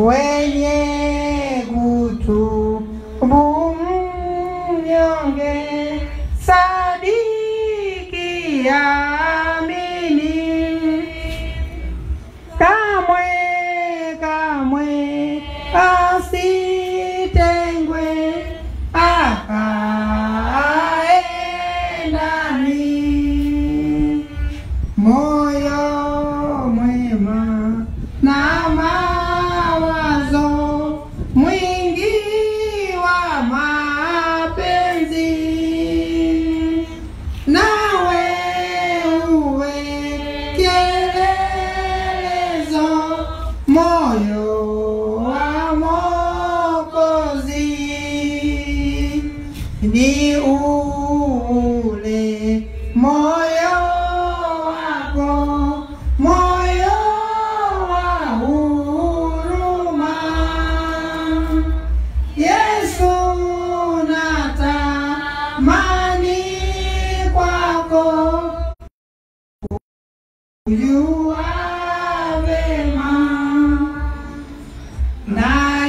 wenye kutubu mnyonge, sadiki amini, kamwe kamwe asitengwe akae ndani moyo mwema na mawazo mwingi wa mapenzi nawe uwe kielelezo moyo wa Mwokozi ni ule moyo wako, moyo wa huruma. Yesu natamani kwako kujua vema na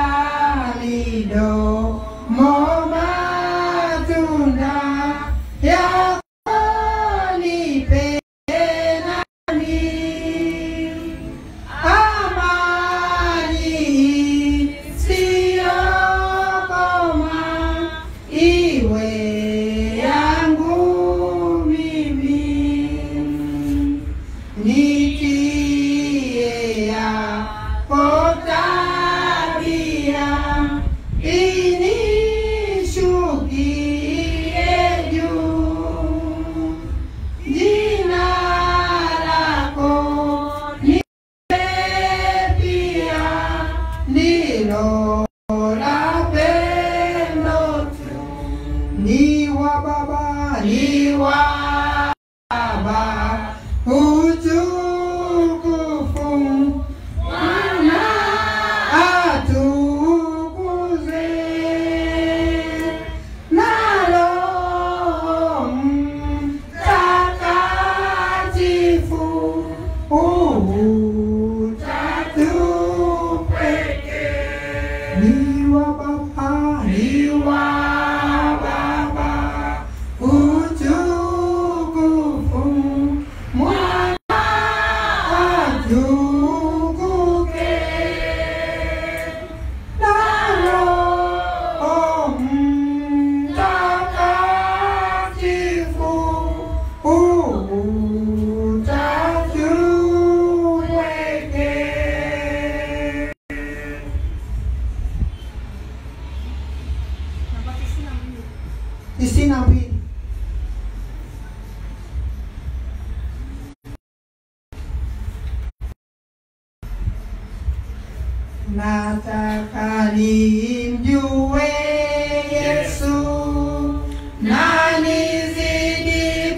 yalidomo matunda yako nipe nami amani isiyokoma iwe yangu mimi nitie yako tabia inishukie juu jina lako nipe pia ndilo la pendo tu ni wa baba ni wa baba utukufu mwana atukuzwe na Roho Mtakatifu utatu pekee ni wa baba ni wa baba utukufu mwana atukuke na Roho Mtakatifu utatu pekee tisini na mbili nataka nimjue Yesu na nizidi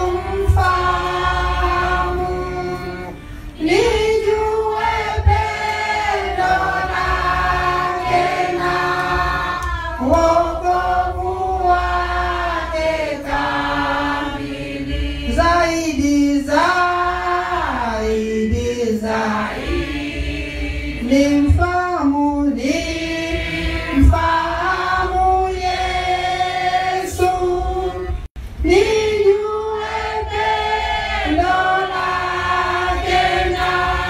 kumfahamu, nijue pendo lake na wokovu wake kamili, zaidi zaidi zaidi nimfahamu nimfahamu Yesu, nijue pendo lake na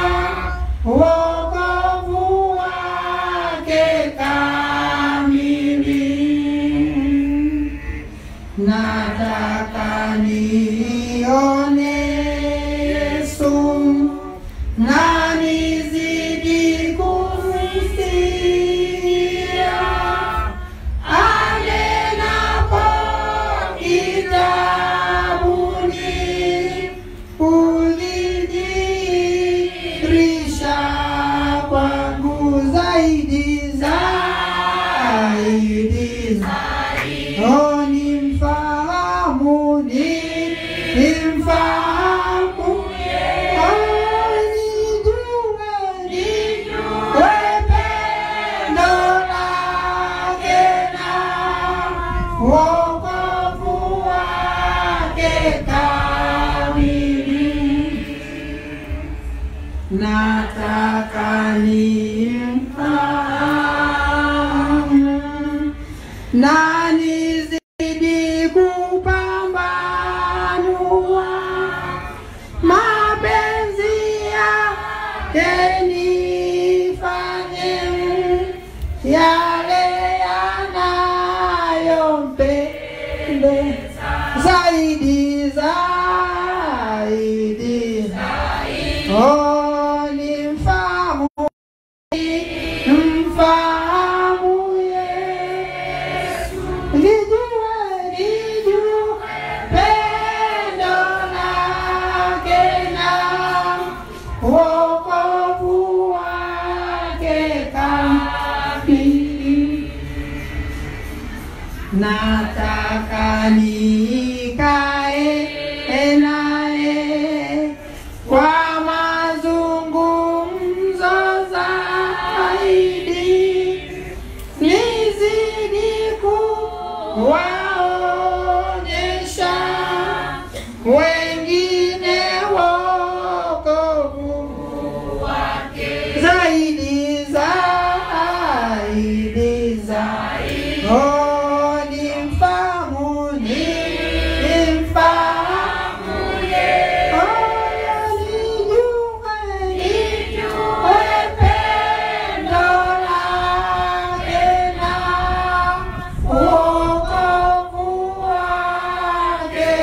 wokovu wake kamili. Nataka nione Yesu na nizidi kumsikia anenapo kitabuni, ulidhihirisha kwangu zaidi zaidi zaidi. Oh, nimfahamu ni nimfahamu Oh, nijue nijue pendo lake na wokovu wake kamili nataka ni yenifanye yale yanayompendeza zaidi zaidi oh nimfahamu mfahamu Yesu lijue lijue pendo lake na wokovu wake kamili nataka nikae naye kwa mazungumzo zaidi nizidi kuwaonyesha wengine wokovu zaidi zaidi zaidi oh nimfahamu nimfahamu oh yalijue lijue pendo lake na wokovu wake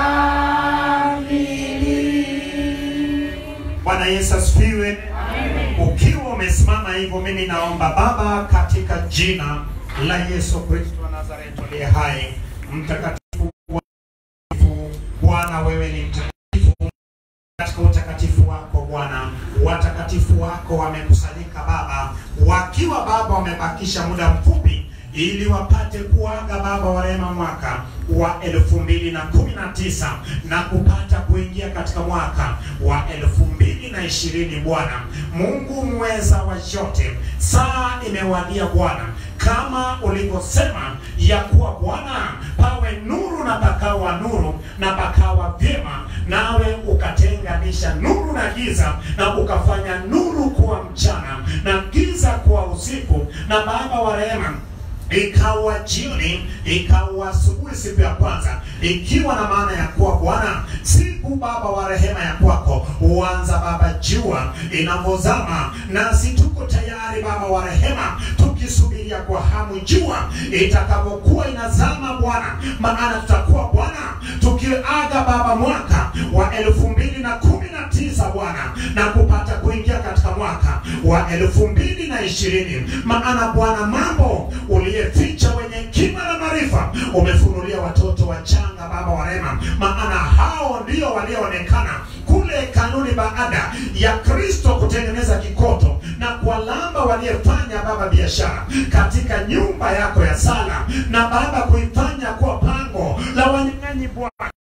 kamili Bwana Yesu asifiwe. Ukiwa umesimama hivyo, mimi naomba Baba, katika jina la Yesu Kristo wa Nazareti aliye hai, mtakatifu mtakatifu, Bwana, wewe ni mtakatifu katika utakatifu wako Bwana, watakatifu wako wamekusanyika Baba, wakiwa Baba wamebakisha muda mfupi ili wapate kuaga Baba wa rehema mwaka wa elfu mbili na kumi na tisa na kupata kuingia katika mwaka wa elfu mbili na ishirini Bwana Mungu mweza wa yote, saa imewadia Bwana, kama ulivyosema ya kuwa Bwana pawe nuru na pakawa nuru na pakawa vyema, nawe ukatenganisha nuru na giza na ukafanya nuru kuwa mchana na giza kuwa usiku. Na Baba wa rehema ikawa jioni, ikawa asubuhi siku ya kwanza, ikiwa na maana ya kuwa Bwana, siku Baba wa rehema ya kwako huanza Baba jua inavyozama, nasi tuko tayari Baba wa rehema, tukisubiria kwa hamu jua itakapokuwa inazama Bwana, maana tutakuwa Bwana tukiaga Baba mwaka wa elfu mbili na kumi na tisa Bwana, na kupata kuingia katika mwaka wa elfu mbili na ishirini maana Bwana mambo uliyeficha wenye hekima na maarifa umefunulia watoto wachanga Baba wa rehema, maana hao ndio walioonekana kule kanuni baada ya Kristo kutengeneza kikoto na kuwalamba waliyefanya Baba biashara katika nyumba yako ya sala na Baba kuifanya kuwa pango la wanyang'anyi Bwana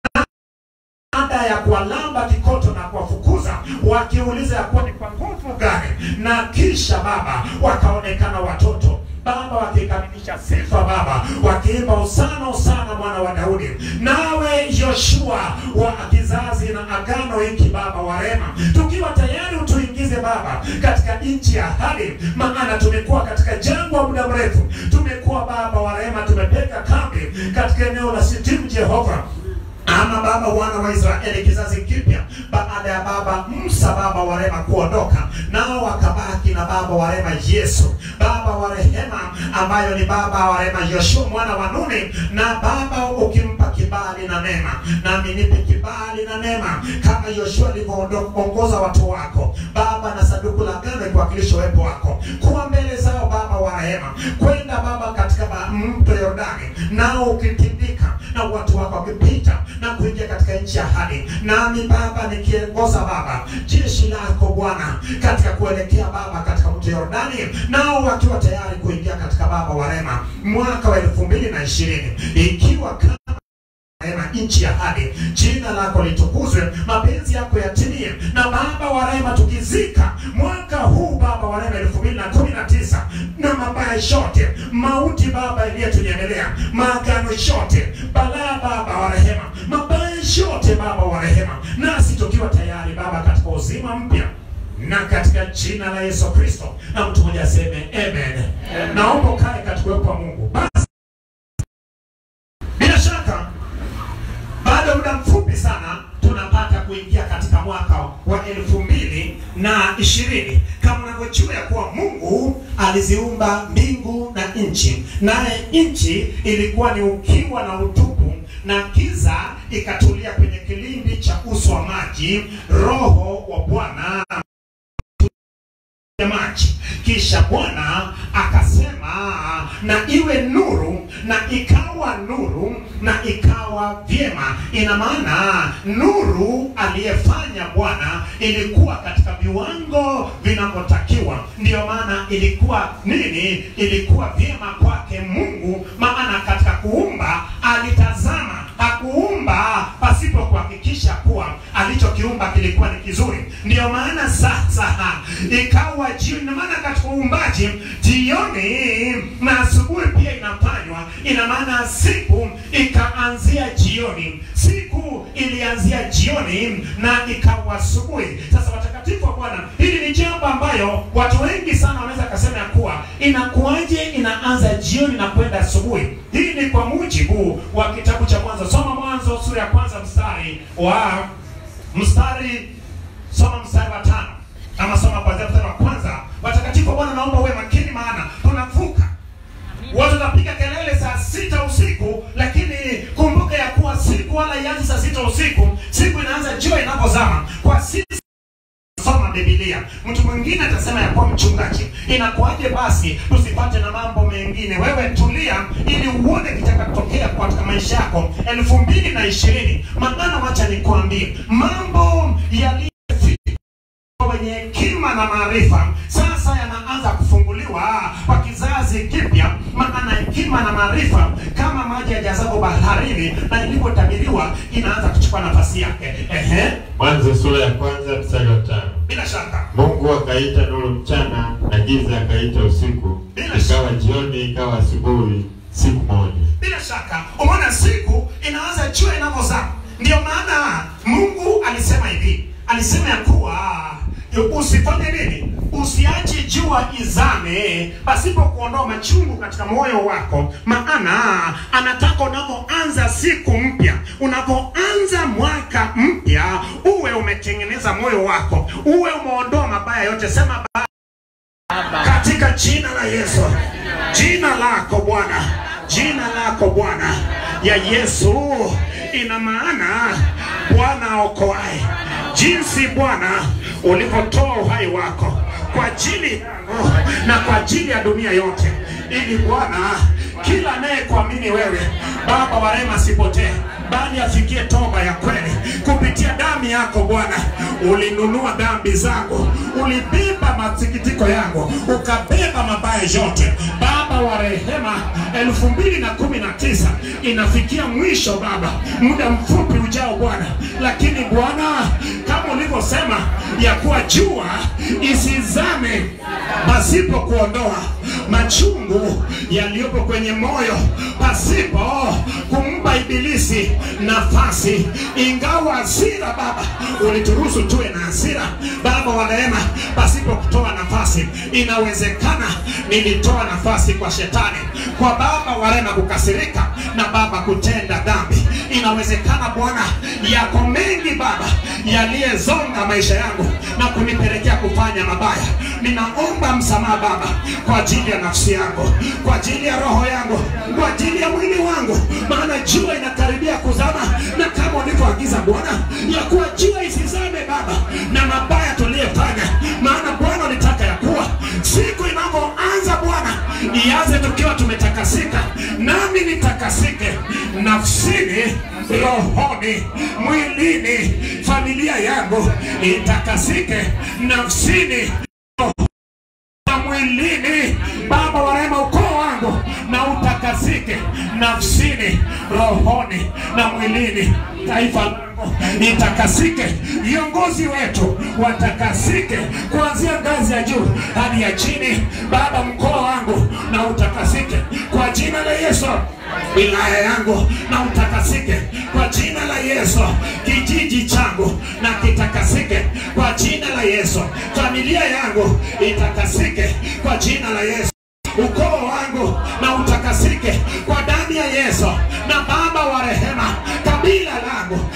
baada ya kuwalamba kikoto na kuwafukuza wakiuliza ya kuwa ni kwa nguvu gani, na kisha Baba wakaonekana watoto Baba wakikamilisha sifa Baba, wakiimba usana usana mwana wa Daudi. Nawe Yoshua wa kizazi na agano hiki Baba wa rehema, tukiwa tayari utuingize Baba katika nchi ya ahadi, maana tumekuwa katika jangwa muda mrefu, tumekuwa Baba wa rehema, tumepeka kambi katika eneo la Sitimu Jehova ama baba wana wa Israeli kizazi kipya baada ya baba Musa baba wa rehema kuondoka, nao wakabaki na baba wa rehema Yesu baba wa rehema, ambayo ni baba wa rehema Yoshua mwana wa Nuni, na baba ukimpa kibali na neema, nami nipe kibali na neema kama Yoshua alivyoongoza watu wako Baba, na sanduku la agano ikiwakilisha uwepo wako, kuwa mbele zao Baba wa rehema, kwenda Baba katika ba- mto Yordani, nao ukitindika na watu wako wakipita na kuingia katika nchi ya ahadi, nami Baba nikiongoza Baba jeshi lako Bwana katika kuelekea Baba katika mto Yordani, nao wakiwa tayari kuingia katika Baba wa rehema mwaka wa elfu mbili na ishirini ikiwa kama rehema nchi ya ahadi, jina lako litukuzwe, mapenzi yako yatimie. Na Baba wa rehema, tukizika mwaka huu Baba wa rehema elfu mbili na kumi na tisa na mabaya yote, mauti Baba iliyetunyemelea, maagano yote, balaa Baba wa rehema, mabaya yote Baba wa rehema, nasi tukiwa tayari Baba katika uzima mpya na katika jina la Yesu Kristo, na mtu mmoja aseme amen. Naomba ukae katika uwepo wa Mungu. Basi bila shaka bado muda mfupi sana tunapata kuingia katika mwaka wa elfu mbili na ishirini kama unavyojua ya kuwa mungu aliziumba mbingu na nchi naye nchi ilikuwa ni ukiwa na utupu na giza ikatulia kwenye kilindi cha uso wa maji roho wa bwana ya maji kisha bwana akasema na iwe nuru na ikawa nuru na ikawa vyema ina maana nuru aliyefanya bwana ilikuwa katika viwango vinavyotakiwa ndiyo maana ilikuwa nini ilikuwa vyema kwake mungu maana katika kuumba alitazama hakuumba pasipo kuhakikisha kuwa alichokiumba kilikuwa ni kizuri ndiyo maana sasa ikawa jioni ina maana katika uumbaji jioni na asubuhi pia inafanywa ina maana siku ikaanzia jioni siku ilianzia jioni na ikawa asubuhi sasa watakatifu wa bwana hili ni jambo ambayo watu wengi sana wanaweza kasema ya kuwa inakuwaje inaanza jioni na kwenda asubuhi hii ni kwa mujibu wa kitabu cha mwanzo soma mwanzo sura ya kwanza mstari wa mstari soma mstari wa tano ama soma kwanzia mstari wa kwanza watakatifu wa bwana naomba uwe makini maana tunavuka watu watapiga kelele saa sita usiku lakini kumbuka ya kuwa siku wala ianzi saa sita usiku siku inaanza jua inapozama kwa sisi soma bibilia mtu mwingine atasema ya kuwa mchungaji inakuwaje basi tusipate na mambo mengine wewe tulia ili uone kitakatokea katika maisha yako elfu mbili na ishirini maana wacha nikuambie mambo yaliyo wenye hekima na maarifa sasa yanaanza kufunguliwa kwa kizazi kipya maana hekima na maarifa kama maji yajazapo baharini na ilivyotabiriwa inaanza kuchukua nafasi yake Ehe, Mwanzo sura ya kwanza mstari wa tano. bila shaka Mungu akaita nuru mchana na giza akaita usiku, Bila ikawa jioni, ikawa asubuhi, siku moja. bila shaka umeona siku inaanza jua inavyozama ndio maana mungu alisema hivi alisema ya kuwa usifanye nini usiache jua izame pasipo kuondoa machungu katika moyo wako maana anataka unavyoanza siku mpya unavyoanza mwaka mpya uwe umetengeneza moyo wako uwe umeondoa mabaya yote sema ba katika jina la Yesu, jina lako Bwana, jina lako Bwana ya Yesu ina maana Bwana aokoaye, jinsi Bwana ulivyotoa uhai wako kwa ajili yangu na kwa ajili ya dunia yote, ili Bwana kila anayekuamini wewe Baba wa rehema asipotee bali afikie toba ya kweli kupitia damu yako Bwana. Ulinunua dhambi zangu, ulibeba masikitiko yangu, ukabeba mabaya yote. Baba wa rehema, elfu mbili na kumi na tisa inafikia mwisho Baba, muda mfupi ujao Bwana, lakini Bwana kama ulivyosema ya kuwa jua isizame pasipo kuondoa machungu yaliyopo kwenye moyo, pasipo kumpa ibilisi nafasi. Ingawa hasira Baba ulituruhusu tuwe na hasira, Baba wa rehema, pasipo kutoa nafasi. Inawezekana nilitoa nafasi kwa shetani, kwa Baba wa rehema kukasirika na Baba kutenda dhambi. Inawezekana Bwana, yako mengi Baba yaliyezonga maisha yangu na kunipelekea kufanya mabaya. Ninaomba msamaha Baba kwa ajili ya nafsi yangu, kwa ajili ya roho yangu, kwa ajili ya mwili wangu, maana jua inakaribia kuzama, na kama ulivyoagiza Bwana ya kuwa jua isizame Baba na mabaya tuliyofanya, maana Bwana ulitaka ya kuwa siku inavyoanza Bwana ianze tukiwa tumetakasika, nami nitakasike nafsini, rohoni, mwilini, familia yangu itakasike nafsini na mwilini. Baba wa rehema, ukoo wangu na utakasike nafsini, rohoni na mwilini. Taifa langu itakasike, viongozi wetu watakasike, kuanzia ngazi ya juu hadi ya chini. Baba, mkoa wangu na utakasike kwa jina la Yesu. Wilaya yangu na utakasike kwa jina la Yesu. Kijiji changu na kitakasike kwa jina la Yesu. Familia yangu itakasike kwa jina la Yesu ukoo wangu na utakasike kwa damu ya Yesu. Na Baba wa rehema, kabila langu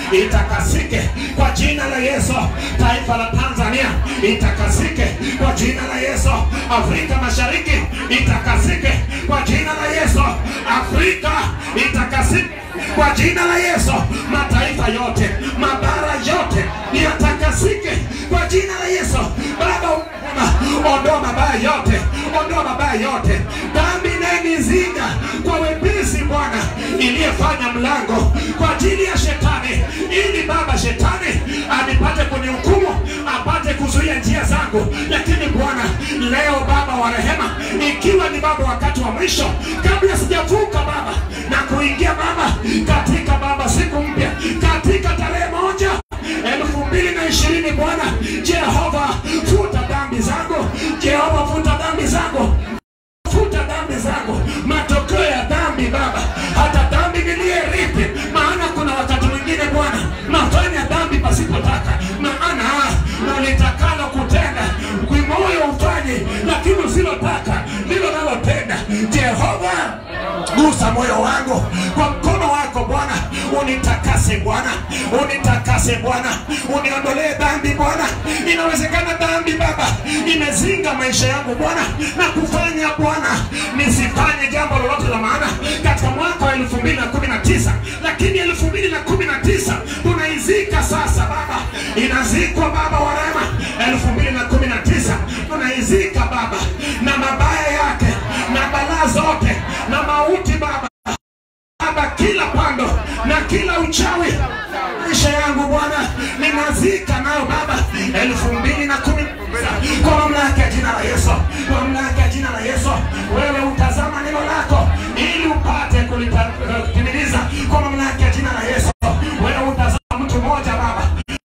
itakasike kwa jina la Yesu. Taifa la Tanzania itakasike kwa jina la Yesu. Afrika Mashariki itakasike kwa jina la Yesu. Afrika itakasike kwa jina la Yesu. Mataifa yote, mabara yote yatakasike kwa jina la Yesu. Baba, umema, ondoa mabaya yote, ondoa mabaya yote, dhambi inayenizinga kwa wepesi Bwana, iliyefanya mlango kwa ajili ya shetani, ili Baba shetani anipate kunihukumu, apate kuzuia njia zangu. Lakini Bwana, leo Baba wa rehema, ikiwa ni Baba wakati wa mwisho, kabla sijavuka Baba na kuingia Baba katika Baba siku mpya, katika tarehe moja elfu mbili na ishirini Bwana Jehova, futa dhambi zangu, Jehova, futa dhambi zangu futa dhambi zangu, matokeo ya dhambi Baba, hata dhambi niliyerithi. Maana kuna wakati mwingine Bwana nafanya dhambi pasipotaka, maana nalitakalo kutenda kwimoyo ufanye, lakini usilotaka ndilo nalotenda. Jehova, gusa moyo wangu kwa mkono wako Bwana, unitakase Bwana, unitakase Bwana, uniondolee dhambi Bwana. Inawezekana dhambi Baba imezinga maisha yangu Bwana na kufanya Bwana nisifanye jambo lolote la maana katika mwaka wa elfu mbili na kumi na tisa lakini elfu mbili na kumi na tisa tunaizika sasa Baba, inazikwa Baba wa rehema. elfu mbili na kumi na tisa tunaizika Baba na mabaya yake na balaa zote na mauti Baba Baba, kila pando na kila uchawi maisha yangu Bwana ninazika nayo Baba, elfu mbili na kumi na tisa kwa mamlaka ya jina la Yesu, kwa mamlaka ya jina la Yesu. Wewe utazama neno lako ili upate kulitimiliza kwa mamlaka ya jina la Yesu. Wewe utazama mtu mmoja Baba,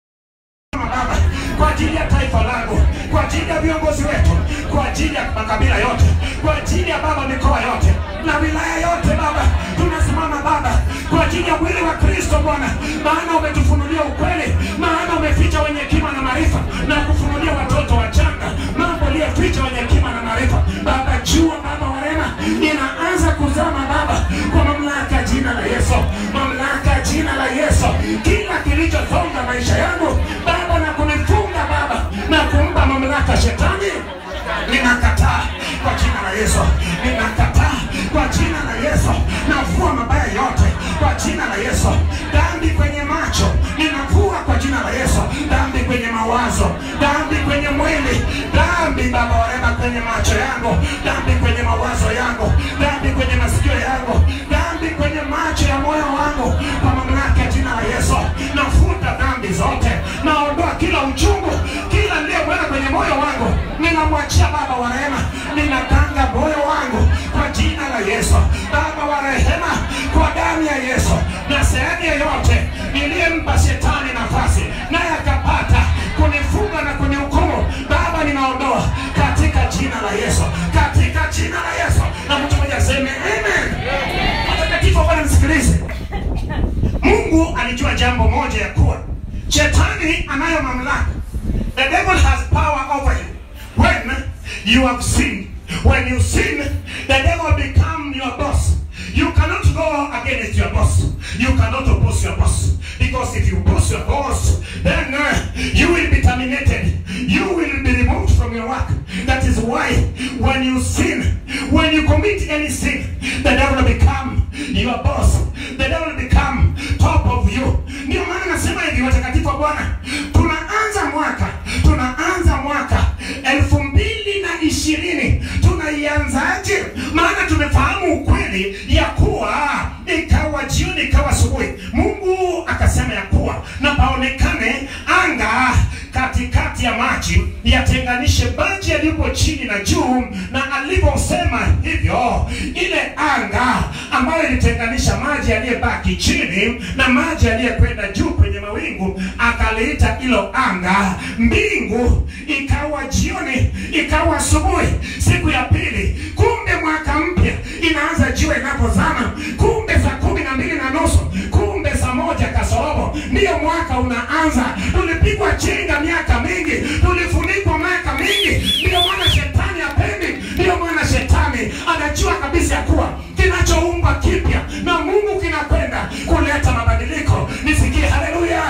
Baba, kwa ajili ya taifa langu, kwa ajili ya viongozi wetu, kwa ajili ya makabila yote, kwa ajili ya Baba mikoa yote na wilaya yote Baba, tunasimama Baba kwa ajili ya mwili wa Kristo Bwana, maana umetufunulia ukweli, maana umeficha wenye hekima na maarifa na kufunulia watoto wachanga mambo aliyoficha wenye hekima na maarifa. Baba, jua Baba wa rehema inaanza kuzama Baba, kwa mamlaka ya jina la Yesu, mamlaka ya jina la Yesu, kila kilichosonga maisha yangu Baba na kunifunga Baba na kumpa mamlaka shetani, ninakataa kwa jina la Yesu, ninakataa kwa jina la Yesu, navua mabaya yote kwa jina la Yesu. Dhambi kwenye macho ninavua kwa jina la Yesu. Dhambi kwenye mawazo, dhambi kwenye mwili, dhambi Baba wa rehema kwenye macho yangu, dhambi kwenye mawazo yangu, dhambi kwenye masikio yangu, dhambi kwenye macho ya moyo wangu, kwa mamlaka ya jina la Yesu nafuta dhambi zote, naondoa kila uchungu, kila niliyeweka kwenye moyo wangu, ninamwachia Baba wa rehema, ninatanga moyo wangu kwa jina la Yesu. Baba wa rehema, kwa damu ya Yesu na sehemu yoyote niliyempa shetani nafasi naye akapata kunifunga na kunihukumu, Baba ninaondoa katika jina la Yesu, katika jina la Yesu. Na mtu mmoja aseme amen. Watakatifu wa Bwana, msikilize. Mungu alijua jambo moja ya kuwa shetani anayo mamlaka. The devil has power over you when you have sinned. When you sin, the devil become your boss. You cannot go against your boss. You cannot oppose your boss. Because if you oppose your boss, then uh, you will be terminated. You will be removed from your work. That is why when you sin, when you commit any sin, the devil will become your boss. The devil will become top of you. Ndio maana nasema hivi, watakatifu wa Bwana, tunaanza mwaka, tunaanza mwaka elfu mbili na ishirini tunaianzaje? Maana tumefahamu ukweli ya kuwa ikawa jioni ikawa asubuhi, Mungu akasema ya kuwa na paonekane anga katikati ya maji yatenganishe maji yaliyopo chini na juu, na alivyosema hivyo, ile anga ambayo ilitenganisha maji yaliyebaki chini na maji yaliyekwenda juu kwenye mawingu, akaliita hilo anga mbingu. Ikawa jioni, ikawa asubuhi, siku ya pili. Kumbe mwaka mpya inaanza jua inapozama, kumbe saa kumi na mbili na nusu, kumbe saa moja kasorobo ndiyo mwaka unaanza. Tulipigwa chenga miaka mingi, tulifunikwa miaka mingi. Ndiyo maana shetani hapendi, ndiyo maana shetani anajua kabisa ya kuwa kinachoumbwa kipya na Mungu kinakwenda kuleta mabadiliko. Nisikie haleluya!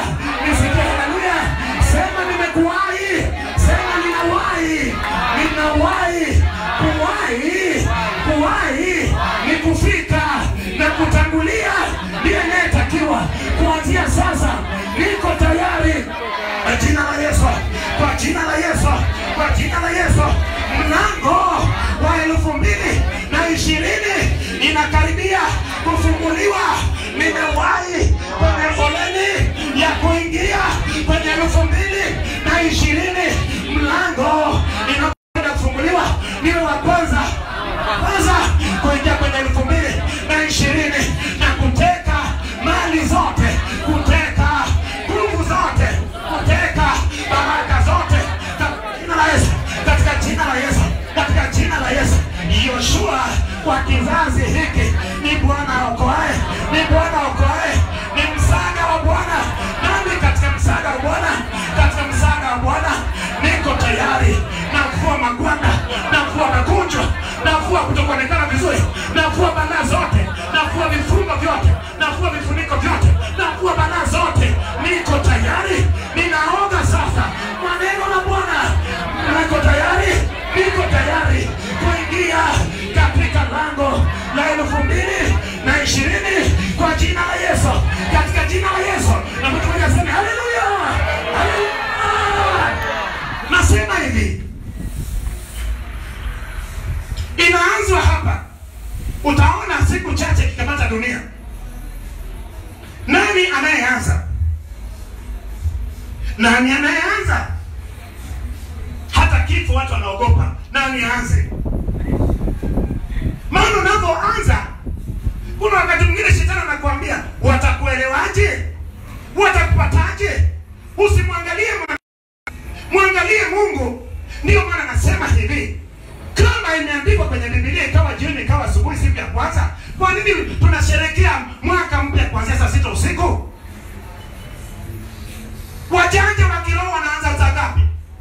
kuwahi sema ninawahi ninawahi kuwahi kuwahi ni kufika na kutangulia ndiye anayetakiwa kuanzia sasa niko tayari kwa jina la yesu kwa jina la yesu kwa jina la yesu mlango wa elfu mbili na ishirini inakaribia kufunguliwa nimewahi kwenye foleni ya kuingia kwenye elfu mbili na ishirini mlango inakwenda kufunguliwa niwe wa kwanza kwanza kuingia kwenye elfu mbili na ishirini na kuteka mali zote kuteka nguvu zote kuteka baraka zote katika jina la yesu katika jina la yesu katika jina la yesu yoshua kwa kizazi hiki ni bwana okoae ni bwana okoae ni msaada wa bwana nami katika msaada wa bwana katika msaada wa bwana niko tayari navua magwanda navua magonjwa navua kutokuonekana vizuri navua balaa zote navua vifungo vyote navua vifuniko vyote navua balaa zote niko tayari ninaoga sasa maneno la bwana niko tayari niko tayari kuingia katika lango la elfu mbili na ishirini kwa jina la yesu katika jina la yesu na mtu mmoja aseme haleluya haleluya nasema hivi inaanzwa hapa utaona siku chache kikamata dunia nani anayeanza nani anayeanza hata kifo watu wanaogopa nani aanze maana unavyoanza kuna wakati mwingine shetani anakuambia watakuelewaje watakupataje usimwangalie mwana mwangalie mungu ndiyo maana nasema hivi kama imeandikwa kwenye bibilia ikawa jioni ikawa asubuhi siku ya kwanza kwa nini tunasherekea mwaka mpya kuanzia saa sita usiku wajanja wa kiroho wanaanza saa ngapi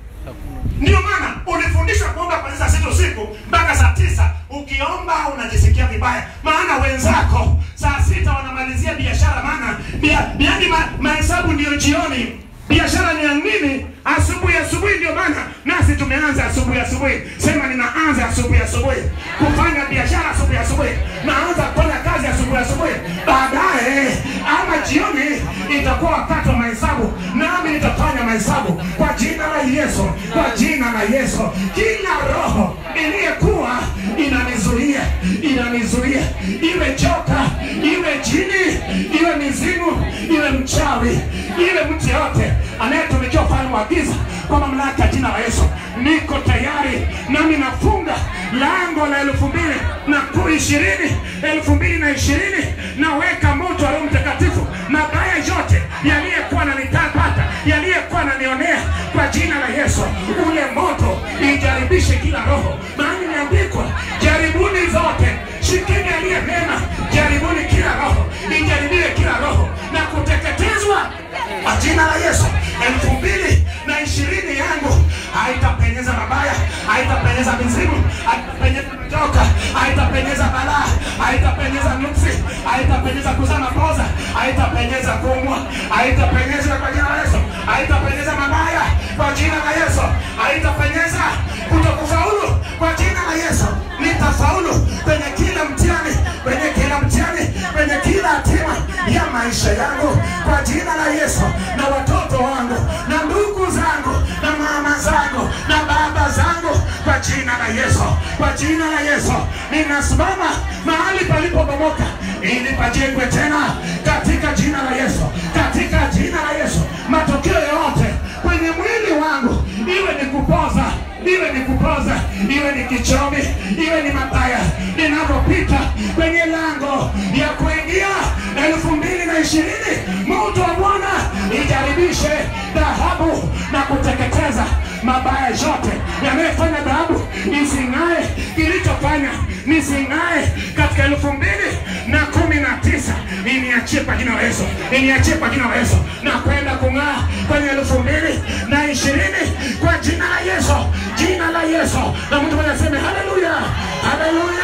ndio maana ulifundishwa kuomba kuanzia saa sita usiku mpaka saa tisa ukiomba unajisikia vibaya maana wenzako saa sita wanamalizia biashara maana bia- yaani ma, mahesabu ndiyo jioni biashara ni ya nini asubuhi asubuhi ndio maana nasi tumeanza asubuhi asubuhi sema ninaanza asubuhi asubuhi kufanya biashara asubuhi asubuhi naanza kufanya kazi asubuhi asubuhi baadaye ama jioni itakuwa wakati wa mahesabu nami nitafanya mahesabu kwa jina la yesu kwa jina la yesu kila roho iliyekuwa inanizuia inanizuia iwe joka iwe jini iwe mizimu iwe mchawi iwe mtu yote anayetumikia ufalme wa giza kwa mamlaka ya jina la yesu niko tayari nami nafunga lango la elfu mbili na ku ishirini elfu mbili na ishirini naweka moto wa roho mtakatifu mabaya yote yaliyekuwa nanitapata yaliyekuwa nanionea kwa jina la yesu ule moto ijaribishe kila roho maana imeandikwa jaribuni zote shikeni aliye mema jaribuni kila roho ijaribiwe kila roho na kuteketezwa kwa jina la yesu elfu mbili na ishirini yangu haitapenyeza mabaya haitapenyeza mizimu haitapenyeza matoka haitapenyeza balaa haitapenyeza nuksi haitapenyeza kuzaa mapoza haitapenyeza kumwa haitapenyeza kwa jina la yesu haitapenyeza mabaya kwa jina la yesu haitapenyeza kutokufaulu kwa jina la yesu nitafaulu kwenye kila mtihani kwenye kila mtihani kwenye kila hatima ya maisha yangu kwa jina la yesu na watoto wangu na ndugu zangu na mama zangu na baba zangu kwa jina la yesu kwa jina la yesu ninasimama mahali palipobomoka ili pajengwe tena katika jina la yesu katika jina la yesu matokeo yote kwenye mwili wangu iwe ni kupoza iwe ni kupoza iwe ni kichomi iwe ni mabaya ninapopita kwenye lango ya kuingia elfu mbili na ishirini moto wa bwana ijaribishe dhahabu na kuteketeza mabaya yote yanayofanya dhahabu ising'ae kilichofanya nising'ae katika elfu mbili na kumi na tisa iniachie kwa jina la yesu iniachie kwa jina la yesu na kwenda kung'aa kwenye elfu mbili na ishirini kwa jina la yesu jina la yesu na mtu mmoja aseme haleluya haleluya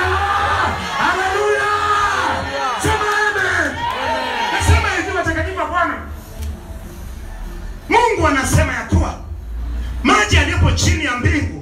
haleluya sema amen nasema hivi watakatifu wa bwana mungu anasema ya kuwa chini ya mbingu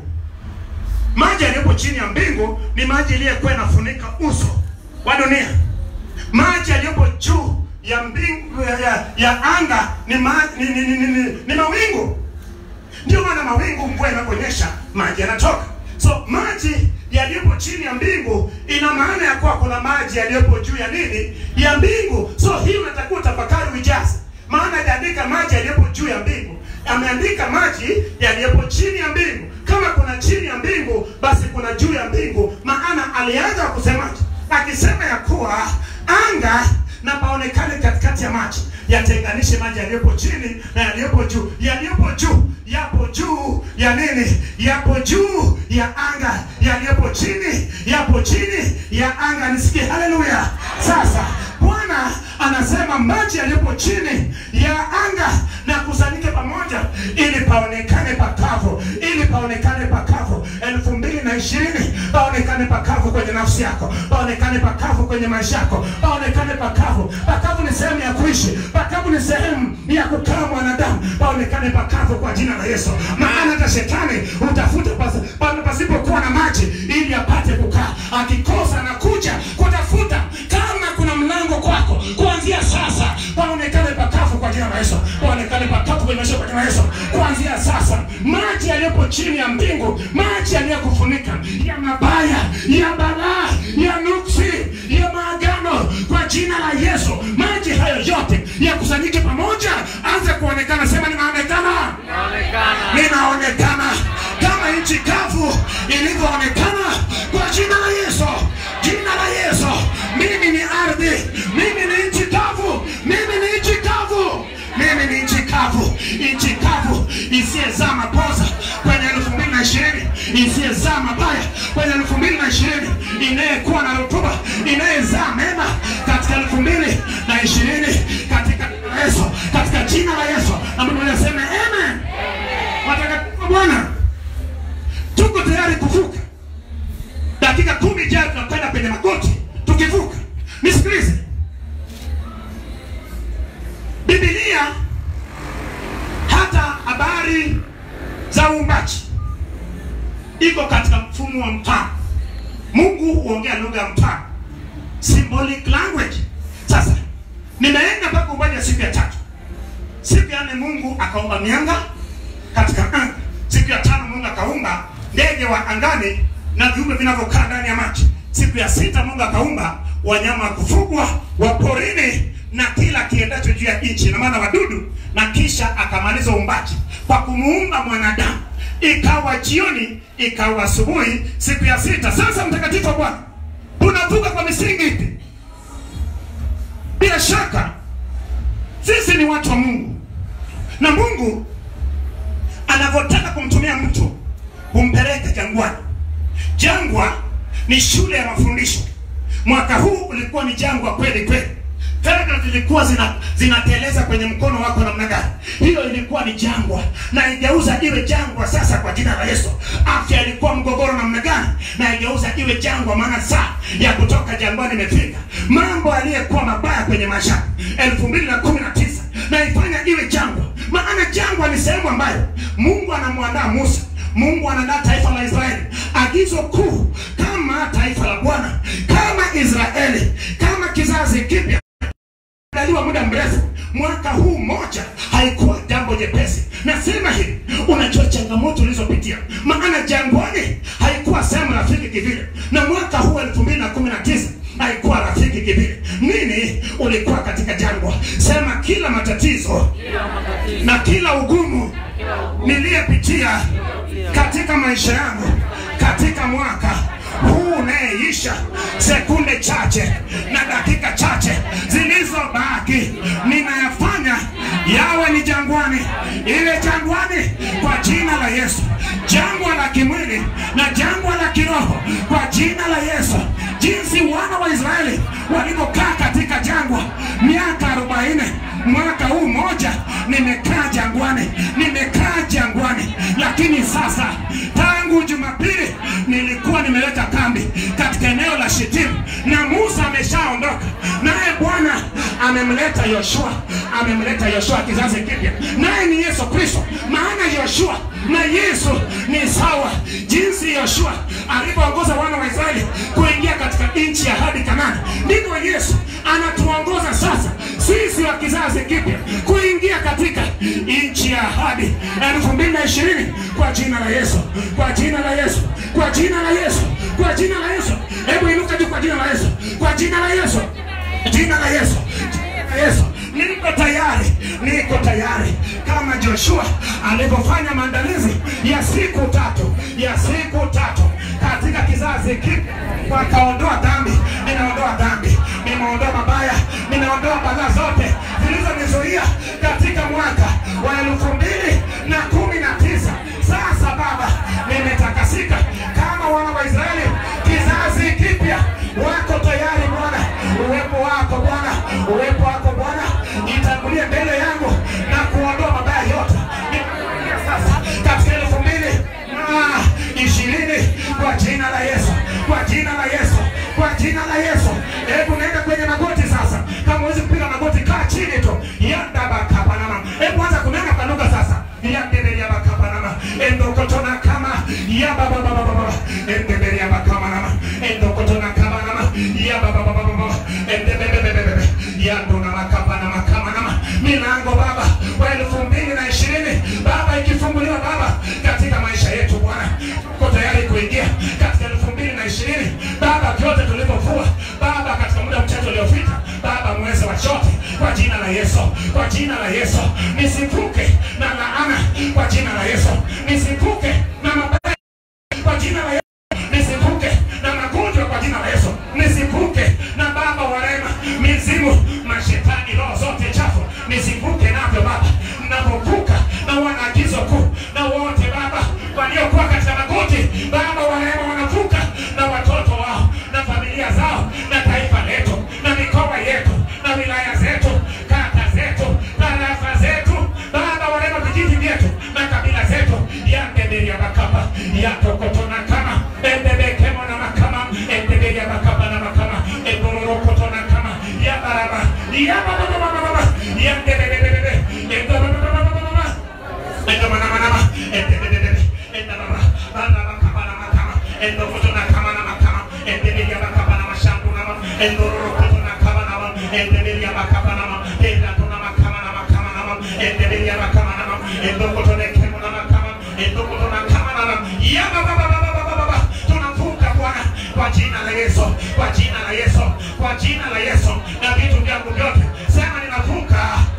maji yaliyopo chini ya mbingu ni maji iliyokuwa inafunika uso wa dunia maji yaliyopo juu ya mbingu ya, ya, ya anga ni, ma, ni, ni, ni, ni, ni, ni mawingu ndio maana mawingu mvua inaponyesha maji yanatoka so maji yaliyopo chini ya mbingu ina maana ya kuwa kuna maji yaliyopo juu ya nini ya mbingu so hii unatakiwa utafakari uijaze maana hajaandika maji yaliyopo juu ya mbingu ameandika maji yaliyopo chini ya mbingu kama kuna chini ya mbingu basi kuna juu ya mbingu maana alianza kusemaje akisema ya kuwa anga na paonekane katikati ya maji yatenganishe maji yaliyopo chini na yaliyopo juu yaliyopo juu yapo juu ya nini yapo juu ya anga yaliyopo chini yapo chini ya anga nisikie haleluya sasa bwana anasema maji yaliyopo chini ya anga na kusanyike pamoja ili paonekane pakavu ili paonekane pakavu elfu mbili na ishirini paonekane pakavu kwenye nafsi yako paonekane pakavu kwenye maisha yako paonekane pakavu pakavu ni sehemu ya kuishi pakavu ni sehemu ya kukaa mwanadamu paonekane pakavu kwa jina la yesu maana hata shetani utafuta pas- pale pasipokuwa na maji ili apate kukaa akikosa na kuja kutafuta kama kuna mlango kwako kuanzia sasa paonekane pakavu kwa jina la yesu paonekane pakavu kwenye maisha kwa jina la yesu kuanzia sasa maji yaliyopo chini ya mbingu maji yaliyokufunika ya mabaya ya balaa ya nuksi ya maagano kwa jina la yesu maji hayo yote yakusanyike pamoja anza kuonekana sema ninaonekana ninaonekana kama nchi kavu ilivyoonekana kwa jina la yesu jina la yesu mimi ni ardhi mimi ni nchi kavu mimi ni nchi kavu mimi ni nchi kavu nchi kavu isiyezaa mapoza kwenye elfu mbili na ishirini isiyezaa mabaya kwenye elfu mbili na ishirini inayekuwa na rutuba inayezaa mema katika elfu mbili na ishirini katika jina la yesu katika jina la yesu na mungu anasema amen watakatifu wa bwana tuko tayari kuvuka dakika kumi ijayo tunakwenda penye magoti tukivuka nisikilize bibilia hata habari za uumbaji iko katika mfumo wa mfano mungu huongea lugha ya mfano symbolic language sasa nimeenda mpaka uumbaji wa siku ya tatu siku ya nne mungu akaumba mianga katika anga siku ya tano mungu akaumba ndege wa angani na viumbe vinavyokaa ndani ya maji siku ya sita mungu akaumba wanyama wa kufugwa wa porini na kila kiendacho juu ya nchi na maana wadudu na kisha akamaliza uumbaji kwa kumuumba mwanadamu ikawa jioni ikawa asubuhi siku ya sita sasa mtakatifu wa bwana tunavuka kwa misingi ipi bila shaka sisi ni watu wa mungu na mungu anavyotaka kumtumia mtu humpeleka jangwani jangwa ni shule ya mafundisho mwaka huu ulikuwa ni jangwa kweli kweli fedha zilikuwa zina, zinateleza kwenye mkono wako namna gani hiyo ilikuwa ni jangwa na igeuza iwe jangwa sasa kwa jina la yesu afya ilikuwa mgogoro namna gani na igeuza iwe jangwa maana saa ya kutoka jangwani imefika mambo aliyekuwa mabaya kwenye maisha elfu mbili na kumi na tisa na ifanya iwe jangwa maana jangwa ni sehemu ambayo mungu anamwandaa musa mungu anaandaa taifa la israeli agizo kuu kama taifa la bwana kama israeli kama kizazi kipya andaliwa muda mrefu mwaka huu moja haikuwa jambo jepesi nasema hivi unajua changamoto ulizopitia maana jangwani haikuwa sehemu rafiki kivile na mwaka huu elfu mbili na kumi na tisa haikuwa rafiki kivile nini ulikuwa katika jangwa sema kila matatizo na kila ugumu niliyepitia katika maisha yangu katika mwaka huu unayeisha sekunde chache na dakika chache zilizobaki ninayafanya yawe ni jangwani ile jangwani kwa jina la yesu jangwa la kimwili na jangwa la kiroho kwa jina la yesu jinsi wana wa israeli walivyokaa katika jangwa miaka arobaini mwaka huu moja nimekaa jangwani nimekaa jangwani lakini sasa tangu jumapili nilikuwa nimeleta kambi katika eneo la shitimu na musa ameshaondoka naye bwana amemleta yoshua amemleta Yoshua kizazi kipya, naye ni Yesu Kristo. Maana Yoshua na Yesu ni sawa, jinsi Yoshua alivyoongoza wana wa Israeli kuingia katika nchi ya ahadi Kanaani, ndivyo Yesu anatuongoza sasa sisi wa kizazi kipya kuingia katika nchi ya ahadi elfu mbili na ishirini kwa jina la Yesu, kwa jina la Yesu, kwa jina la Yesu, kwa jina la Yesu. Hebu inuka juu kwa jina la Yesu, kwa jina la Yesu, jina la Yesu, jina la Yesu. Niko tayari, niko tayari kama Joshua alivyofanya maandalizi ya siku tatu, ya siku tatu katika kizazi kipya, wakaondoa dhambi. Ninaondoa dhambi, nimeondoa mabaya, ninaondoa balaa zote zilizonizuia katika mwaka wa elfu mbili na kumi na tisa. Sasa Baba, nimetakasika kama wana wa Israeli, kizazi kipya. Wako tayari Bwana, uwepo wako Bwana, uwepo wako Bwana itangulie mbele yangu na kuondoa mabaya yote. Ninakuja sasa katika elfu mbili na ishirini kwa jina la Yesu, kwa jina la Yesu, kwa jina la Yesu. Hebu naenda kwenye magoti sasa. Kama huwezi kupiga magoti, kaa chini tu. Yanda bakapanama. Hebu anza kunena kwa lugha sasa. Yandele ya bakapanama. Endokotona kama ya baba baba baba. Endele ya bakapanama. Endokotona kama nama. Ya baba baba baba. Endele bebe bebe. Yandona makapanama kama nama. Milango Baba wa elfu mbili na ishirini Baba ikifunguliwa Baba katika maisha yetu Bwana, tuko tayari kuingia katika elfu mbili na ishirini Baba, vyote tulivyovua Baba katika muda mchache uliopita Baba, mweze wa chote kwa jina la Yesu, kwa jina la Yesu, nisivuke na laana kwa jina la Yesu, nisivuke na mabaya kwa jina la Yesu, nisivuke na magonjwa kwa jina la Yesu, nisivuke na Baba wa rehema, mizimu, mashetani, roho zote chafu, nisivuke navyo Baba, ninapovuka na wanaagizo kuu na wote Baba waliokuwa katika magoti Baba wa rehema wanavuka na watoto wao na familia zao na taifa letu na mikoa yetu na wilaya zetu kata zetu tarafa zetu Baba wa rehema vijiji vyetu na kabila zetu yandeberia bakapa yatokotona kama endebekemo na makama endeberia bakapa na makama endororokotona kama yabaraba yabababababa yandebebebebe endobababababa endomanama endebebebebe endababa banabakabanama endokotona kama na makama endeberia bakapa na mashambu nama endororokotona kama nama endeberia bakapa nama endatona makama na makama nama endeberia bakama nama endokotone kemo na makama endokotona kama nama yababababababa tunavuka Bwana kwa jina la Yesu, kwa jina la Yesu, kwa jina la Yesu, na vitu vyangu vyote sema, ninavuka,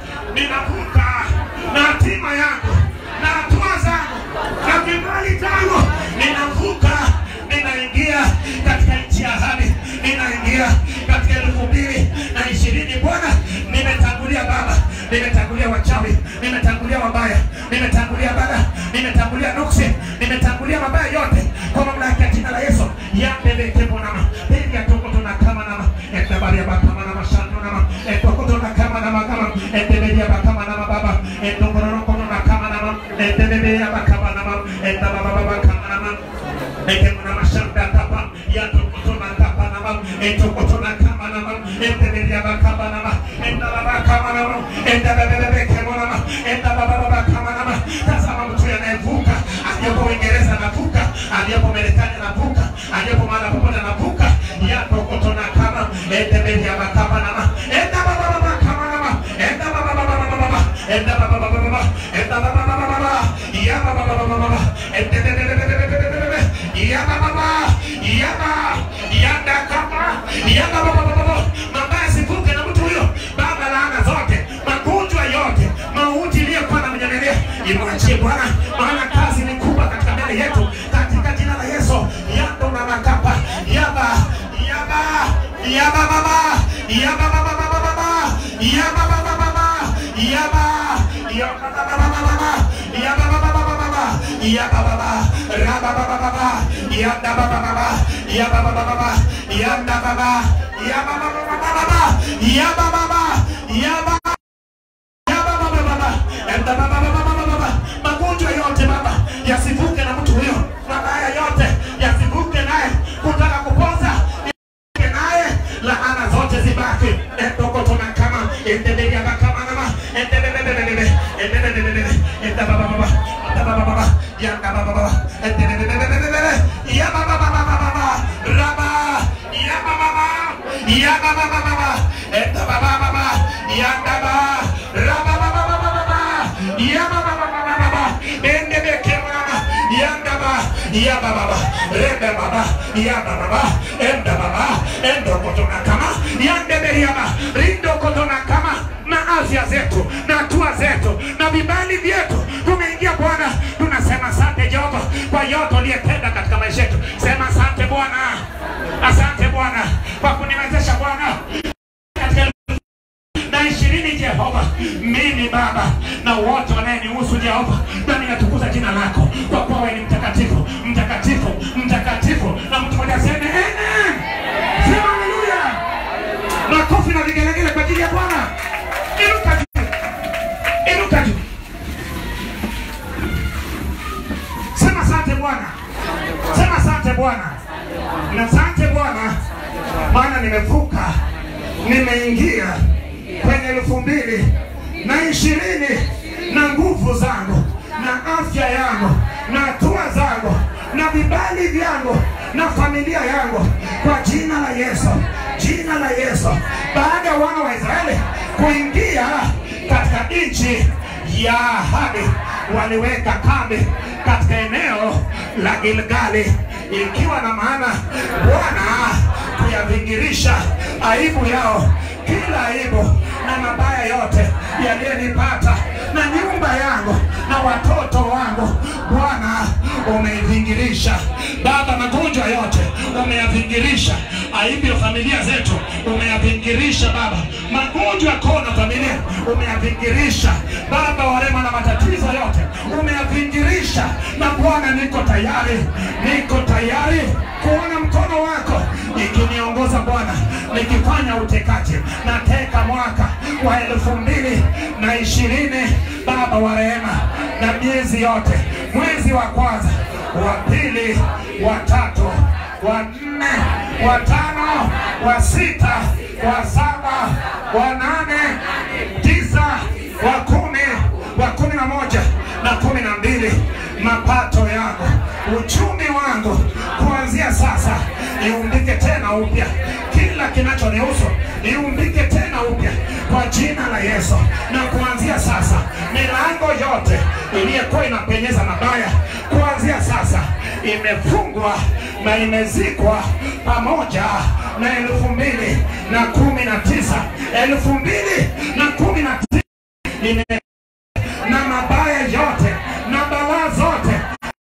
ninavuka na hatima yangu na hatua zangu na kibali changu, ninavuka, ninaingia katika nchi ya ahadi, ninaingia katika elfu mbili na ishirini. Bwana, nimetangulia Baba, nimetangulia wachawi, nimetangulia wabaya, nimetangulia bada, nimetangulia nuksi, nimetangulia mabaya yote kwa mamlaka ya jina la Yesu. yambelekemonama pili atokotona kama nama etabaria bakama nama shando nama etokotona kama nama kama eteberia bakama nama baba etokotona kama nama eteberia bakama nama etababa bakama nama ekemona mashanda kapa yatokotona kapa nama etokotona kama nama eteberia bakama nama etababa kama nama etabebebe kemona nama etababa bakama nama tazama mtu anayevuka aliyepo Uingereza anavuka aliyepo Marekani anavuka aliyepo mahali popote anavuka yatokotona kama eteberia bakama nama etababa bakama nama etababa baba etababa baba etababa baba yababa baba etebebebebebebebe yababa yaba yanda kama yababa baba mabaya sivuke na mtu huyo baba laana zote magonjwa yote mauti iliyokuwa na mnyemelea imwachie Bwana maana kazi ni kubwa katika mbele yetu katika jina la Yesu yando na makapa yaba yaba yaba baba yaba baba baba baba yaba baba baba yaba yaba baba baba baba yaba baba baba baba yaba baba raba baba baba yanda baba baba yaba baba baba yanda baba yaba baba baba baba yaba baba yaba yaba baba baba yanda baba baba baba baba magonjwa yote baba yasivuke na mtu huyo mabaya yote yasivuke naye kutaka kupoza yasivuke naye laana zote zibaki endokotona kama endelea kama nama yanda baba endebebebebebebe ya baba baba baba raba ya baba baba ya baba baba enda baba baba yanda baba raba baba baba baba ya baba baba baba endebeke mama yanda baba ya baba baba rebe baba ya baba baba enda baba endo kotona kama yande beriama rindo kotona kama na afya zetu na hatua zetu na vibali vyetu tumeingia Bwana, tunasema asante Jehova kwa yote uliyetenda katika maisha yetu. Sema asante Bwana, asante Bwana kwa kuniwezesha Bwana katika elfu na ishirini Jehova, mimi Baba na wote wanayenihusu Jehova, na ninatukuza jina lako kwa kuwa wewe ni mtakatifu, mtakatifu, mtakatifu, na mtu mmoja aseme amen. Sema haleluya, makofi na vigelegele kwa ajili ya Bwana. Inuka juu, inuka juu, sema asante Bwana, sema asante Bwana, na asante Bwana, maana nimevuka, nimeingia kwenye elfu mbili na ishirini na nguvu zangu na afya yangu na hatua zangu na vibali vyangu na familia yangu kwa jina la Yesu, jina la Yesu. Baada ya wana wa Israeli kuingia katika nchi ya ahadi, waliweka kambi katika eneo la Gilgali, ikiwa na maana Bwana kuyavingirisha aibu yao, kila aibu na mabaya yote yaliyonipata na nyumba yangu na watoto wangu, Bwana umeivingirisha. Baba, magonjwa yote umeyavingirisha, aibu ya familia zetu umeyavingirisha. Baba, magonjwa ya koo na familia umeyavingirisha. Baba, warema na matatizo yote umeyavingirisha. Na Bwana, niko tayari, niko tayari kuona mkono wako ikiniongoza Bwana, nikifanya utekaji. Nateka mwaka wa elfu mbili na ishirini Baba wa rehema, na miezi yote, mwezi wa kwanza, wa pili, wa tatu, wa nne, wa tano, wa sita, wa saba, wa nane, tisa, wa kumi, wa kumi na moja na kumi na mbili mapato yangu, uchumi wangu kuanzia sasa iumbike tena upya, kila kinachonihusu iumbike tena upya kwa jina la Yesu. Na kuanzia sasa milango yote iliyokuwa inapenyeza mabaya, kuanzia sasa imefungwa na imezikwa pamoja na elfu mbili na kumi na tisa elfu mbili na kumi na tisa ime na mabaya yote na balaa zote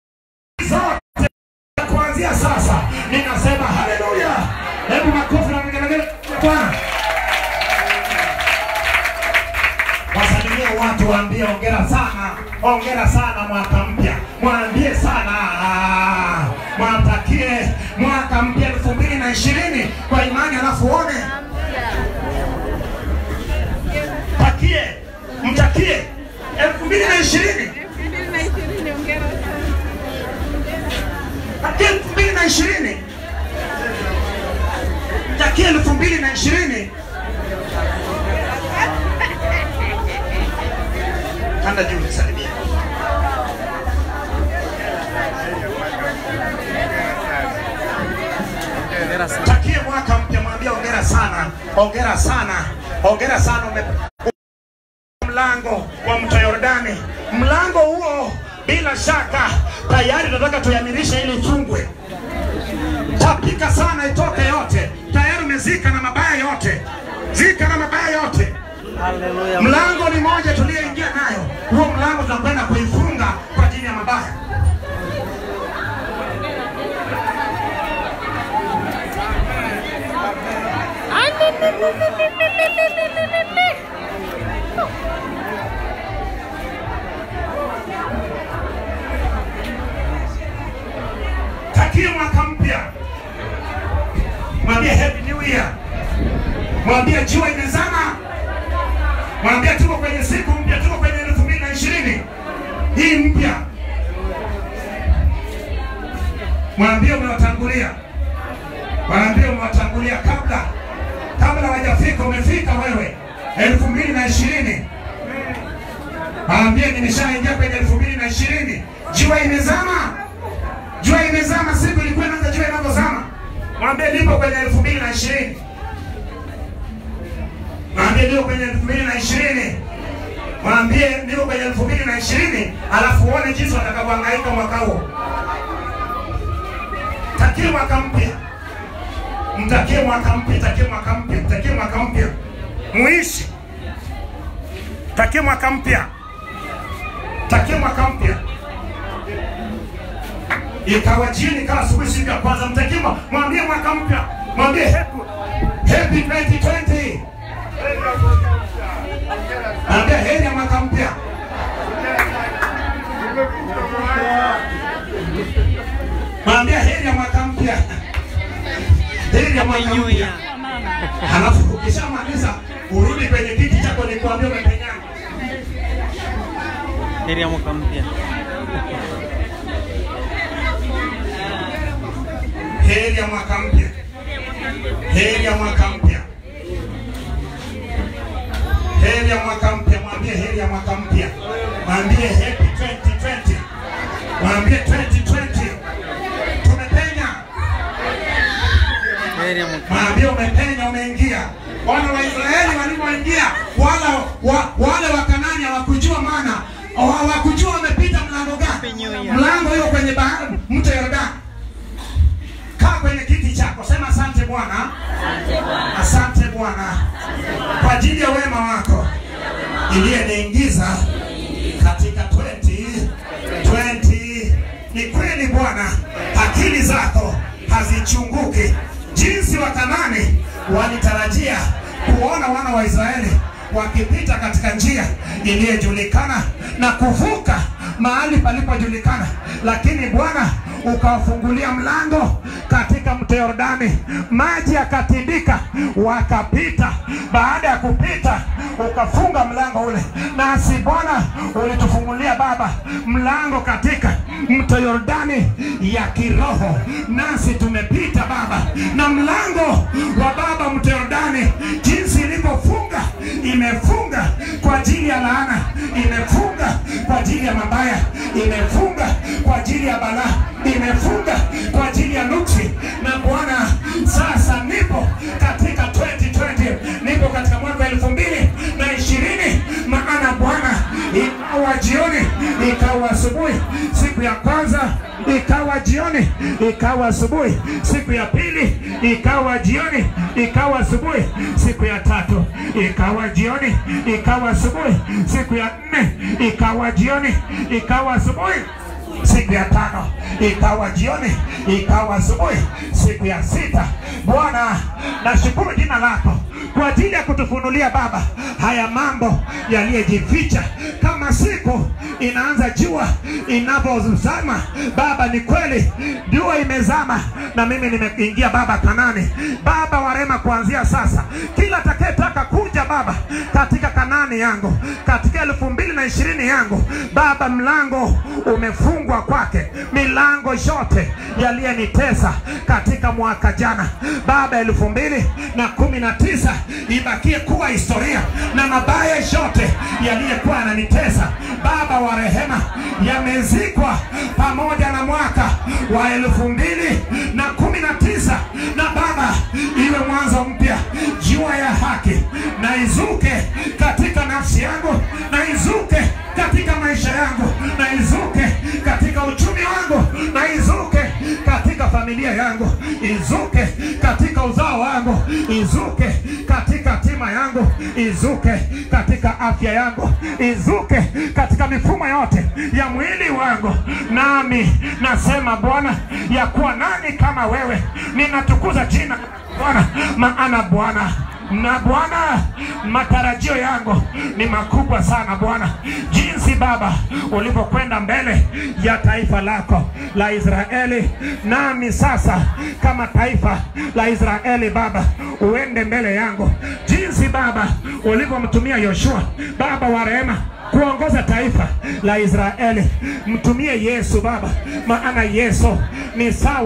zote kuanzia sasa ninasema haleluya. Hebu makofi na vigelegele kwa Bwana. Wasalimie watu, waambie hongera sana, hongera sana mwaka mpya, mwambie sana ah, mwatakie mwaka mpya elfu mbili na ishirini kwa imani, alafu uone takie, mtakie elfu mbili na ishirini takie elfu mbili na ishirini takie elfu mbili na ishirini Kanda juu nisalimie. Takie mwaka mpya, mwambie hongera sana, hongera sana, hongera sana ume mlango wa mto Yordani. Mlango huo bila shaka tayari tunataka tuyamirishe ili ifungwe. Tapika sana itoke yote, tayari umezika na mabaya yote, zika na mabaya yote. Mlango ni moja tuliyeingia nayo, huo mlango tunakwenda kuifunga kwa ajili ya mabaya. Takie mwaka mpya, mwambie happy new year, mwambie jua imezama, mwambie tuko kwenye siku mpya, tuko kwenye elfu mbili na ishirini hii mpya. Mwambie umewatangulia, mwambie umewatangulia kabla kabla hawajafika, umefika wewe elfu mbili na ishirini. Mwambie nimeshaingia kwenye elfu mbili na ishirini jua imezama, jua imezama, siku ilikuwa inaanza jua inavyozama. Mwambie nipo kwenye elfu mbili na ishirini. Mwambie niko kwenye elfu mbili na ishirini. Mwambie niko kwenye elfu mbili na ishirini, alafu uone jinsi watakavyohangaika mwaka huo. Takie mwaka mpya, mtakie mwaka mpya, takie mwaka mpya, mtakie mwaka mpya, muishi, takie mwaka mpya, takie mwaka mpya. Ikawa jioni, ikawa asubuhi, siku ya kwanza, mtakie, mwa- mwambie mwaka mpya, mwambie happy happy 2020 Ambia heri ya mwaka mpya. Mwambia heri ya mwaka mpya. Heri ya mwaka mpya. Halafu ukishamaliza urudi kwenye kiti chako nikuambia umepenyana. heri ya mwaka mpya. Heri ya mwaka mpya. Heri ya mwaka mpya. Heri ya mwaka mpya. Mwambie heri ya mwaka mpya. Mwambie happy 2020. Mwambie 2020. Tumepenya. Heri ya mwaka Mwambie umepenya, umeingia. Wana wa Israeli walipoingia, wala wa, wale wa Kanani hawakujua maana, hawakujua wamepita mlango gani. Mlango hiyo kwenye bahari, mto Yordani. Kaa kwenye kiti chako, sema asante Bwana, asante Bwana kwa ajili ya wema wako iliyeniingiza katika 2020. Ni kweli Bwana, akili zako hazichunguki. Jinsi Wakanani walitarajia kuona wana wa Israeli wakipita katika njia iliyojulikana na kuvuka mahali palipojulikana, lakini Bwana ukawafungulia mlango katika mto Yordani, maji yakatindika, wakapita. Baada ya kupita, ukafunga mlango ule, nasi Bwana ulitufungulia Baba mlango katika mto Yordani ya kiroho, nasi tumepita Baba na mlango wa Baba mto Yordani, jinsi ilivyofunga imefunga kwa ajili ya laana, imefunga kwa ajili ya mabaya, imefunga kwa ajili ya balaa, imefunga kwa ajili ya nuksi. Na Bwana, sasa nipo katika 2020, nipo katika mwaka elfu mbili na ishirini, maana Bwana, ikawa jioni, ikawa asubuhi, siku ya kwanza ikawa jioni, ikawa asubuhi, siku ya pili ikawa jioni, ikawa asubuhi, siku ya tatu ikawa jioni, ikawa asubuhi, siku ya nne ikawa jioni, ikawa asubuhi siku ya tano ikawa jioni, ikawa asubuhi, siku ya sita. Bwana, nashukuru jina lako kwa ajili ya kutufunulia Baba haya mambo yaliyojificha kama siku inaanza jua inavyozama. Baba, ni kweli jua imezama na mimi nimeingia Baba Kanani. Baba wa rehema, kuanzia sasa kila atakayetaka kuja Baba katika Kanani yangu katika elfu mbili na ishirini yangu Baba, mlango umefungwa kwake, milango yote yaliyonitesa katika mwaka jana Baba elfu mbili na kumi na tisa ibakie kuwa historia, na mabaya yote yaliyokuwa yananitesa Baba wa rehema yamezikwa pamoja na mwaka wa elfu mbili na kumi na tisa na Baba, iwe mwanzo mpya, jua ya haki na izuke katika nafsi yangu, na izuke katika maisha yangu, na izuke katika uchumi wangu, na izuke katika familia yangu, izuke katika uzao wangu, izuke katika tima yangu, izuke katika afya yangu, izuke katika mifumo yote ya mwili wangu. Nami nasema Bwana, ya kuwa nani kama wewe? Ninatukuza jina Bwana, maana Bwana na Bwana, matarajio yangu ni makubwa sana Bwana, jinsi Baba ulivyokwenda mbele ya taifa lako la Israeli, nami sasa kama taifa la Israeli Baba, uende mbele yangu, jinsi Baba ulivyomtumia Yoshua Baba wa rehema kuongoza taifa la Israeli. Mtumie Yesu Baba, maana Yesu ni sawa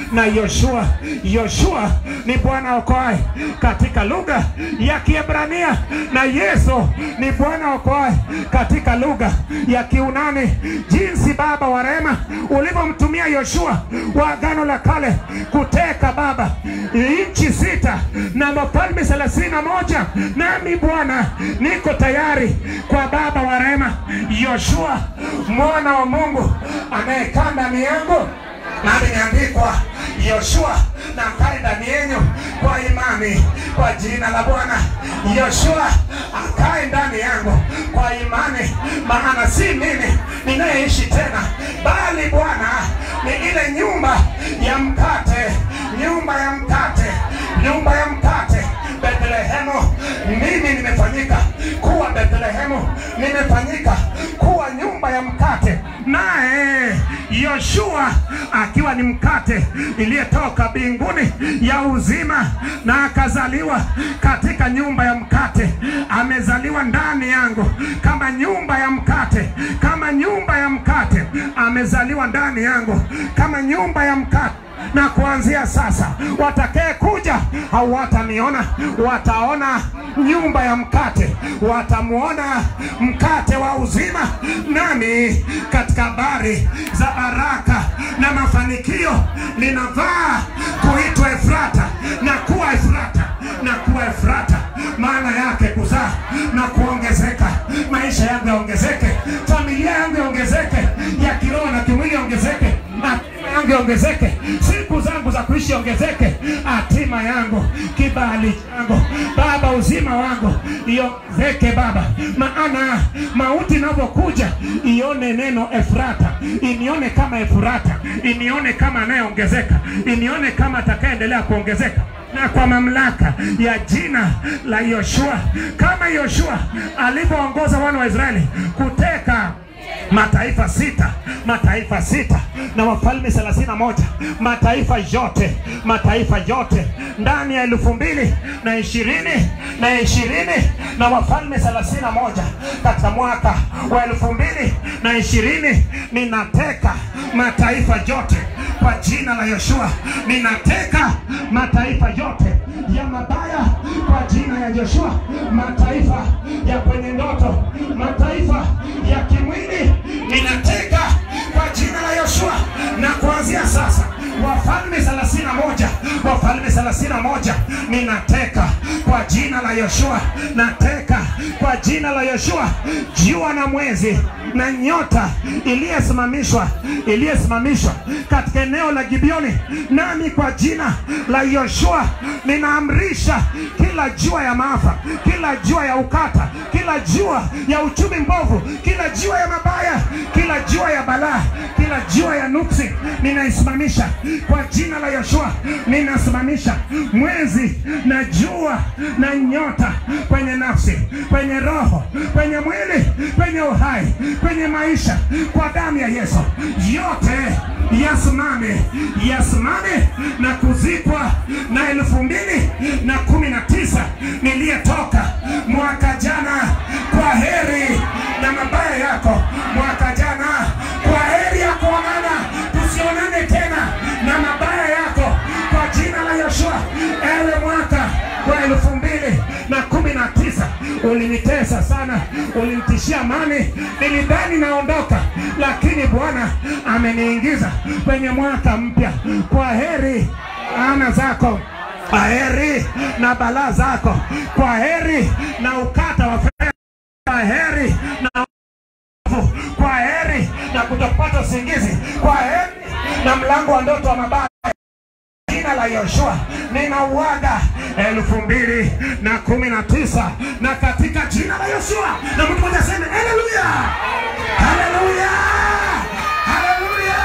na Yoshua. Yoshua ni Bwana okoaye katika lugha ya Kiebrania, na Yesu ni Bwana okoaye katika lugha ya Kiunani. Jinsi Baba wa rehema ulivyomtumia Yoshua wa Agano la Kale kuteka Baba nchi sita na mafalme thelathini na moja nami Bwana niko tayari kwa Baba wa rehema Yoshua mwana wa Mungu anayekaa ndani yangu nami imeandikwa Yoshua na akae ndani yenu kwa imani kwa jina la Bwana. Yoshua akae ndani yangu kwa imani, maana si mimi ninayeishi tena, bali Bwana ni ile nyumba ya mkate, nyumba ya mkate, nyumba ya mkate Bethlehemu. Mimi nimefanyika kuwa Bethlehemu, nimefanyika kuwa nyumba ya mkate, naye Yoshua akiwa ni mkate iliyetoka mbinguni ya uzima, na akazaliwa katika nyumba ya mkate. Amezaliwa ndani yangu kama nyumba ya mkate, kama nyumba ya mkate. Amezaliwa ndani yangu kama nyumba ya mkate na kuanzia sasa watakaye kuja hawataniona, wataona nyumba ya mkate, watamuona mkate wa uzima. Nami katika habari za baraka na mafanikio ninavaa kuitwa Efrata na kuwa Efrata na kuwa Efrata, maana yake kuzaa na kuongezeka. Maisha yangu yaongezeke, familia yangu yaongezeke, ya kiroho na kimwili yaongezeke, hatima yangu yaongezeke, siku zangu za kuishi ongezeke, hatima yangu, kibali changu Baba, uzima wangu iongezeke Baba, maana mauti inavyokuja ione neno Efrata, inione kama Efrata, inione kama anayeongezeka, inione kama atakayeendelea kuongezeka na kwa mamlaka ya jina la Yoshua, kama Yoshua alivyoongoza wana wa Israeli kuteka mataifa sita mataifa sita na wafalme thelathini na moja mataifa yote mataifa yote ndani ya elfu mbili na ishirini na ishirini na wafalme thelathini na moja katika mwaka wa elfu mbili na ishirini ninateka mataifa yote kwa jina la Yoshua ninateka mataifa yote ya mabaya kwa jina ya Joshua, mataifa ya kwenye ndoto, mataifa ya kimwili ninateka kwa jina la Yoshua, na kuanzia sasa wafalme thelathini na moja wafalme thelathini na moja ninateka kwa jina la Yoshua, nateka kwa jina la Yoshua, jua na mwezi na nyota iliyesimamishwa iliyesimamishwa katika eneo la Gibeoni, nami kwa jina la Yoshua ninaamrisha kila jua ya maafa, kila jua ya ukata, kila jua ya uchumi mbovu, kila jua ya mabaya, kila jua ya balaa, kila jua ya nuksi ninaisimamisha kwa jina la Yoshua. Ninasimamisha mwezi na jua na nyota kwenye nafsi, kwenye roho, kwenye mwili, kwenye uhai, kwenye maisha, kwa damu ya Yesu, yote yasimame, yasimame na kuzikwa na elfu mbili na kumi na tisa niliyetoka mwaka jana. Kwa heri na mabaya yako mwaka jana, kwa heri ya kuonana, tusionane tena na mabaya yako kwa jina la Yoshua. Ewe mwaka wa elfu mbili na kumi na tisa ulinitesa sana, ulinitishia amani, nilidhani naondoka, lakini Bwana ameniingiza kwenye mwaka mpya. Kwa heri ana zako kwa heri na balaa zako, kwa heri na ukata wa fedha, kwa heri na uovu, kwa heri na kutopata usingizi, kwa heri na mlango wa ndoto wa mabaya jina la Yoshua ninauaga elfu mbili na kumi na tisa na katika jina la Yoshua, na mtu mmoja aseme haleluya, haleluya, haleluya.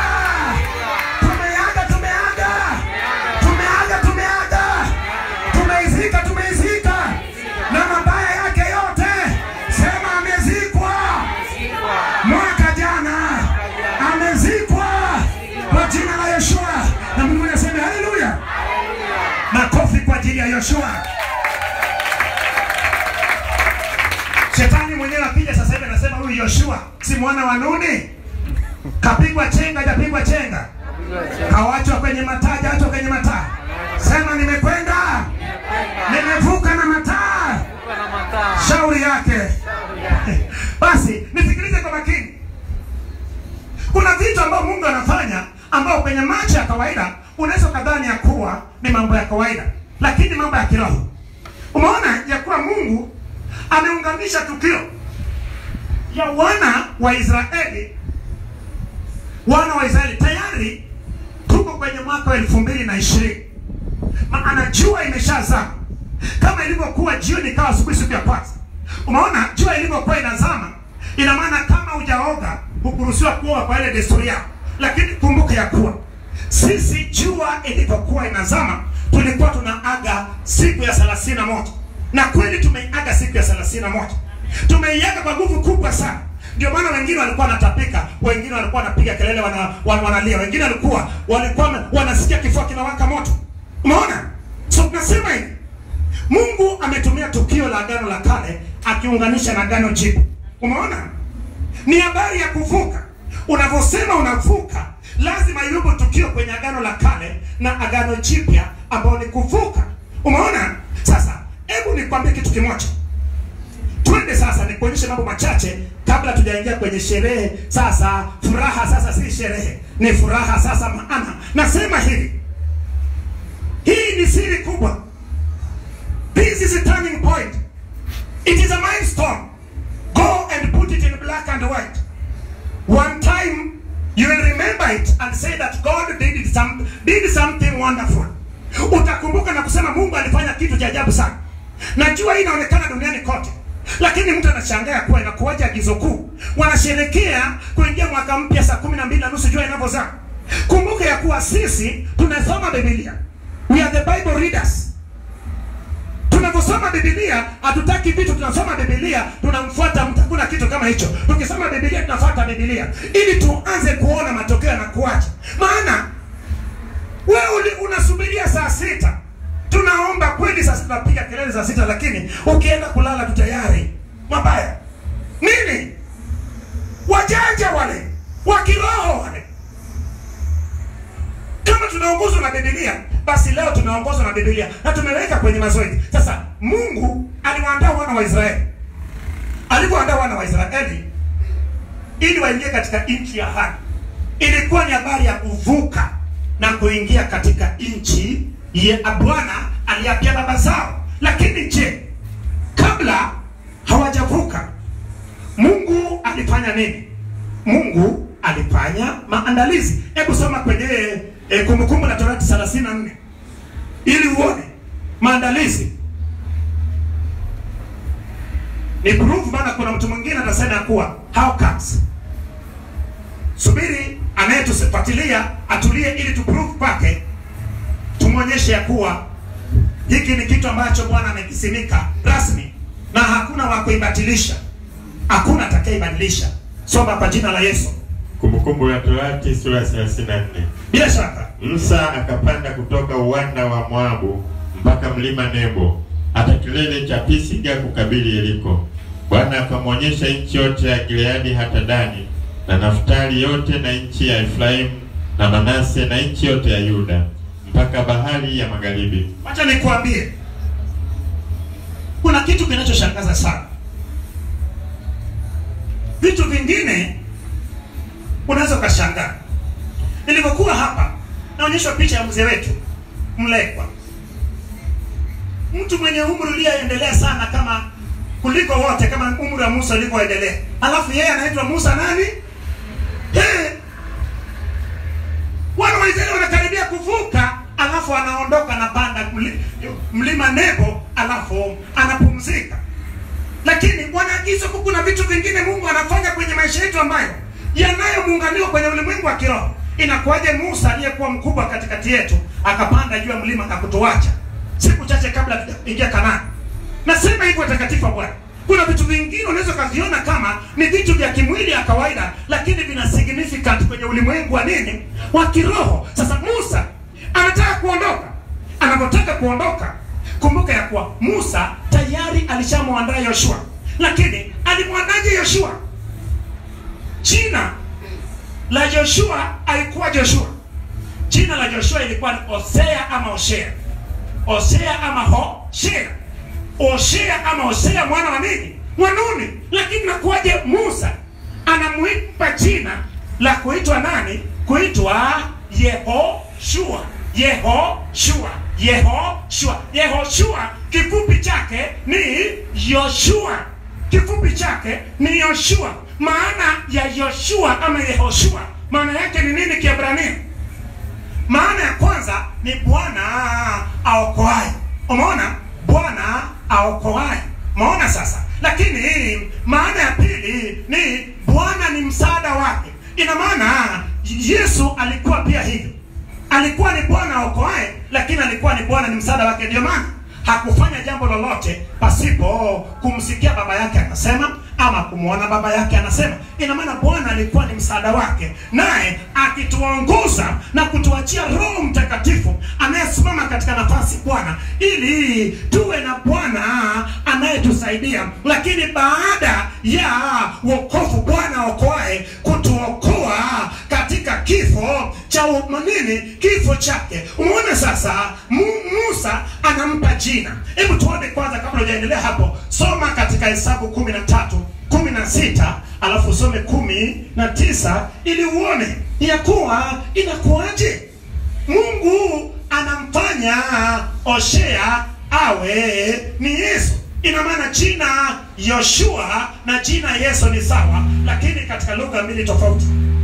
Tumeaga, tumeaga, tumeaga, tumeaga, tumeizika, tumeizika na mabaya yake yote. Sema amezikwa mwaka jana, amezikwa kwa jina la Yoshua, na mtu mmoja aseme haleluya. Makofi kwa ajili ya Yoshua. Shetani mwenyewe akija sasa hivi anasema huyu Yoshua si mwana wa Nuni, kapigwa chenga, hajapigwa chenga, kawachwa kwenye mataji, vitu ambavyo Mungu anafanya ambao kwenye macho ya kawaida unaweza ukadhani ya kuwa ni mambo ya kawaida, lakini mambo ya kiroho. Umeona ya kuwa Mungu ameunganisha tukio ya wana wa Israeli, wana wa Israeli tayari tuko kwenye mwaka wa elfu mbili na ishirini maana jua imeshazama kama ilivyokuwa jioni ikawa asubuhi siku ya kwanza. Umeona jua ilivyokuwa inazama, ina maana kama hujaoga hukuruhusiwa kuoga kwa ile desturi yao, lakini kumbuka ya kuwa sisi jua ilivyokuwa inazama tulikuwa tunaaga siku ya thelathini na moja na kweli tumeiaga siku ya thelathini na moja tumeiaga kwa nguvu kubwa sana ndio maana wengine walikuwa wanatapika wengine walikuwa wanapiga kelele wana, wana, wanalia wengine walikuwa walikuwa wana- wanasikia kifua kinawaka moto umeona so tunasema hivi mungu ametumia tukio la agano la kale akiunganisha na agano jipya umeona ni habari ya kuvuka unavyosema unavuka lazima iwepo tukio kwenye agano la kale na agano jipya ambao ni kuvuka umeona sasa hebu nikwambie kitu kimoja twende sasa nikuonyeshe mambo machache kabla tujaingia kwenye sherehe sasa furaha sasa si sherehe ni furaha sasa maana nasema hivi hii ni siri kubwa this is a turning point it is a milestone go and put it in black and white one time you will remember it and say that god did, it some, did something wonderful utakumbuka na kusema mungu alifanya kitu cha ajabu sana najua hii inaonekana duniani kote lakini mtu anashangaa kuwa inakuwaje agizo kuu wanasherekea kuingia mwaka mpya saa kumi na mbili na nusu jua inavyozaa kumbuka ya kuwa sisi tunasoma bibilia we are the bible readers tunavyosoma bibilia hatutaki vitu tunasoma bibilia tunamfuata mtu hakuna kitu kama hicho tukisoma bibilia tunafuata bibilia ili tuanze kuona matokeo yanakuacha maana wewe uli- unasubiria saa sita tunaomba kweli saa sita tunapiga kelele saa sita lakini ukienda kulala tu tayari mabaya nini wajanja wale wa kiroho wale kama tunaongozwa na bibilia basi leo tunaongozwa na bibilia na tumeweka kwenye mazoezi sasa mungu aliwaandaa wana wa israeli alivyoandaa wana wa israeli ili waingie katika nchi ya ahadi ilikuwa ni habari ya kuvuka na kuingia katika nchi ya bwana aliapia baba zao lakini je kabla hawajavuka mungu alifanya nini mungu alifanya maandalizi hebu soma kwenye e, kumbukumbu la torati 34 ili uone maandalizi ni proof maana kuna mtu mwingine atasema ya kuwa how comes subiri anayetufuatilia atulie ili tuprove kwake tumwonyeshe ya kuwa hiki ni kitu ambacho bwana amekisimika rasmi na hakuna wa kuibatilisha hakuna atakayeibadilisha soma kwa jina la yesu Kumbukumbu la Torati sura ya 34. bila shaka Musa akapanda kutoka uwanda wa Moabu mpaka mlima Nebo hata kilele cha Pisiga kukabili Yeriko. Bwana akamwonyesha nchi yote ya Gileadi hata Dani na Naftali yote na nchi ya Efraimu na Manase na nchi yote ya Yuda mpaka bahari ya magharibi. wacha nikuambie kuna kitu kinachoshangaza sana vitu vingine unaweza ukashangaa nilivyokuwa hapa naonyeshwa picha ya mzee wetu mlekwa mtu mwenye umri ulioendelea sana kama kuliko wote kama umri wa musa ulivyoendelea alafu yeye anaitwa musa nani hey! wana wa Israeli wanakaribia kuvuka, alafu anaondoka anapanda mli- mlima Nebo, alafu anapumzika. Lakini wanaagizwa huku, kuna vitu vingine Mungu anafanya kwenye maisha yetu ambayo yanayomuunganiwa kwenye ulimwengu wa kiroho. Inakuwaje Musa aliyekuwa mkubwa katikati yetu akapanda juu ya mlima na kutuacha siku chache kabla tujaingia Kanaani? Nasema hivyo watakatifu wa Bwana. Kuna vitu vingine unaweza ukaviona kama ni vitu vya kimwili ya kawaida, lakini vina significant kwenye ulimwengu wa nini, wa kiroho. Sasa Musa anataka kuondoka. Anapotaka kuondoka, kumbuka ya kuwa Musa tayari alishamwandaa Yoshua, lakini alimwandaje Yoshua? Jina la Joshua alikuwa Joshua. Jina la Joshua ilikuwa ni Hosea ama Hoshea, Hosea ama Hoshea, Hoshea ama Hosea mwana wa nini? Wa Nuni. Lakini nakuwaje Musa anamwipa jina la kuitwa nani kuitwa yehoshua yehoshua yehoshua yehoshua kifupi chake ni yoshua kifupi chake ni yoshua maana ya yoshua ama yehoshua maana yake ni nini kiebrania maana ya kwanza ni bwana aokoaye umeona bwana aokoaye umeona sasa lakini maana ya pili ni bwana ni msaada wake ina maana yesu alikuwa pia hivyo alikuwa ni bwana aokoaye lakini alikuwa ni bwana ni msaada wake ndio maana hakufanya jambo lolote pasipo kumsikia baba yake anasema ama kumwona baba yake anasema ina maana bwana alikuwa ni msaada wake naye akituongoza na kutuachia roho mtakatifu anayesimama katika nafasi bwana ili tuwe na bwana anayetusaidia lakini baada ya wokovu bwana okoae kutuokoa katika kifo cha nini kifo chake umeona sasa Mu, musa anampa jina hebu tuone kwanza kabla hujaendelea hapo soma katika hesabu kumi na tatu kumi na sita alafu usome kumi na tisa ili uone ya kuwa inakuwaje mungu anamfanya oshea awe ni yesu ina maana jina yoshua na jina yesu ni sawa lakini katika lugha mbili tofauti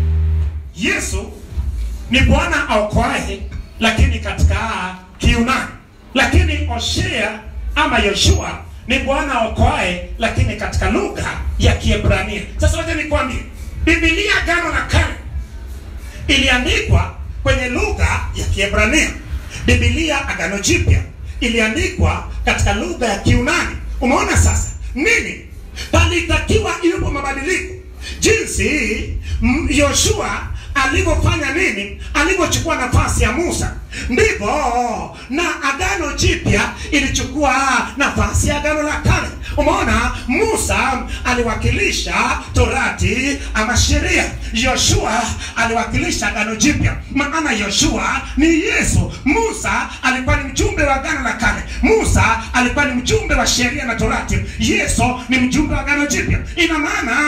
yesu ni bwana aokoaye lakini katika kiunani lakini oshea ama yoshua ni bwana aokoaye lakini katika lugha ya kiebrania sasa wacha nikwambie bibilia gano la kale iliandikwa kwenye lugha ya kiebrania bibilia agano jipya iliandikwa katika lugha ya kiunani umeona sasa nini palitakiwa iwepo mabadiliko jinsi yoshua alivyofanya nini alivyochukua nafasi ya musa ndivyo na agano jipya ilichukua nafasi ya agano la kale umeona musa aliwakilisha torati ama sheria yoshua aliwakilisha agano jipya maana yoshua ni yesu musa alikuwa ni mjumbe wa agano la kale musa alikuwa ni mjumbe wa sheria na torati yesu ni mjumbe wa agano jipya ina maana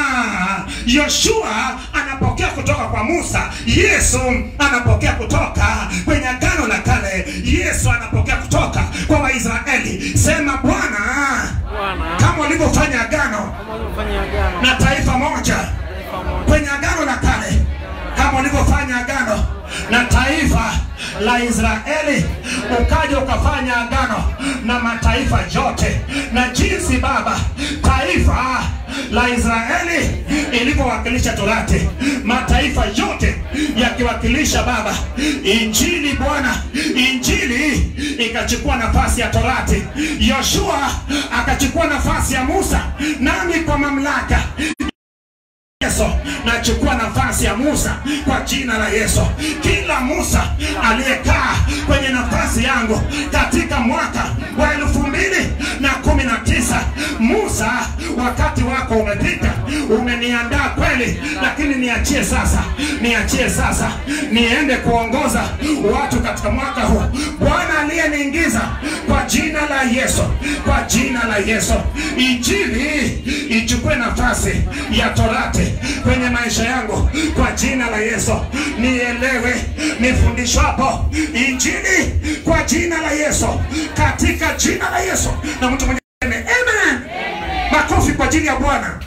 yoshua anapokea kutoka kwa musa yesu anapokea kutoka kwenye agano la kale yesu anapokea kutoka kwa waisraeli sema bwana Bwana, kama ulivyofanya agano kama ulivyofanya agano na taifa moja taifa moja kwenye agano la kale kama ulivyofanya agano na taifa la israeli ukaja ukafanya agano na mataifa yote na jinsi baba taifa la israeli ilivyowakilisha torati mataifa yote yakiwakilisha baba injili bwana injili ikachukua nafasi ya torati yoshua akachukua nafasi ya musa nami kwa mamlaka Yesu nachukua nafasi ya Musa kwa jina la Yesu. Kila Musa aliyekaa kwenye nafasi yangu katika mwaka wa elfu mbili na kumi na tisa Musa, wakati wako umepita, umeniandaa kweli, lakini niachie sasa, niachie sasa niende kuongoza watu katika mwaka huu. Bwana aliyeniingiza kwa jina la Yesu, kwa jina la Yesu, injili ichukue nafasi ya torati kwenye maisha yangu kwa jina la Yesu. Nielewe nifundishwapo injili kwa jina la Yesu, katika jina la Yesu. Na mtu mwenye amen, makofi kwa ajili ya Bwana.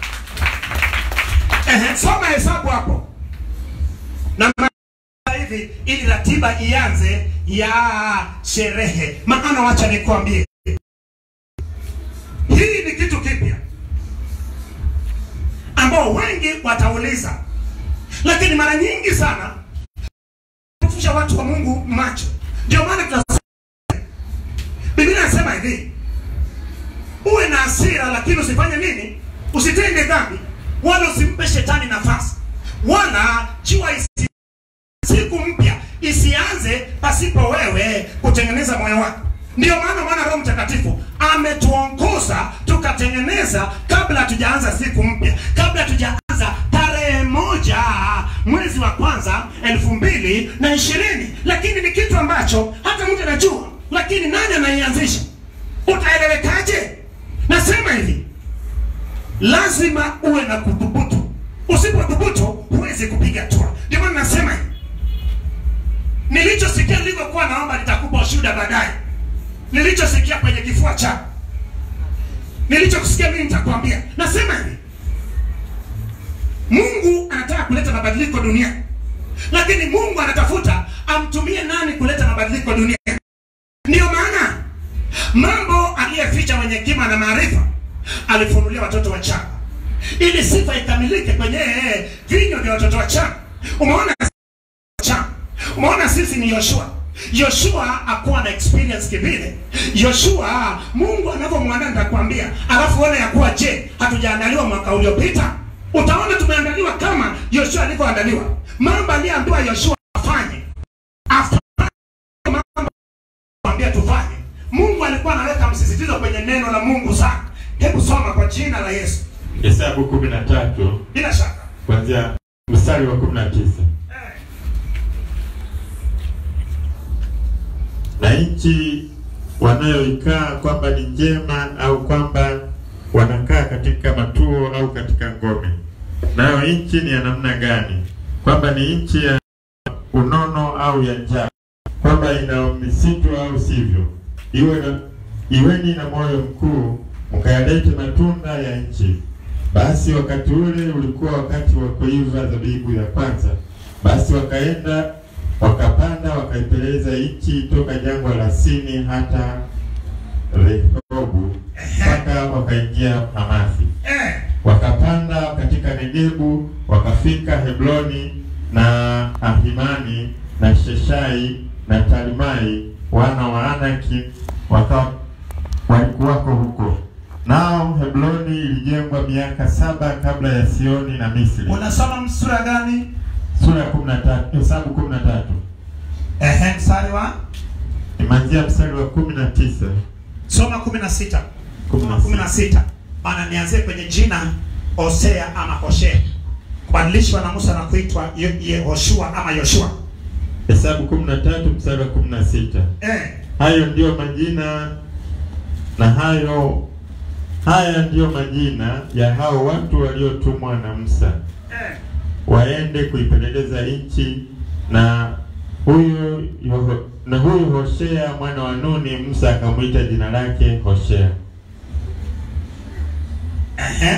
Ehe, soma hesabu hapo na ma- hivi ili ratiba ianze ya sherehe, maana wacha nikwambie, hii ni kitu kipya ambao wengi watauliza, lakini mara nyingi sana kufusha watu wa Mungu macho. Ndio maana tunasema Biblia inasema hivi, uwe na hasira lakini usifanye nini? Usitende dhambi, wala usimpe shetani nafasi, wala jua isi siku mpya isianze pasipo wewe kutengeneza moyo wako. Ndio maana maana Roho Mtakatifu ametuongoza tukatengeneza kabla hatujaanza siku mpya, kabla hatujaanza tarehe moja mwezi wa kwanza elfu mbili na ishirini. Lakini ni kitu ambacho hata mtu anajua, lakini nani anaianzisha? Utaelewekaje? Nasema hivi, lazima uwe na kudhubutu. Usipodhubutu huwezi kupiga hatua. ndio maana nasema hivi. nilichosikia nilivyokuwa naomba nitakupa ushuhuda baadaye nilichosikia kwenye kifua chako nilichokusikia mimi nitakwambia nasema hivi mungu anataka kuleta mabadiliko duniani lakini mungu anatafuta amtumie nani kuleta mabadiliko duniani ndiyo maana mambo aliyeficha mwenye hekima na maarifa alifunulia watoto wachanga ili sifa ikamilike kwenye vinywa vya watoto wachanga umeona wachanga umeona sisi ni yoshua yoshua akuwa na experience kivile yoshua mungu anavyomwandaa nitakwambia alafu one ya kuwa je hatujaandaliwa mwaka uliopita utaona tumeandaliwa kama yoshua alivyoandaliwa mambo aliyeambiwa yoshua afanye after mambo ambia tufanye mungu alikuwa anaweka msisitizo kwenye neno la mungu sana hebu soma kwa jina la yesu Hesabu kumi na tatu bila shaka kuanzia mstari wa kumi na tisa eh. na nchi wanayoikaa kwamba ni njema au kwamba wanakaa katika matuo au katika ngome. Nayo nchi ni ya namna gani? Kwamba ni nchi ya unono au ya njaa, kwamba ina misitu au sivyo? Iwe na, iweni na moyo mkuu, mkayalete matunda ya nchi. Basi wakati ule ulikuwa wakati wa kuiva zabibu ya kwanza. Basi wakaenda wakapanda wakaipeleza nchi toka jangwa la Sini hata Rehobu mpaka wakaingia Hamathi. Eh. Wakapanda katika Negebu wakafika Hebroni na Ahimani na Sheshai na Talmai wana wa Anaki waka walikuwako huko. Nao Hebroni ilijengwa miaka saba kabla ya Sioni na Misri. unasoma sura gani Sura ya 13, Hesabu 13. Ehe, mstari wa Imeanzia mstari wa 19. soma kumi na sita Kumi na kumi na sita maana nianzie kwenye jina hosea ama hoshea kubadilishwa na musa na kuitwa Ye- yehoshua ama yoshua Hesabu 13 mstari wa 16. eh. Hayo ndiyo majina na hayo haya ndiyo majina ya hao watu waliotumwa na Musa Eh. waende kuipeleleza nchi na huyu Yoho- na huyu Hoshea mwana wa Nuni Musa akamwita jina lake Hoshea. Ehe.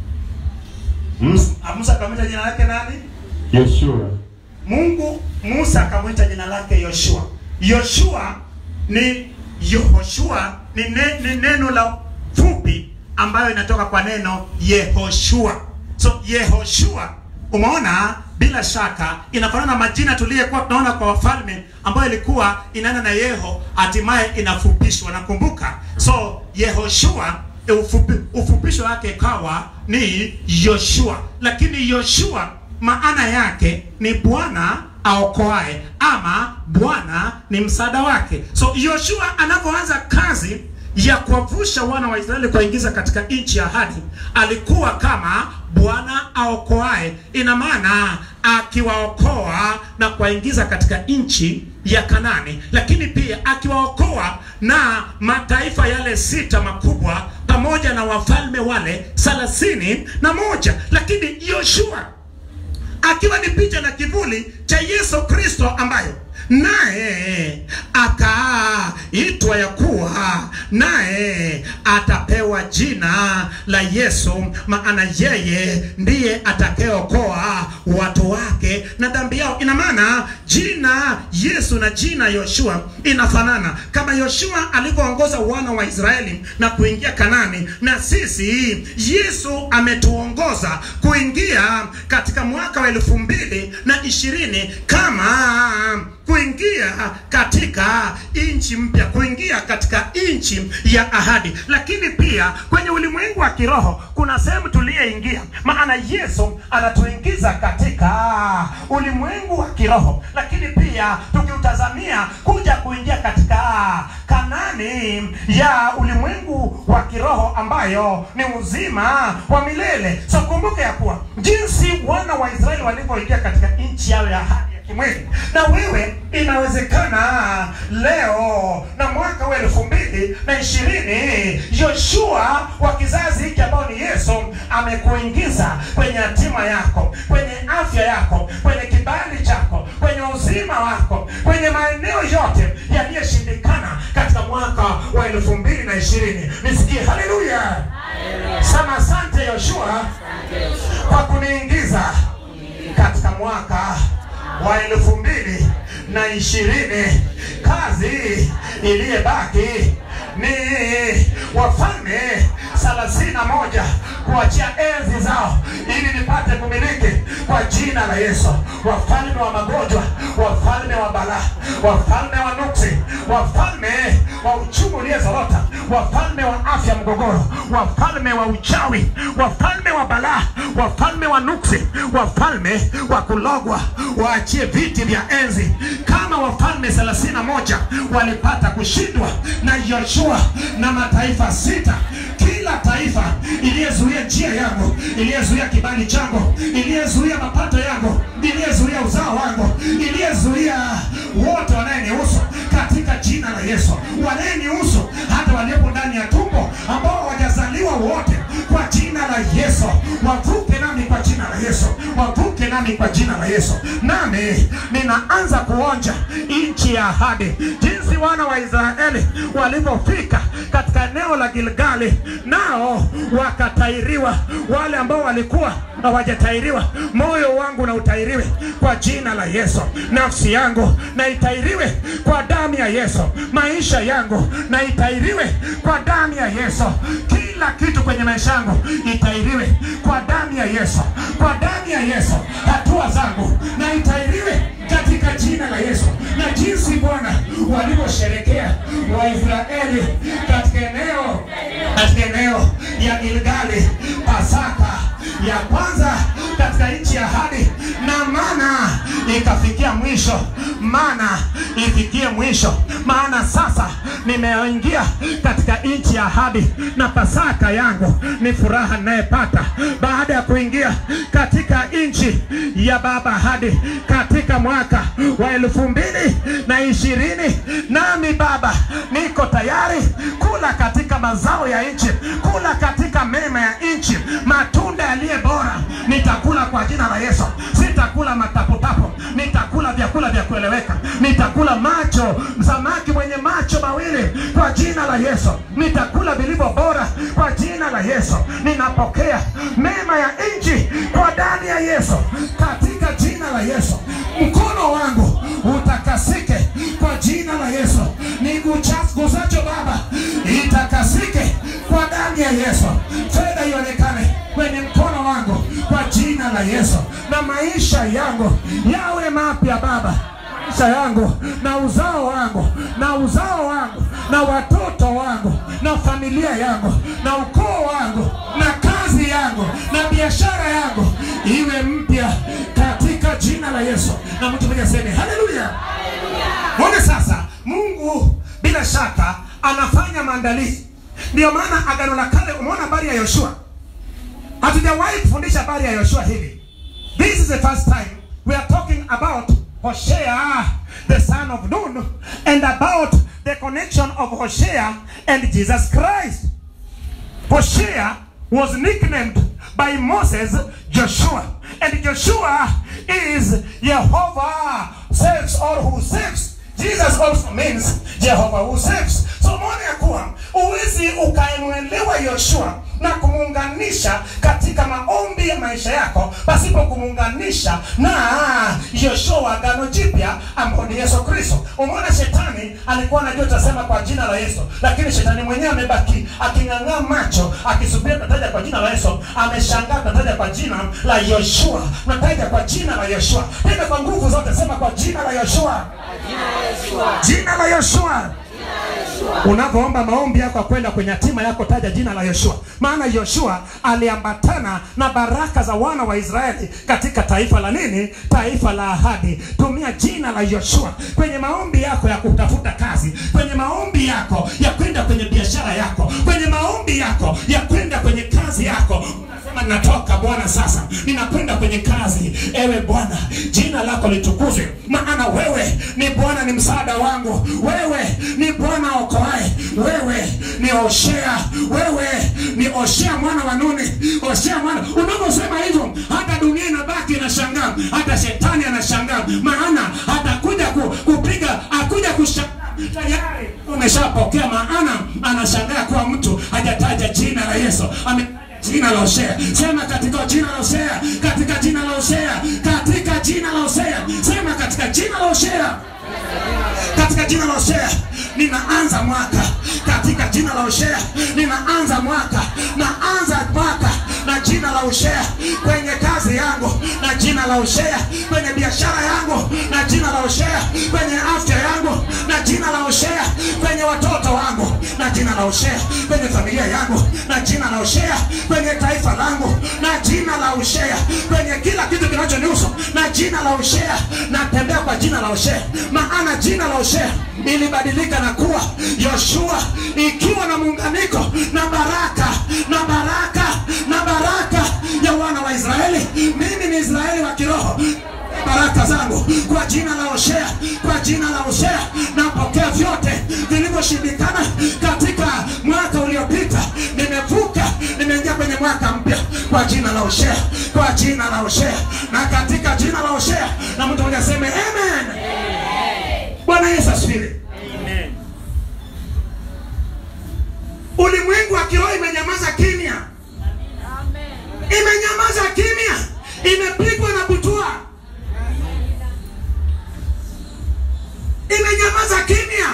Mus- Ah, musa akamwita jina lake nani Yoshua mungu musa akamwita jina lake yoshua yoshua ni yehoshua ni, ne, ni neno la fupi ambayo inatoka kwa neno yehoshua so yehoshua umeona bila shaka inafanana na majina tuliyekuwa tunaona kwa wafalme ambayo ilikuwa inaenda na yeho hatimaye inafupishwa nakumbuka so yehoshua ufupi, ufupisho wake ikawa ni yoshua lakini yoshua maana yake ni bwana aokoae ama bwana ni msaada wake so yoshua anapoanza kazi ya kuwavusha wana wa israeli kuwaingiza katika nchi ya ahadi alikuwa kama bwana aokoae ina maana akiwaokoa na kuwaingiza katika nchi ya kanani lakini pia akiwaokoa na mataifa yale sita makubwa pamoja na wafalme wale thelathini na moja lakini yoshua akiwa ni picha na kivuli cha yesu kristo ambayo naye akaitwa ya kuwa naye atapewa jina la yesu maana yeye ndiye atakayeokoa watu wake na dhambi yao ina maana jina yesu na jina yoshua inafanana kama yoshua alivyoongoza wana wa israeli na kuingia kanani na sisi yesu ametuongoza kuingia katika mwaka wa elfu mbili na ishirini kama kuingia katika nchi mpya kuingia katika nchi ya ahadi lakini pia kwenye ulimwengu wa kiroho kuna sehemu tuliyeingia maana yesu anatuingiza katika ulimwengu wa kiroho lakini pia tukiutazamia kuja kuingia katika kanani ya ulimwengu wa kiroho ambayo ni uzima wa milele so kumbuke ya kuwa jinsi wana wa israeli walivyoingia katika nchi yao ya ahadi ya kimwili na wewe inawezekana leo na mwaka wa elfu mbili na ishirini yoshua wa kizazi hiki ambao ni yesu amekuingiza kwenye hatima yako, kwenye afya yako, kwenye kibali chako, kwenye uzima wako, kwenye maeneo yote yaliyoshindikana katika mwaka wa elfu mbili na ishirini. Nisikie haleluya! Sema asante Yoshua kwa kuniingiza katika mwaka wa elfu mbili na ishirini. Kazi iliyebaki ni wafalme thelathini na moja kuachia enzi zao ili nipate kumiliki kwa jina la Yesu. Wafalme wa magonjwa, wafalme wa balaa, wafalme wa nuksi, wafalme wa uchumi uliezorota, wafalme wa afya mgogoro, wafalme wa uchawi, wafalme wa balaa, wafalme wa nuksi, wafalme wa kulogwa, waachie viti vya enzi kama wafalme thelathini na moja walipata kushindwa na Yoshua na mataifa sita. Kila taifa iliyezuia njia yangu, iliyezuia kibali changu, iliyezuia mapato yangu, iliyezuia uzao wangu, iliyezuia wote wanayenihusu katika jina la Yesu, wanayenihusu hata waliopo ndani ya tumbo ambao hawajazaliwa wote, kwa jina la Yesu wavuke nami kwa jina la Yesu, wavuke nami kwa jina la Yesu. Nami ninaanza kuonja nchi ya ahadi, jinsi wana wa Israeli walivyofika katika eneo la Gilgali, nao wakatairiwa. Wale ambao walikuwa hawajatairiwa, moyo wangu na utairiwe kwa jina la Yesu. Nafsi yangu na itairiwe kwa damu ya Yesu. Maisha yangu na itairiwe kwa damu ya Yesu. Kila kitu kwenye maisha yangu itairiwe kwa damu ya Yesu, kwa damu ya Yesu. Hatua zangu na itairiwe katika jina la Yesu. Na jinsi Bwana walivyosherekea Waisraeli katika eneo katika eneo ya Gilgali, Pasaka ya kwanza katika nchi ya ahadi, na mana ikafikia mwisho, mana ifikie mwisho, maana sasa nimeingia katika nchi ya ahadi, na Pasaka yangu ni furaha ninayepata baada ya kuingia katika nchi ya baba ahadi katika mwaka wa elfu mbili na ishirini. Nami Baba, niko tayari kula katika mazao ya nchi, kula katika mema ya nchi, matunda yaliye bora nitakula kwa jina la Yesu. Sitakula mataputapu, nitakula vyakula vya kueleweka, nitakula macho, samaki mwenye macho mawili kwa jina la Yesu, nitakula vilivyo bora kwa jina la Yesu. Ninapokea mema ya nchi kwa damu ya Yesu, katika jina la Yesu. Mkono wangu utakasike kwa jina la Yesu. Nigusacho Baba itakasike kwa damu ya Yesu. Fedha ionekane kwenye mkono wangu kwa jina la Yesu, na maisha yangu yawe mapya Baba maisha yangu na uzao wangu na uzao wangu na watoto wangu na familia yangu na ukoo wangu na kazi yangu na biashara yangu iwe mpya katika jina la Yesu. Na mtu mmoja aseme haleluya. Mwone sasa, Mungu bila shaka anafanya maandalizi. Ndiyo maana agano la kale, umeona habari ya Yoshua, hatujawahi kufundisha habari ya Yoshua hivi. This is the first time we are talking about Hosea the son of Nun and about the connection of Hosea and Jesus Christ. Hosea was nicknamed by Moses Joshua, and Joshua is Jehovah saves or who saves. Jesus also means Jehovah who saves. So umeona ya kuwa uwezi ukaemwelewa Yoshua na kumuunganisha katika maombi ya maisha yako pasipo kumuunganisha na Yoshua wa agano jipya ambao ni Yesu Kristo. Umeona shetani alikuwa anajua utasema kwa jina la Yesu, lakini shetani mwenyewe amebaki aking'ang'aa macho akisubiria tunataja kwa jina la Yesu. Ameshangaa tunataja kwa jina la Yoshua, tunataja kwa jina la Yoshua, tena kwa nguvu zote, sema kwa jina la Yoshua, jina la Yoshua. Unapoomba maombi yako ya kwenda kwenye hatima yako, taja jina la Yoshua, maana Yoshua aliambatana na baraka za wana wa Israeli katika taifa la nini? Taifa la ahadi. Tumia jina la Yoshua kwenye maombi yako ya kutafuta kazi, kwenye maombi yako ya kwenda kwenye biashara yako, kwenye maombi yako ya kwenda kwenye kazi yako. Unasema natoka Bwana sasa, ninakwenda kwenye kazi. Ewe Bwana, jina lako litukuzwe, maana wewe ni Bwana, ni msaada wangu. Wewe ni Bwana okoaye, wewe ni Oshea, wewe ni Oshea mwana wa Nuni, Oshea mwana. Unaposema hivyo, hata dunia inabaki inashangaa, hata shetani anashangaa, maana atakuja ku, kupiga, akuja kushangaa tayari umeshapokea, maana anashangaa kuwa mtu hajataja jina la Yesu ame jina la Hosea. Sema katika jina la Hosea, katika jina la Hosea, katika jina la Hosea. Sema katika jina la Hosea, katika jina la Hosea. Ninaanza mwaka katika jina la Hosea, ninaanza mwaka, naanza mwaka na jina la Hosea kwenye kazi yangu, na jina la Hosea kwenye biashara yangu, na jina la Hosea kwenye afya yangu, na jina la Hosea kwenye watoto wangu, na jina la Hosea kwenye familia yangu, na jina la Hosea kwenye taifa langu, na jina la Hosea kwenye kila kitu kinachonihusu, na jina la Hosea. Natembea kwa jina la Hosea, maana jina la Hosea ilibadilika na kuwa Yoshua, ikiwa na muunganiko na baraka na baraka na baraka ya wana wa Israeli. Mimi ni Israeli wa kiroho baraka zangu kwa jina la Hosea, kwa jina la Hosea napokea vyote vilivyoshindikana katika mwaka uliopita. Nimevuka, nimeingia kwenye mwaka mpya kwa jina la Hosea, kwa jina la Hosea na katika jina la Hosea, na mtu mmoja aseme amen. Bwana Yesu asifiwe. Amen. Ulimwengu wa kiroho imenyamaza kimya, imenyamaza kimya, imepigwa na butua, imenyamaza kimya,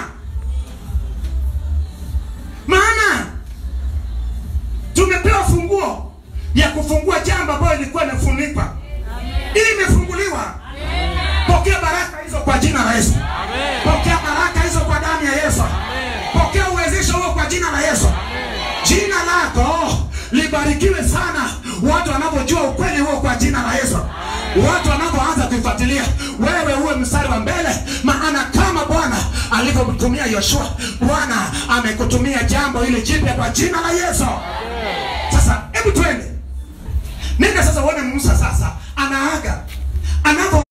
maana tumepewa funguo ya kufungua jambo ambayo ilikuwa imefunikwa, ili imefunguliwa. Pokea baraka hizo kwa jina la Yesu. Amen. Pokea baraka hizo kwa damu ya Yesu. Pokea uwezesho huo kwa jina la Yesu. Jina lako libarikiwe sana, watu wanapojua ukweli huo kwa jina la Yesu, watu wanapoanza kuifuatilia wewe, uwe mstari wa mbele, maana kama Bwana alivyomtumia Yoshua, Bwana amekutumia jambo hili jipya kwa jina la Yesu. Sasa hebu twende, nenda sasa uone Musa sasa anaaga anapo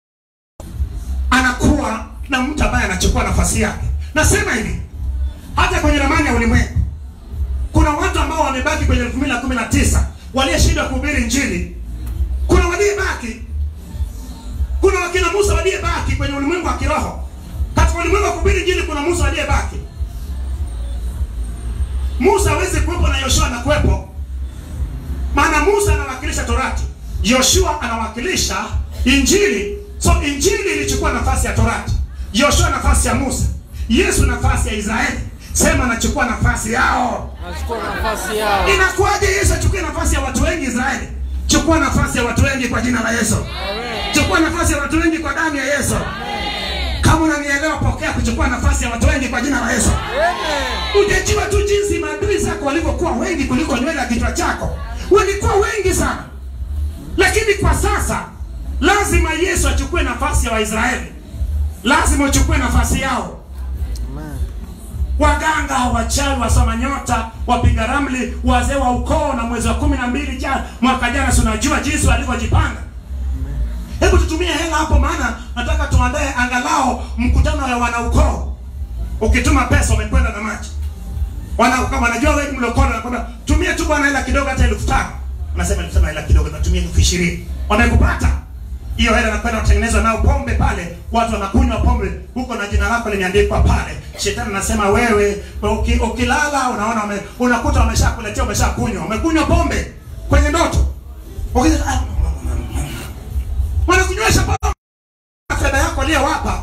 anakuwa na mtu ambaye anachukua nafasi yake. Nasema hivi, hata kwenye ramani ya ulimwengu kuna watu ambao wamebaki kwenye elfu mbili na kumi na tisa waliyeshindwa kuhubiri Injili. Kuna waliyebaki, kuna wakina Musa waliyebaki kwenye ulimwengu wa kiroho. Katika ulimwengu wa kuhubiri Injili kuna Musa waliyebaki. Musa hawezi kuwepo na Yoshua anakuwepo, maana Musa anawakilisha Torati, Yoshua anawakilisha Injili. So Injili ilichukua nafasi ya Torati, Yoshua nafasi ya Musa, Yesu nafasi ya Israeli. Sema anachukua nafasi yao. Nachukua nafasi yao. Inakuwaje Yesu achukue nafasi ya watu wengi Israeli? Chukua nafasi ya watu wengi kwa jina la Yesu. Chukua nafasi ya watu wengi kwa damu ya Yesu. Kama unanielewa, pokea kuchukua nafasi ya watu wengi kwa jina la Yesu. Amen. Ujajua tu jinsi maadui zako walivyokuwa wengi kuliko nywele ya kichwa chako, walikuwa wengi sana. Lakini kwa sasa lazima Yesu achukue nafasi ya Waisraeli, lazima uchukue nafasi yao. Amen. Waganga, wachawi, wasoma nyota, wapiga ramli, wazee wa ukoo, na mwezi wa kumi na mbili jana mwaka jana, si unajua jinsi walivyojipanga. Hebu tutumie hela hapo, maana nataka tuandae angalau mkutano wa wanaukoo. Ukituma pesa umekwenda na maji. Wana kama wanajua wewe ni mlokole, wanakwambia tumie tu bwana hela kidogo, hata elfu tano. Unasema nilisema hela kidogo, natumia elfu ishirini. Wamekupata hiyo hela, nakwenda kutengenezwa nao pombe pale, watu wanakunywa pombe huko na jina lako limeandikwa pale. Shetani anasema wewe uki, ukilala unaona ume, unakuta wameshakuletea umeshakunywa, umekunywa pombe kwenye ndoto. Ukija ah, wanakunywesha pombe fedha yako aliyowapa.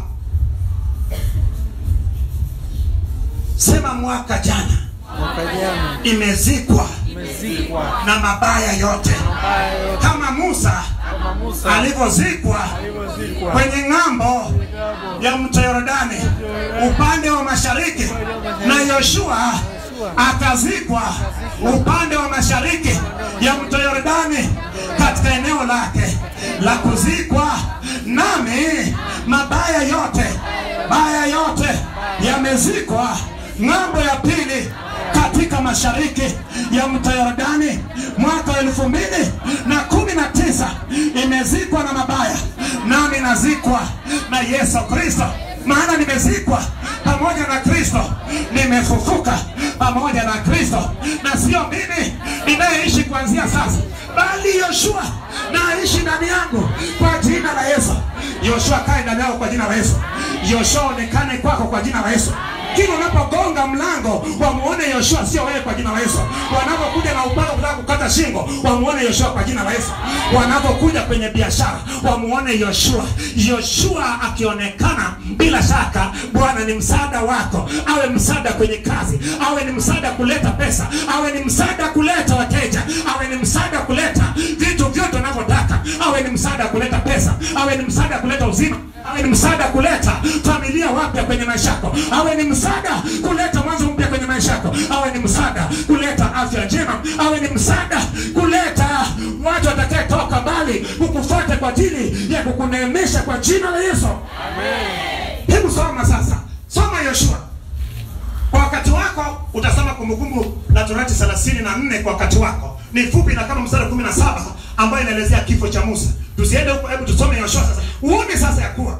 Sema mwaka jana Mwaka jana imezikwa umezikwa na mabaya yote, mabaya yote kama Musa kama Musa alivyozikwa alivyozikwa kwenye ng'ambo ya mto Yordani upande wa mashariki, na Yoshua akazikwa upande wa mashariki ya mto Yordani katika eneo lake la kuzikwa. Nami mabaya yote, baya yote yamezikwa ng'ambo ya pili katika katika mashariki ya mto Yordani mwaka wa elfu mbili na kumi na tisa imezikwa na mabaya, nami nazikwa na Yesu Kristo, maana nimezikwa pamoja na Kristo, nimefufuka pamoja na Kristo, na sio mimi ninayeishi kuanzia sasa, bali Yoshua na aishi ndani yangu kwa jina la Yesu. Yoshua kae ndani yako kwa jina la Yesu. Yoshua onekane kwako kwa jina la Yesu. Kila unapogonga mlango wamuone Yoshua, sio wewe, kwa jina la Yesu. Wanapokuja na upanga kutaka kukata shingo, wamuone Yoshua kwa jina la Yesu. Wanapokuja kwenye biashara, wamuone Yoshua. Yoshua akionekana, bila shaka Bwana ni msaada wako, awe msaada kwenye kazi, awe ni msaada kuleta pesa, awe ni msaada kuleta wateja, awe ni msaada kuleta vitu vyote unavyotaka, awe ni msaada kuleta pesa, awe ni msaada kuleta uzima, awe ni msaada kuleta familia wapya kwenye maisha yako, awe ni msaada kuleta mwanzo mpya kwenye maisha yako, awe ni msaada kuleta afya njema, awe ni msaada kuleta watu watakayetoka mbali kukufuata kwa ajili ya kukuneemesha kwa jina la Yesu. Hebu soma sasa, soma Yoshua kwa wakati wako. Utasoma Kumbukumbu la Torati thelathini na nne kwa wakati wako, ni fupi na kama mstari kumi na saba ambayo inaelezea kifo cha Musa. Tusiende huko, hebu tusome Yoshua sasa, uone sasa ya kuwa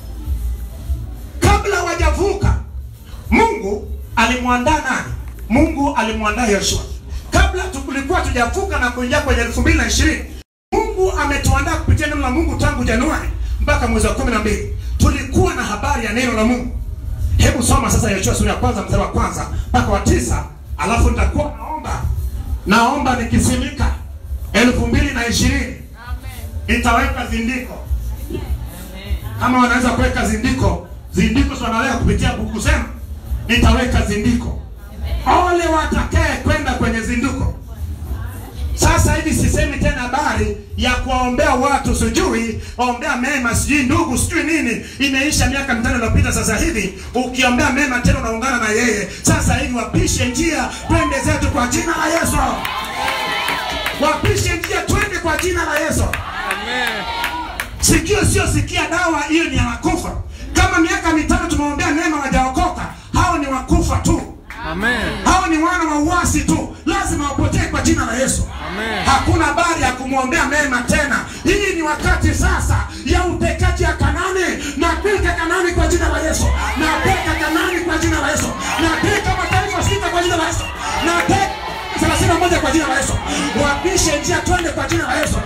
kabla wajavuka Mungu alimwandaa nani? Mungu alimwandaa Yoshua kabla tulikuwa tujavuka na kuingia kwenye elfu mbili na ishirini. Mungu ametuandaa kupitia neno la Mungu tangu Januari mpaka mwezi wa kumi na mbili tulikuwa na habari ya neno la Mungu. Hebu soma sasa Yoshua sura ya kwanza mstari wa kwanza mpaka wa tisa alafu nitakuwa naomba naomba nikisimika elfu mbili na ishirini nitaweka zindiko kama wanaweza kuweka zindiko zindiko si wanaweka kupitia buku sema nitaweka zindiko ole watakaye kwenda kwenye zinduko sasa hivi sisemi tena habari ya kuwaombea watu sijui waombea mema sijui ndugu sijui nini imeisha miaka mitano iliyopita sasa hivi ukiombea mema tena unaungana na yeye sasa hivi wapishe njia twende zetu kwa jina la yesu wapishe njia twende kwa jina la yesu sikio sio sikia dawa hiyo ni ya wakufa kama miaka mitano tumeombea neema wajaokoka hao ni wakufa tu Amen. hao ni wana wa uasi tu lazima wapotee kwa jina la yesu Amen. hakuna habari ya kumwombea mema tena hii ni wakati sasa ya utekaji ya kanani napika kanani kwa jina la yesu napeka kanani kwa jina la yesu napika mataifa sita kwa jina la yesu napeka thelathini na moja kwa jina la yesu wapishe njia twende kwa jina la yesu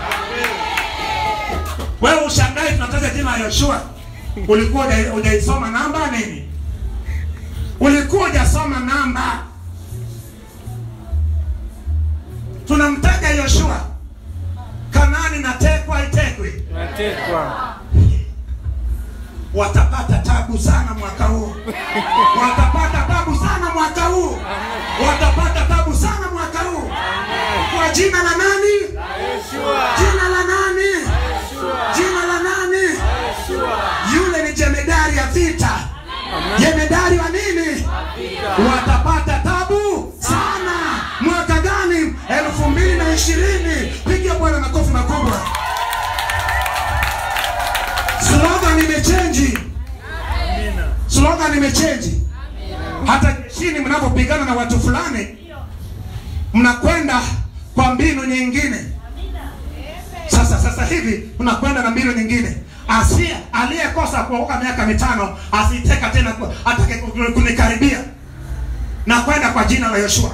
wewe ushangai tunataja jina la yoshua ulikuwa huja- hujaisoma namba nini ulikuwa hujasoma namba tunamtaja yoshua kanani na tekwa itekwi Natekwa. watapata tabu sana mwaka huu watapata tabu sana mwaka huu watapata tabu sana mwaka huu kwa jina la nani Yeshua. jina la nani Yeshua. jina la nani Yeshua. yule ni jemedari ya vita jemedari wa nini watapata tabu sana mwaka gani elfu mbili na ishirini piga bwana makofi makubwa slogan imechenji Amina. slogan imechenji hata jeshini mnapopigana na watu fulani mnakwenda kwa mbinu nyingine sasa sasa hivi unakwenda na mbinu nyingine asia aliyekosa kuokoka miaka mitano asiteka tena ku- atake ku- kunikaribia na kwenda kwa jina la yoshua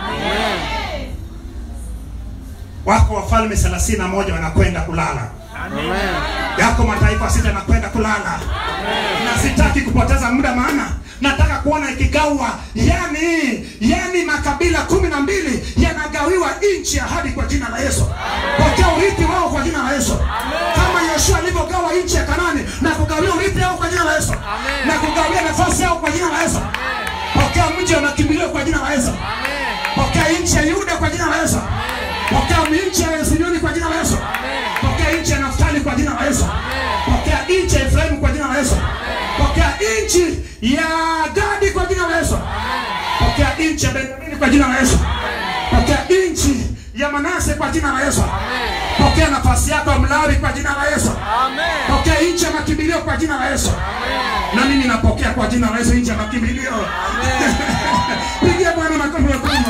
wako wafalme thelathini na moja wanakwenda kulala Amen. yako mataifa sita yanakwenda kulala na sitaki kupoteza muda maana nataka kuona ikigawa yani yani makabila kumi na mbili yanagawiwa nchi ya hadi kwa jina la yesu pokea urithi wao kwa jina la yesu kama yoshua alivyogawa nchi ya kanani na kugawia urithi wao kwa jina la yesu na kugawia nafasi yao kwa jina la yesu pokea mji wa makimbilio kwa jina la yesu pokea nchi ya yuda kwa jina la yesu pokea nchi ya simeoni kwa jina la yesu pokea nchi ya naftali kwa jina la yesu pokea nchi ya efraimu kwa jina la yesu pokea nchi ya gadi kwa jina la yesu pokea nchi ya benjamini kwa jina la yesu pokea nchi ya manase kwa jina la yesu pokea nafasi yako ya mlawi kwa jina la yesu Amen. pokea nchi ya makimbilio kwa jina la yesu na mimi napokea kwa jina la yesu nchi ya makimbilio pigia bwana makofi makubwa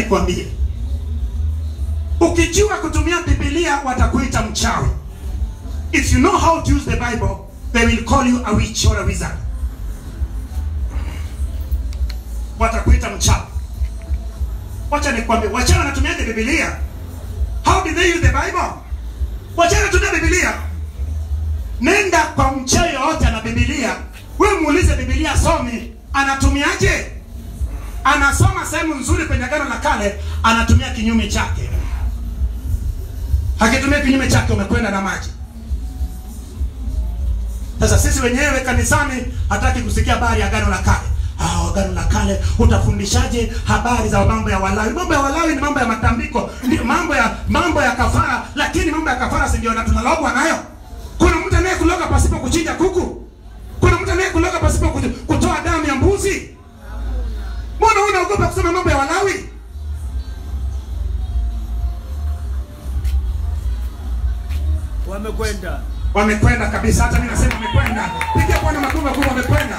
nikwambie, ukijua kutumia Biblia watakuita mchawi. If you know how to use the Bible, they will call you a witch or a wizard. Watakuita mchawi. Wacha nikwambie, wachana wanatumiaje Biblia? How did they use the Bible? Wachana tumia Biblia. Nenda kwa mchawi yoyote ana Biblia, wewe muulize Biblia somi, anatumiaje? Anasoma sehemu nzuri kwenye Agano la Kale, anatumia kinyume chake. Akitumia kinyume chake, umekwenda na maji. Sasa sisi wenyewe kanisani hataki kusikia habari ya Agano la Kale. Ah, Agano la Kale utafundishaje habari za mambo ya Walawi? Mambo ya Walawi ni mambo ya matambiko, ndio mambo ya mambo ya kafara, lakini mambo ya kafara si ndio na tunalogwa nayo? Kuna mtu anayekuloga pasipo kuchinja kuku? Kuna mtu anayekuloga pasipo kutu- kutoa damu ya mbuzi? Mbona unaogopa kusema mambo ya Walawi? Wamekwenda. Wamekwenda kabisa, hata mimi nasema wamekwenda. Pigia Bwana makofi makubwa, wamekwenda.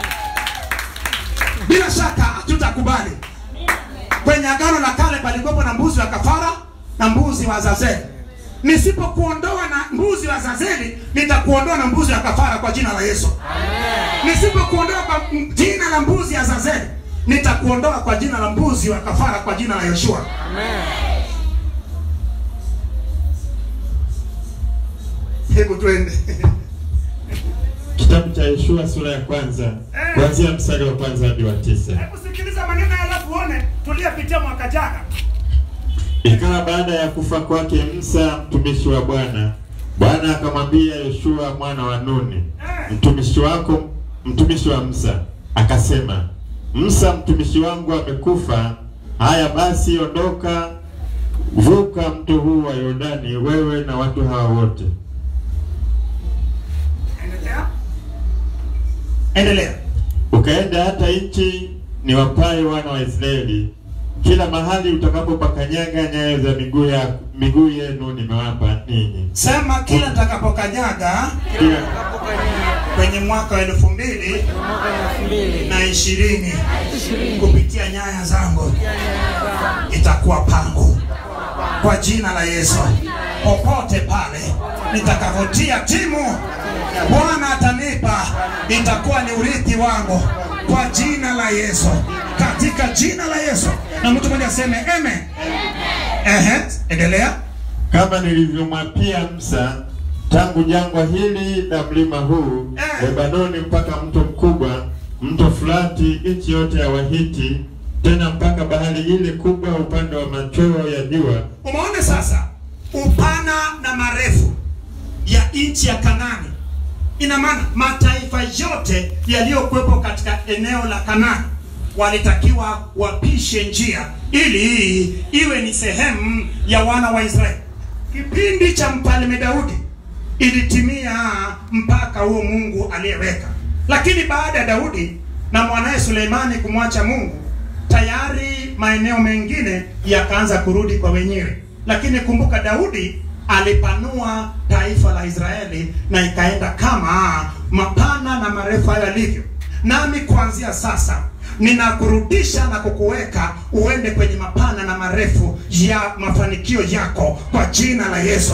Bila shaka hatutakubali. Kwenye agano la kale palikuwepo na mbuzi wa kafara na mbuzi wa Azazeli. Nisipokuondoa na mbuzi wa Azazeli, nitakuondoa na mbuzi wa kafara kwa jina la Yesu. Nisipokuondoa kwa m- jina la mbuzi ya Azazeli, nitakuondoa kwa jina la mbuzi wa kafara kwa jina la Yoshua. Hebu twende. Kitabu cha Yoshua sura ya kwanza kuanzia mstari wa kwanza hadi wa tisa. Hebu sikiliza maneno haya alafu uone tuliyopitia mwaka jana. Ikawa baada ya kufa kwake Musa mtumishi wa Bwana, Bwana akamwambia Yoshua mwana wa Nuni, mtumishi wako, mtumishi wa Musa, akasema, Musa mtumishi wangu amekufa. Haya basi, ondoka, vuka mto huu wa Yordani, wewe na watu hawa wote, Endelea. Endelea. ukaenda hata nchi niwapaye wana wa Israeli. Kila mahali utakapopakanyaga nyayo za miguu ya miguu yenu nimewapa ninyi. Sema kila nitakapokanyaga Kila kwenye mwaka wa elfu mbili na ishirini kupitia nyaya zangu itakuwa pangu kwa jina la Yesu. Popote pale nitakapotia timu, Bwana atanipa, itakuwa ni urithi wangu kwa jina la Yesu, katika jina la Yesu. Na mtu mmoja aseme amen. Ehe, endelea. kama nilivyomwapia Musa tangu jangwa hili na mlima huu Eh. Lebanoni mpaka mto mkubwa, mto Frati, nchi yote ya Wahiti, tena mpaka bahari ile kubwa upande wa machweo ya jua. Umeona sasa upana na marefu ya nchi ya Kanani. Ina maana mataifa yote yaliyokuwepo katika eneo la Kanani walitakiwa wapishe njia ili iwe ni sehemu ya wana wa Israeli. Kipindi cha mfalme Daudi ilitimia mpaka huo Mungu aliyeweka, lakini baada ya Daudi na mwanaye Suleimani kumwacha Mungu, tayari maeneo mengine yakaanza kurudi kwa wenyewe. Lakini kumbuka, Daudi alipanua taifa la Israeli na ikaenda kama mapana na marefu hayo yalivyo. Nami kuanzia sasa ninakurudisha na kukuweka uende kwenye mapana na marefu ya mafanikio yako kwa jina la Yesu.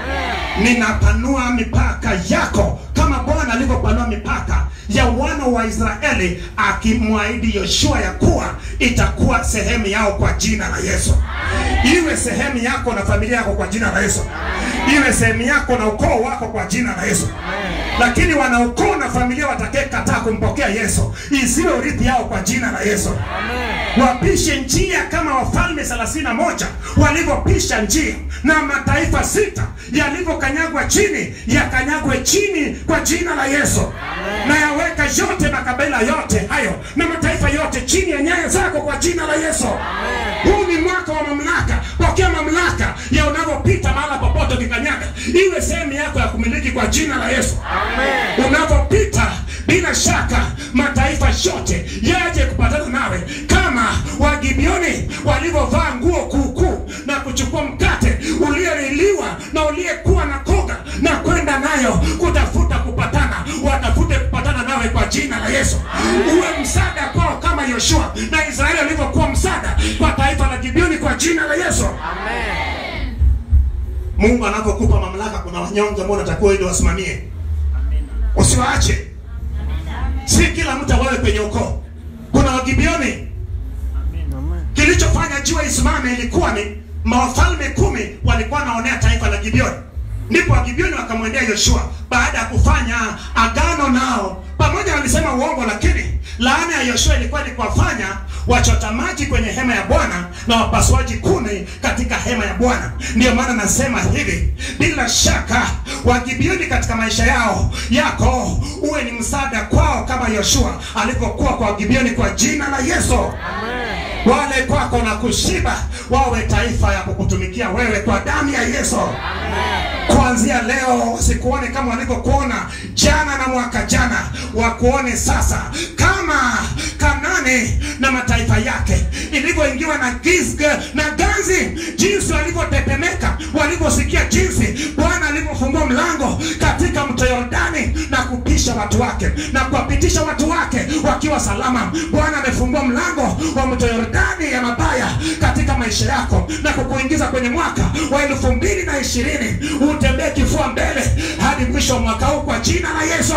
Ninapanua mipaka yako kama Bwana alivyopanua mipaka ya wana wa Israeli, akimwahidi Yoshua ya kuwa itakuwa sehemu yao kwa jina la Yesu. Iwe sehemu yako na familia yako kwa jina la Yesu. Iwe sehemu yako na ukoo wako kwa jina la Yesu. Lakini wana ukoo na familia watakayekataa kumpokea Yesu, isiwe urithi yao kwa jina la Yesu. Wapishe njia kama wafalme thelathini na moja walivyopisha njia na mataifa sita yalivyokanyagwa chini yakanyagwe chini kwa jina la Yesu. Na yaweka yote makabila yote hayo na mataifa yote chini ya nyayo zako kwa jina la Yesu. Huu ni mwaka wa mamlaka. Pokea mamlaka ya unavyopita mahala popote ukikanyaga, iwe sehemu yako ya kumiliki kwa jina la Yesu. Unavyopita bila shaka mataifa yote yaje kupatana nawe kama Wagibioni walivyovaa nguo kuukuu na kuchukua mkate ulioliliwa na uliyekuwa na koga na kwenda nayo kutafuta kupatana, watafute kupatana nawe kwa jina la Yesu. Uwe msaada kwao kama Yoshua na Israeli walivyokuwa msaada kwa taifa la Gibeoni Yesu. Mungu anapokupa mamlaka, kuna wanyonge ambao unatakiwa ili wasimamie, usiwaache. Si kila mtu awawe kwenye ukoo. Kuna Wagibioni, kilichofanya jua isimame ilikuwa ni mawafalme kumi walikuwa wanaonea taifa la Gibeoni. Ndipo Wagibeoni wakamwendea Yoshua baada ya kufanya agano nao, pamoja walisema uongo, lakini laana ya Yoshua ilikuwa ni kuwafanya wachota maji kwenye hema ya Bwana na wapasuaji kuni katika hema ya Bwana. Ndiyo maana nasema hivi, bila shaka Wagibeoni katika maisha yao yako uwe ni msaada kwao kama Yoshua alivyokuwa kwa Wagibeoni, kwa jina la Yesu wale kwako na kushiba wawe taifa ya kukutumikia wewe kwa damu ya Yesu. Kuanzia leo wasikuone kama walivyokuona jana na mwaka jana, wakuone sasa kama Kanani na mataifa yake ilivyoingiwa na giza na ganzi, jinsi walivyotetemeka walivyosikia jinsi Bwana alivyofungua mlango katika mto Yordani na kupisha watu wake na kuwapitisha watu wake wakiwa salama. Bwana amefungua mlango wa mto Yordani ya mabaya katika maisha yako na kukuingiza kwenye mwaka wa elfu mbili na ishirini utembee kifua mbele hadi mwisho wa mwaka huu kwa jina la Yesu.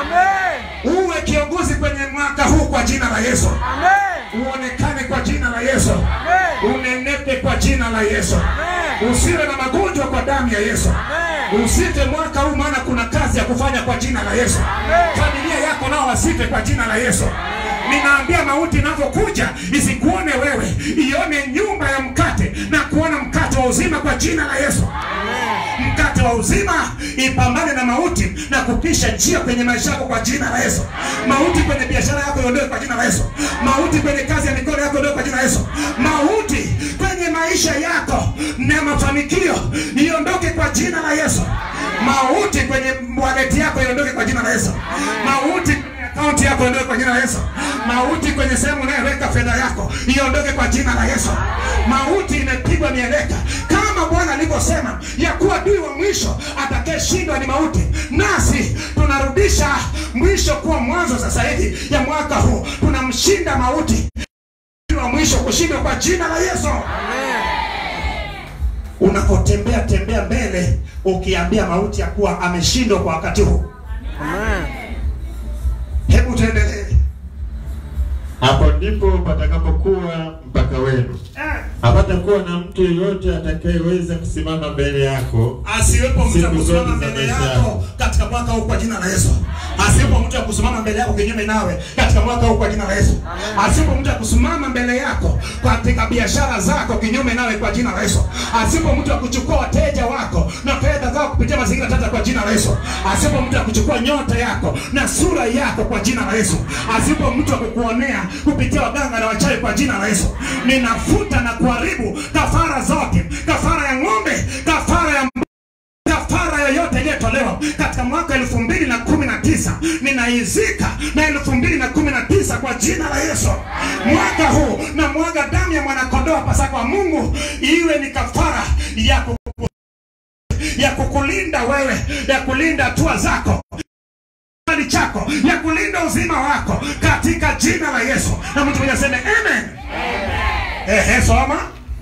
Uwe kiongozi kwenye mwaka huu kwa jina la Yesu. Uonekane kwa jina la Yesu. Unenepe kwa jina la Yesu. Usiwe na magonjwa kwa damu ya Yesu. Usife mwaka huu, maana kuna kazi ya kufanya kwa jina la Yesu. Familia yako nao wasife kwa jina la Yesu. Ninaambia mauti inavyokuja isikuone wewe, ione nyumba ya mkate na kuona mkate wa uzima kwa jina la Yesu. Mkate wa uzima ipambane na mauti na kupisha njia kwenye maisha yako kwa jina la Yesu. Mauti kwenye biashara yako iondoe kwa jina la Yesu. Mauti kwenye kazi ya mikono yako iondoe kwa jina la Yesu. Mauti kwenye maisha yako na mafanikio iondoke kwa jina la Yesu. Mauti kwenye wallet yako iondoke kwa jina la Yesu. Mauti kwenye akaunti yako iondoke kwa jina la Yesu. Mauti kwenye sehemu unayoweka fedha yako iondoke kwa jina la Yesu. Mauti imepigwa mieleka kama Bwana alivyosema ya kuwa adui wa mwisho atakayeshindwa ni mauti, nasi tunarudisha mwisho kuwa mwanzo. Sasa hivi ya mwaka huu tunamshinda mauti, adui wa mwisho kushindwa kwa jina la Yesu. Unapotembea tembea mbele ukiambia mauti ya kuwa ameshindwa kwa wakati huu. Hebu tuendelee. Hapo ndipo patakapokuwa mpaka wenu. Eh, Hapatakuwa na mtu yeyote atakayeweza kusimama mbele yako asiwepo mtu wa Siku kusimama zote za mbele maisha yako yako. katika mwaka huu kwa jina la Yesu. Asiwepo mtu wa kusimama mbele yako kinyume nawe katika mwaka huu kwa jina la Yesu. Asiwepo mtu wa kusimama mbele yako katika biashara zako kinyume nawe kwa jina la Yesu. Asiwepo mtu wa kuchukua wateja wako na fedha zako kupitia mazingira tata kwa jina la Yesu. Asiwepo mtu wa kuchukua nyota yako na sura yako kwa jina la Yesu. Asiwepo mtu wa kukuonea kupitia waganga na wachawi kwa jina la Yesu. Ninafuta na kuharibu kafara zote, kafara ya ng'ombe, kafara ya kafara yoyote iliyotolewa katika mwaka elfu mbili na kumi na tisa ninaizika na elfu mbili na kumi na tisa kwa jina la Yesu. Mwaka huu na mwaga damu ya mwanakondoo Pasaka wa Mungu iwe ni kafara ya kuku, ya kukulinda wewe, ya kulinda hatua zako kibali chako, ya kulinda uzima wako katika jina la Yesu. Na mtu mmoja aseme amen. Ehe, soma.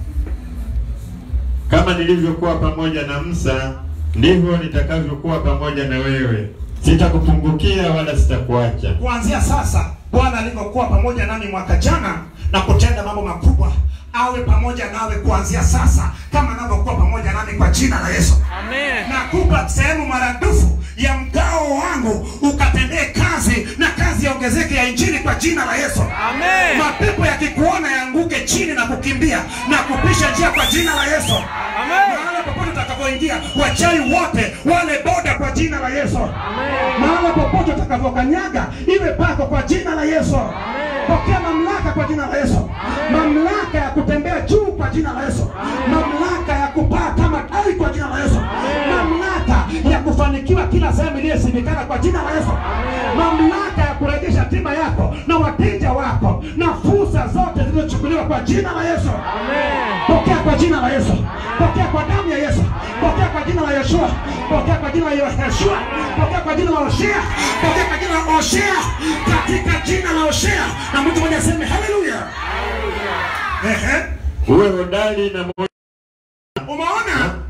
kama nilivyokuwa pamoja na Musa, ndivyo nitakavyokuwa pamoja na wewe. Sitakupungukia wala sitakuacha. kuanzia sasa Bwana alivyokuwa pamoja nami mwaka jana na kutenda mambo makubwa, awe pamoja nawe kuanzia sasa kama anavyokuwa pamoja nami kwa jina la Yesu. Nakupa sehemu maradufu ya mgao wangu ukatendee kazi na kazi yaongezeke ya injili kwa jina la Yesu. Amen. Mapepo yakikuona yaanguke chini na kukimbia na kupisha njia kwa jina la Yesu. Amen. Mahala popote utakapoingia, wachawi wote wale boda kwa jina la Yesu. Mahala popote utakavyokanyaga, iwe pako kwa jina la Yesu. Pokea mamlaka kwa jina la Yesu, mamlaka ya kutembea juu kwa jina la Yesu, mamlaka ya kupaa kama tai kwa jina la Yesu, mamlaka ya kufanikiwa kila sehemu iliyosimikana kwa jina la Yesu, mamlaka ya kurejesha tiba yako na wateja wako na fursa zote zilizochukuliwa kwa jina la Yesu. Pokea kwa jina la Yesu, pokea kwa damu ya Yesu, pokea kwa jina la Yeshua, pokea kwa jina la Yeshua, pokea kwa jina la Hoshea, pokea kwa jina la Hoshea, katika jina la Hoshea. Na mtu mmoja aseme haleluya. Ehe. Uwe hodari na moyo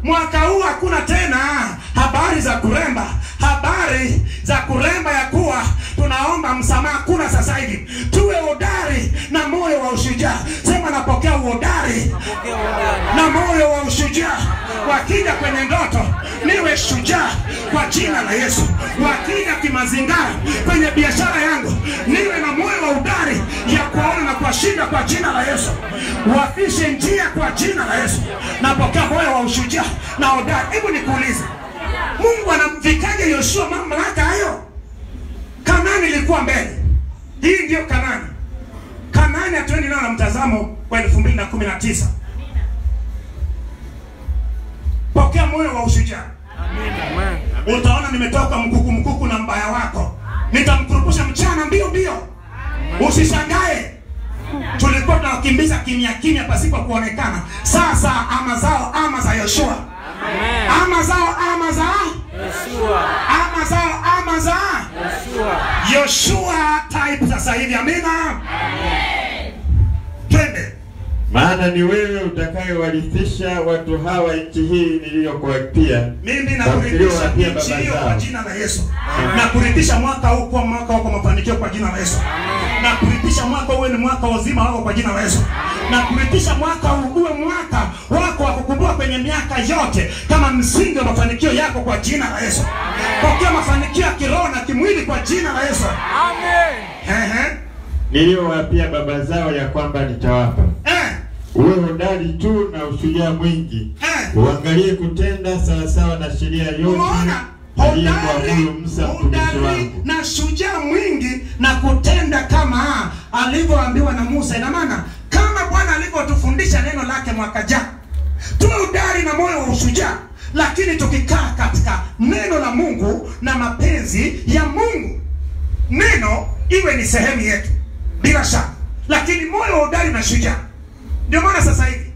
mwaka huu hakuna tena habari za kuremba, habari za kuremba ya kuwa tunaomba msamaha. Kuna sasa hivi tuwe hodari na moyo wa ushujaa. Sema napokea uhodari na moyo wa ushujaa. Wakija kwenye ndoto niwe shujaa kwa jina la Yesu. Wakija kimazingara kwenye biashara yangu niwe na moyo wa udari ya kuwaona na kuwashinda kwa jina la Yesu. Wafishe njia kwa jina la Yesu. Napokea moyo wa ushujaa na hodari. Hebu nikuulize, Mungu anamvikaje Yoshua mamlaka hayo? Kanani ilikuwa mbele. Hii ndiyo Kanani. Kanani hatuendi nayo na mtazamo wa elfu mbili na kumi na tisa. Pokea moyo wa ushujaa. Utaona nimetoka mkuku mkuku na mbaya wako, nitamkurupusha mchana mbio mbio. Usishangae, tulikuwa tunawakimbiza kimya kimya pasipo kuonekana. Sasa ama zao ama za Yoshua, ama zao ama za Yeshua. ama zao ama za Yeshua. Yoshua type sasa hivi. Amina, twende. maana ni wewe utakayewarithisha watu hawa nchi hii niliyokuapia Mimi nakuridhisha nchi hiyo kwa jina la Yesu. Na kuridhisha mwaka huu kuwa mwaka wako mafanikio kwa jina la Yesu. Na kuridhisha mwaka uwe ni mwaka wa uzima wako kwa jina la Yesu. Na kuridhisha mwaka huu uwe mwaka wako wa kukumbuka kwenye miaka yote kama msingi wa mafanikio yako kwa jina la Yesu. Pokea mafanikio ya kiroho na kimwili kwa jina la Yesu. Amen. Ehe. niliyowaapia baba zao ya kwamba nitawapa. Eh. Uwe hodari tu na ushujaa mwingi, Eh. uangalie kutenda sawasawa na sheria yote Umeona? aliyekuamuru Musa mtumishi hodari wangu. na shujaa mwingi na kutenda kama alivyoambiwa na Musa. Ina maana kama Bwana alivyotufundisha neno lake mwaka jana, tuwe hodari na moyo wa ushujaa, lakini tukikaa katika neno la Mungu na mapenzi ya Mungu, neno iwe ni sehemu yetu bila shaka, lakini moyo wa hodari na shujaa. Ndio maana sasa hivi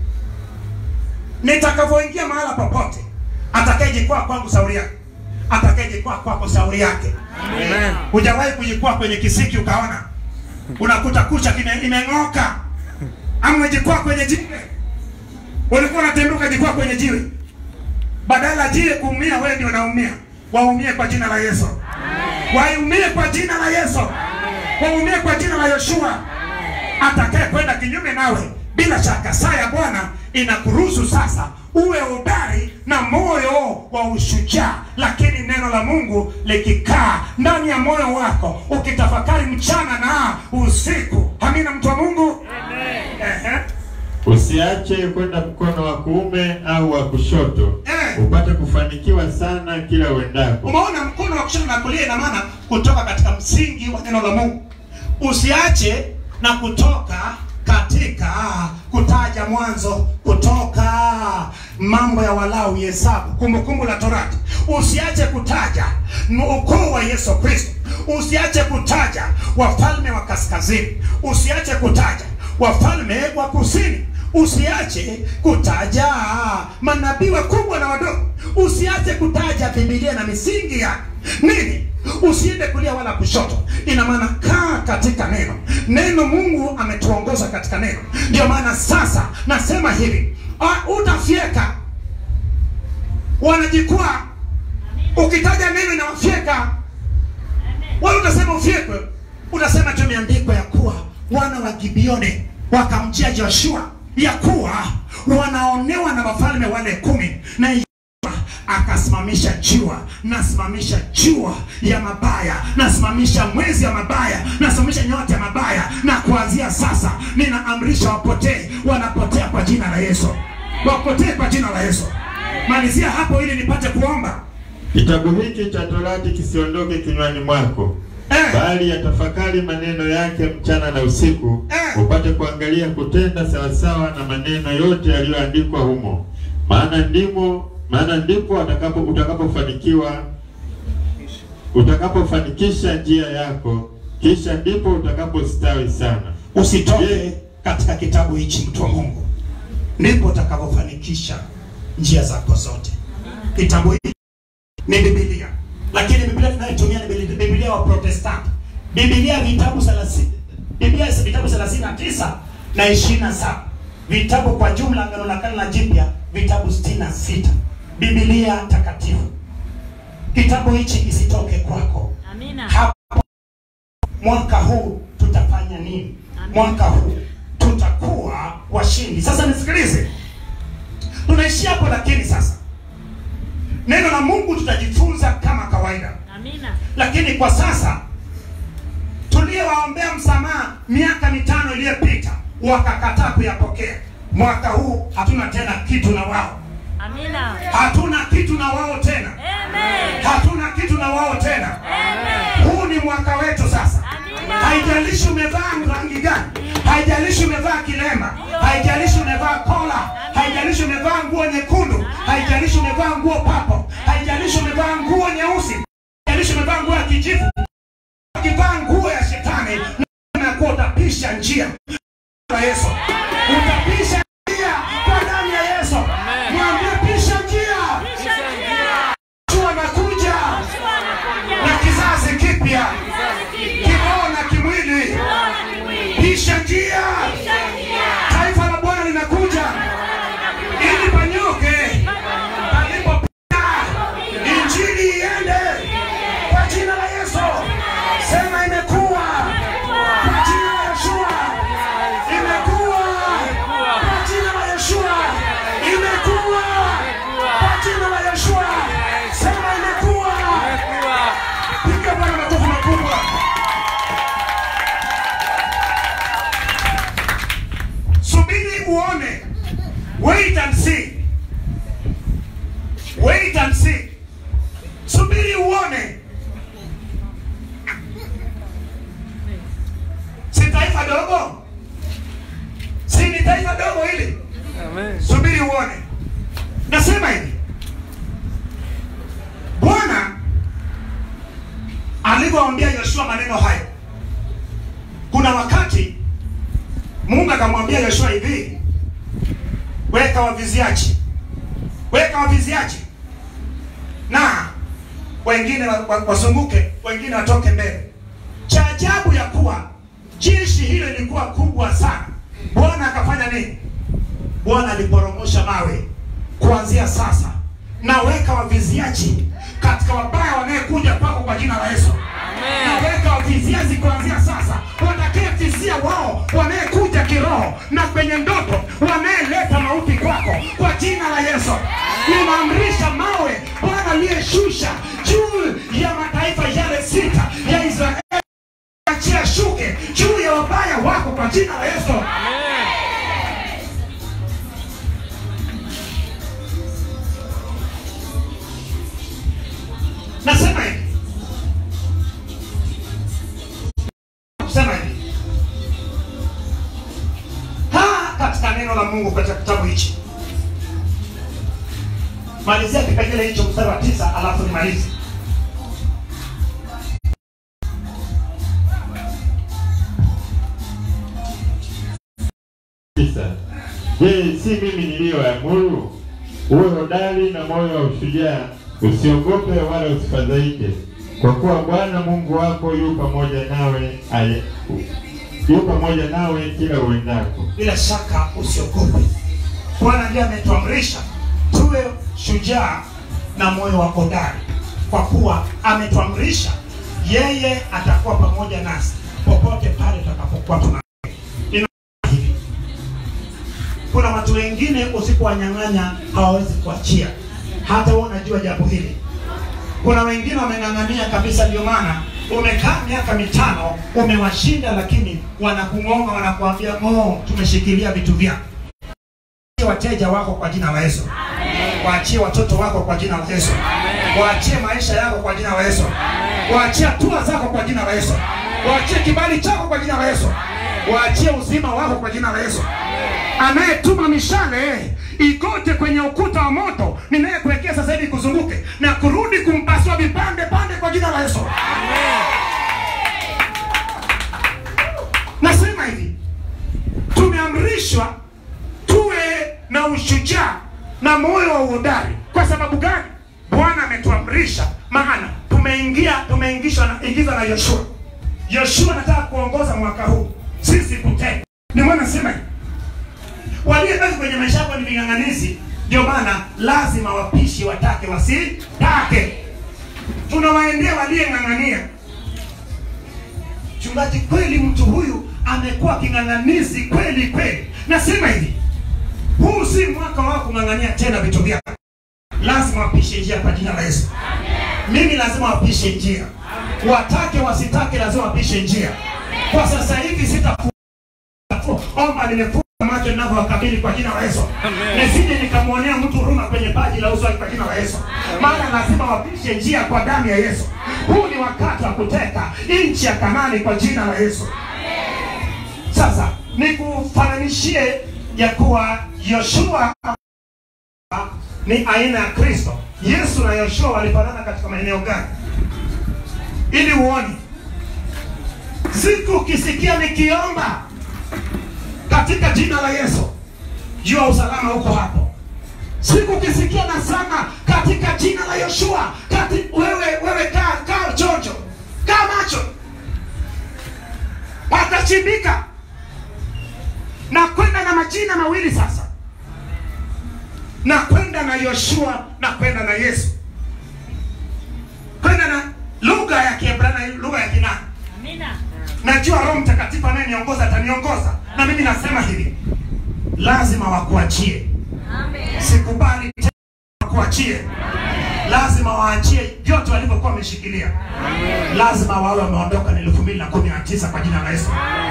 nitakavyoingia mahala popote, atakayejikwaa kwangu shauri yake, atakayejikwaa kwako shauri yake. Amen. Hujawahi kujikwaa kwenye kisiki ukaona unakuta kucha kime- imeng'oka, ama umejikwaa kwenye jiwe, ulikuwa unatembea ukajikwaa kwenye jiwe, badala ya jiwe kuumia, wewe ndio unaumia. Waumie kwa jina la Yesu, waumie kwa jina la Yesu, waumie kwa jina la Yoshua. Atakaye kwenda kinyume nawe, bila shaka saa ya Bwana inakuruhusu sasa uwe hodari na moyo wa ushujaa, lakini neno la Mungu likikaa ndani ya moyo wako, ukitafakari mchana na usiku. Amina, mtu wa Mungu. Ehe. Usiache kwenda mkono wa kuume au wa kushoto, Eh. upate kufanikiwa sana kila uendako. Umeona, mkono wa kushoto na kulia ina maana kutoka katika msingi wa neno la Mungu. Usiache na kutoka katika kutaja Mwanzo, kutoka mambo ya Walawi, Hesabu, Kumbukumbu la Torati. Usiache kutaja ukoo wa Yesu Kristo. Usiache kutaja wafalme wa kaskazini. Usiache kutaja wafalme wa kusini. Usiache kutaja manabii wakubwa na wadogo. Usiache kutaja Biblia na misingi yake. Nini? Usiende kulia wala kushoto. Ina maana kaa katika neno. Neno Mungu ametuongoza katika neno. Ndio maana sasa nasema hivi, ah, utafyeka wanajikwaa. Ukitaja neno inawafyeka wala utasema ufyekwe, utasema tu imeandikwa ya kuwa wana wa Gibeoni wakamjia Joshua ya kuwa wanaonewa na wafalme wale kumi na Yoshua akasimamisha jua, nasimamisha jua ya mabaya, nasimamisha mwezi ya mabaya, nasimamisha nyota ya mabaya, na kuanzia sasa ninaamrisha wapotee, wanapotea kwa jina la Yesu, wapotee kwa jina la Yesu. Malizia hapo ili nipate kuomba Kitabu hiki cha Torati kisiondoke kinywani mwako, eh. bali yatafakari maneno yake mchana na usiku, Eh. upate kuangalia kutenda sawasawa na maneno yote yaliyoandikwa humo, maana ndimo maana ndipo atakapo utakapofanikiwa utakapofanikisha njia yako, kisha ndipo utakapostawi sana. usitoke katika kitabu hichi mtu wa mungu ndipo utakavyofanikisha njia zako zote kitabu hiki ni bibilia lakini biblia tunayotumia ni Biblia- biblia wa protestanti biblia vitabu thelathini biblia vitabu thelathini na tisa na ishirini na saba vitabu kwa jumla Agano la Kale na Jipya, vitabu sitini na sita Biblia takatifu. Kitabu hichi kisitoke kwako. Amina. Hapo mwaka huu tutafanya nini? Amen. Mwaka huu tutakuwa washindi. Sasa nisikilize, tunaishia hapo, lakini sasa neno la Mungu tutajifunza kama kawaida, Amina. lakini kwa sasa tuliowaombea msamaha miaka mitano iliyopita wakakataa kuyapokea, mwaka huu hatuna tena kitu na wao, Amina. hatuna kitu na wao tena, Amen. hatuna kitu na wao tena. Amen. Huu ni mwaka wetu sasa. Amina. Haijalishi umevaa rangi gani, haijalishi umevaa kilemba, haijalishi umevaa kola, haijalishi umevaa nguo nyekundu, haijalishi umevaa nguo papo, haijalishi umevaa nguo nyeusi, haijalishi umevaa nguo ya kijivu, ukivaa nguo ya shetani na kuwa utapisha njia kwa Yesu, utapisha njia kwa damu ya Yesu. Mwambie pisha njia, Pisha njia. Yesu anakuja Yesu anakuja. na kizazi kipya kiroho na kimwili. Bwana ni mwili. Pisha njia, Pisha njia. taifa la Bwana linakuja ili panyoke palipopita, injili iende kwa jina la Yesu. Sema imekuwa kwa jina la Yeshua, imekuwa kwa jina la Yeshua, imekuwa kwa jina la Yeshua. Sema imekuwa. Piga Bwana makofi makubwa. Subiri uone. Wait and see. Wait and see. Subiri uone. Si taifa dogo? Si ni taifa dogo hili? Amen. Subiri uone. Nasema hivi. Bwana alivyoambia Yoshua maneno hayo, kuna wakati Mungu akamwambia Yoshua hivi, weka waviziaji, weka waviziaji na wengine wa- wa- wazunguke, wengine watoke mbele. Cha ajabu ya kuwa jeshi hilo lilikuwa kubwa sana. Bwana akafanya nini? Bwana aliporomosha mawe kuanzia sasa, naweka waviziaji katika wabaya wanayekuja kwako kwa jina la Yesu. Naweka waviziaji kuanzia sasa, watakayevizia wao wanayekuja kiroho na kwenye ndoto, wanayeleta mauti kwako kwa jina la Yesu. Ninaamrisha mawe Bwana aliyeshusha juu ya mataifa yale sita ya Israeli, achia shuke juu ya wabaya wako kwa jina la Yesu. Nasema hivi, kusema hivi ha katika neno la Mungu katika kitabu hichi, malizia kipengele hicho mstari wa tisa, alafu nimalize. Tisa. Je, si mimi niliyoamuru? Uwe hodari na moyo wa ushujaa, usiogope wala usifadhaike, kwa kuwa Bwana Mungu wako yu pamoja nawe aye, yu pamoja nawe kila uendako. bila shaka usiogope. Bwana ndiye ametuamrisha tuwe shujaa na moyo wa hodari, kwa kuwa ametuamrisha yeye atakuwa pamoja nasi popote pale tutakapokuwa tuna Ina- hivi. Kuna watu wengine usipowanyang'anya hawawezi kuachia, hata wewe unajua jambo hili. Kuna wengine wameng'ang'ania kabisa, ndio maana umekaa miaka mitano umewashinda, lakini wanakung'onga, wanakuambia oh, tumeshikilia vitu vyako. Waachie wateja wako kwa jina la Yesu, waachie watoto wako kwa jina la Yesu, waachie maisha yako kwa jina la Yesu, waachie hatua zako kwa jina la Yesu, waachie kibali chako kwa jina la Yesu, waachie uzima wako kwa jina la Yesu. Anayetuma mishale igote kwenye ukuta wa moto ninayekuwekea sasa hivi kuzunguke na kurudi kumpasua vipande pande kwa jina la Yesu. Nasema hivi, tumeamrishwa tuwe na ushujaa na moyo wa uhodari. Kwa sababu gani? Bwana ametuamrisha, maana tumeingia tumeingishwa na ingizwa na Yoshua. Yoshua anataka kuongoza mwaka huu, sisi kutenda. Ndio maana nasema hivi, Waliobaki kwenye maisha yako ni ving'ang'anizi, ndio maana lazima wapishi watake wasitake. Tunawaendea waliyeng'ang'ania. Mchungaji, kweli mtu huyu amekuwa king'ang'anizi kweli kweli. Nasema hivi, huu si mwaka wao kung'ang'ania tena vitu vyako, lazima wapishe njia kwa jina la Yesu. Mimi lazima wapishe njia, watake wasitake, lazima wapishe njia. Kwa sasa hivi sitafu omba, nimefunga macho ninavyowakabili kwa jina la Yesu, nisije nikamwonea mtu huruma kwenye paji la uso wake kwa jina la Yesu, maana lazima wapishe njia kwa damu ya Yesu. Huu ni wakati wa kuteka nchi ya Kanani kwa jina la Yesu. Sasa nikufananishie ya kuwa Yoshua ni aina ya Kristo. Yesu na Yoshua walifanana katika maeneo gani? Ili uone siku ukisikia nikiomba katika jina la Yesu, jua usalama uko hapo. Siku ukisikia nasema katika jina la Yoshua, kati wewe wewe, kaa kaa chonjo, kaa macho, watachimbika na kwenda na majina mawili sasa, na kwenda na Yoshua na kwenda na Yesu, kwenda na lugha ya Kiebrania, lugha ya Kinani. Amina. Najua Roho Mtakatifu anayeniongoza ataniongoza, na mimi nasema hivi, lazima wakuachie. Amen. Sikubali tena wakuachie, lazima waachie vyote walivyokuwa wameshikilia. Lazima wawe wameondoka na elfu mbili na kumi na tisa kwa jina la Yesu,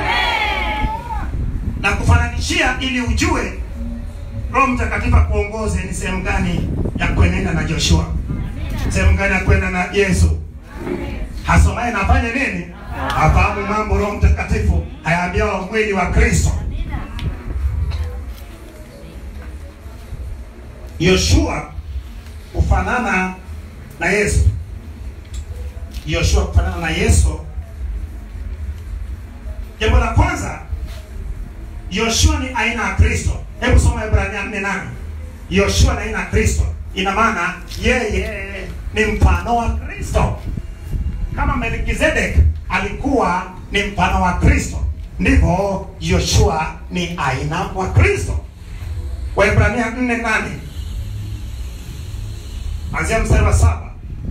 na kufananishia ili ujue Roho Mtakatifu akuongoze ni sehemu gani ya kuenenda na Joshua, sehemu gani ya kwenda na Yesu. Hasomaye na afanye nini? Afahamu mambo. Roho Mtakatifu hayaambia wa mwili wa Kristo. Yoshua kufanana na Yesu. Yoshua kufanana na Yesu. Jambo la kwanza, Yoshua ni aina ya Kristo. Hebu soma Ibrania 4:8. Yoshua ni aina ya Kristo, ina maana yeye ni mfano wa Kristo. Kama Melkizedek alikuwa ni mfano wa Kristo, ndivyo Yoshua ni aina wa Kristo. Waebrania 4:8 anzia mstari wa saba.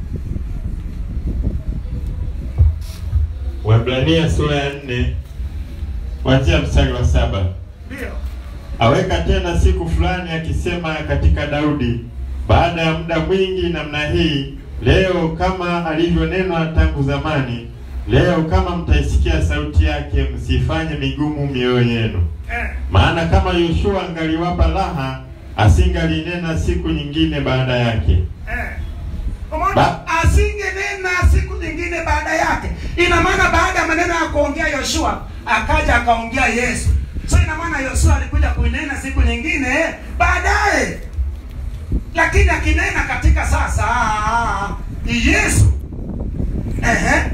Waebrania sura ya nne kuanzia mstari wa saba. Ndio. Aweka tena siku fulani akisema katika Daudi, baada ya muda mwingi namna hii, leo kama alivyonenwa tangu zamani, leo kama mtaisikia sauti yake, msifanye migumu mioyo yenu. Eh, Maana kama Yoshua angaliwapa raha, asingalinena siku nyingine baada yake. eh. Umeona? Ba- Asingenena siku nyingine baada yake. Ina maana baada ya maneno ya kuongea Yoshua akaja akaongea Yesu. So ina maana Yoshua alikuja kuinena siku nyingine baadaye, lakini akinena katika sasa ni Yesu. Ehe.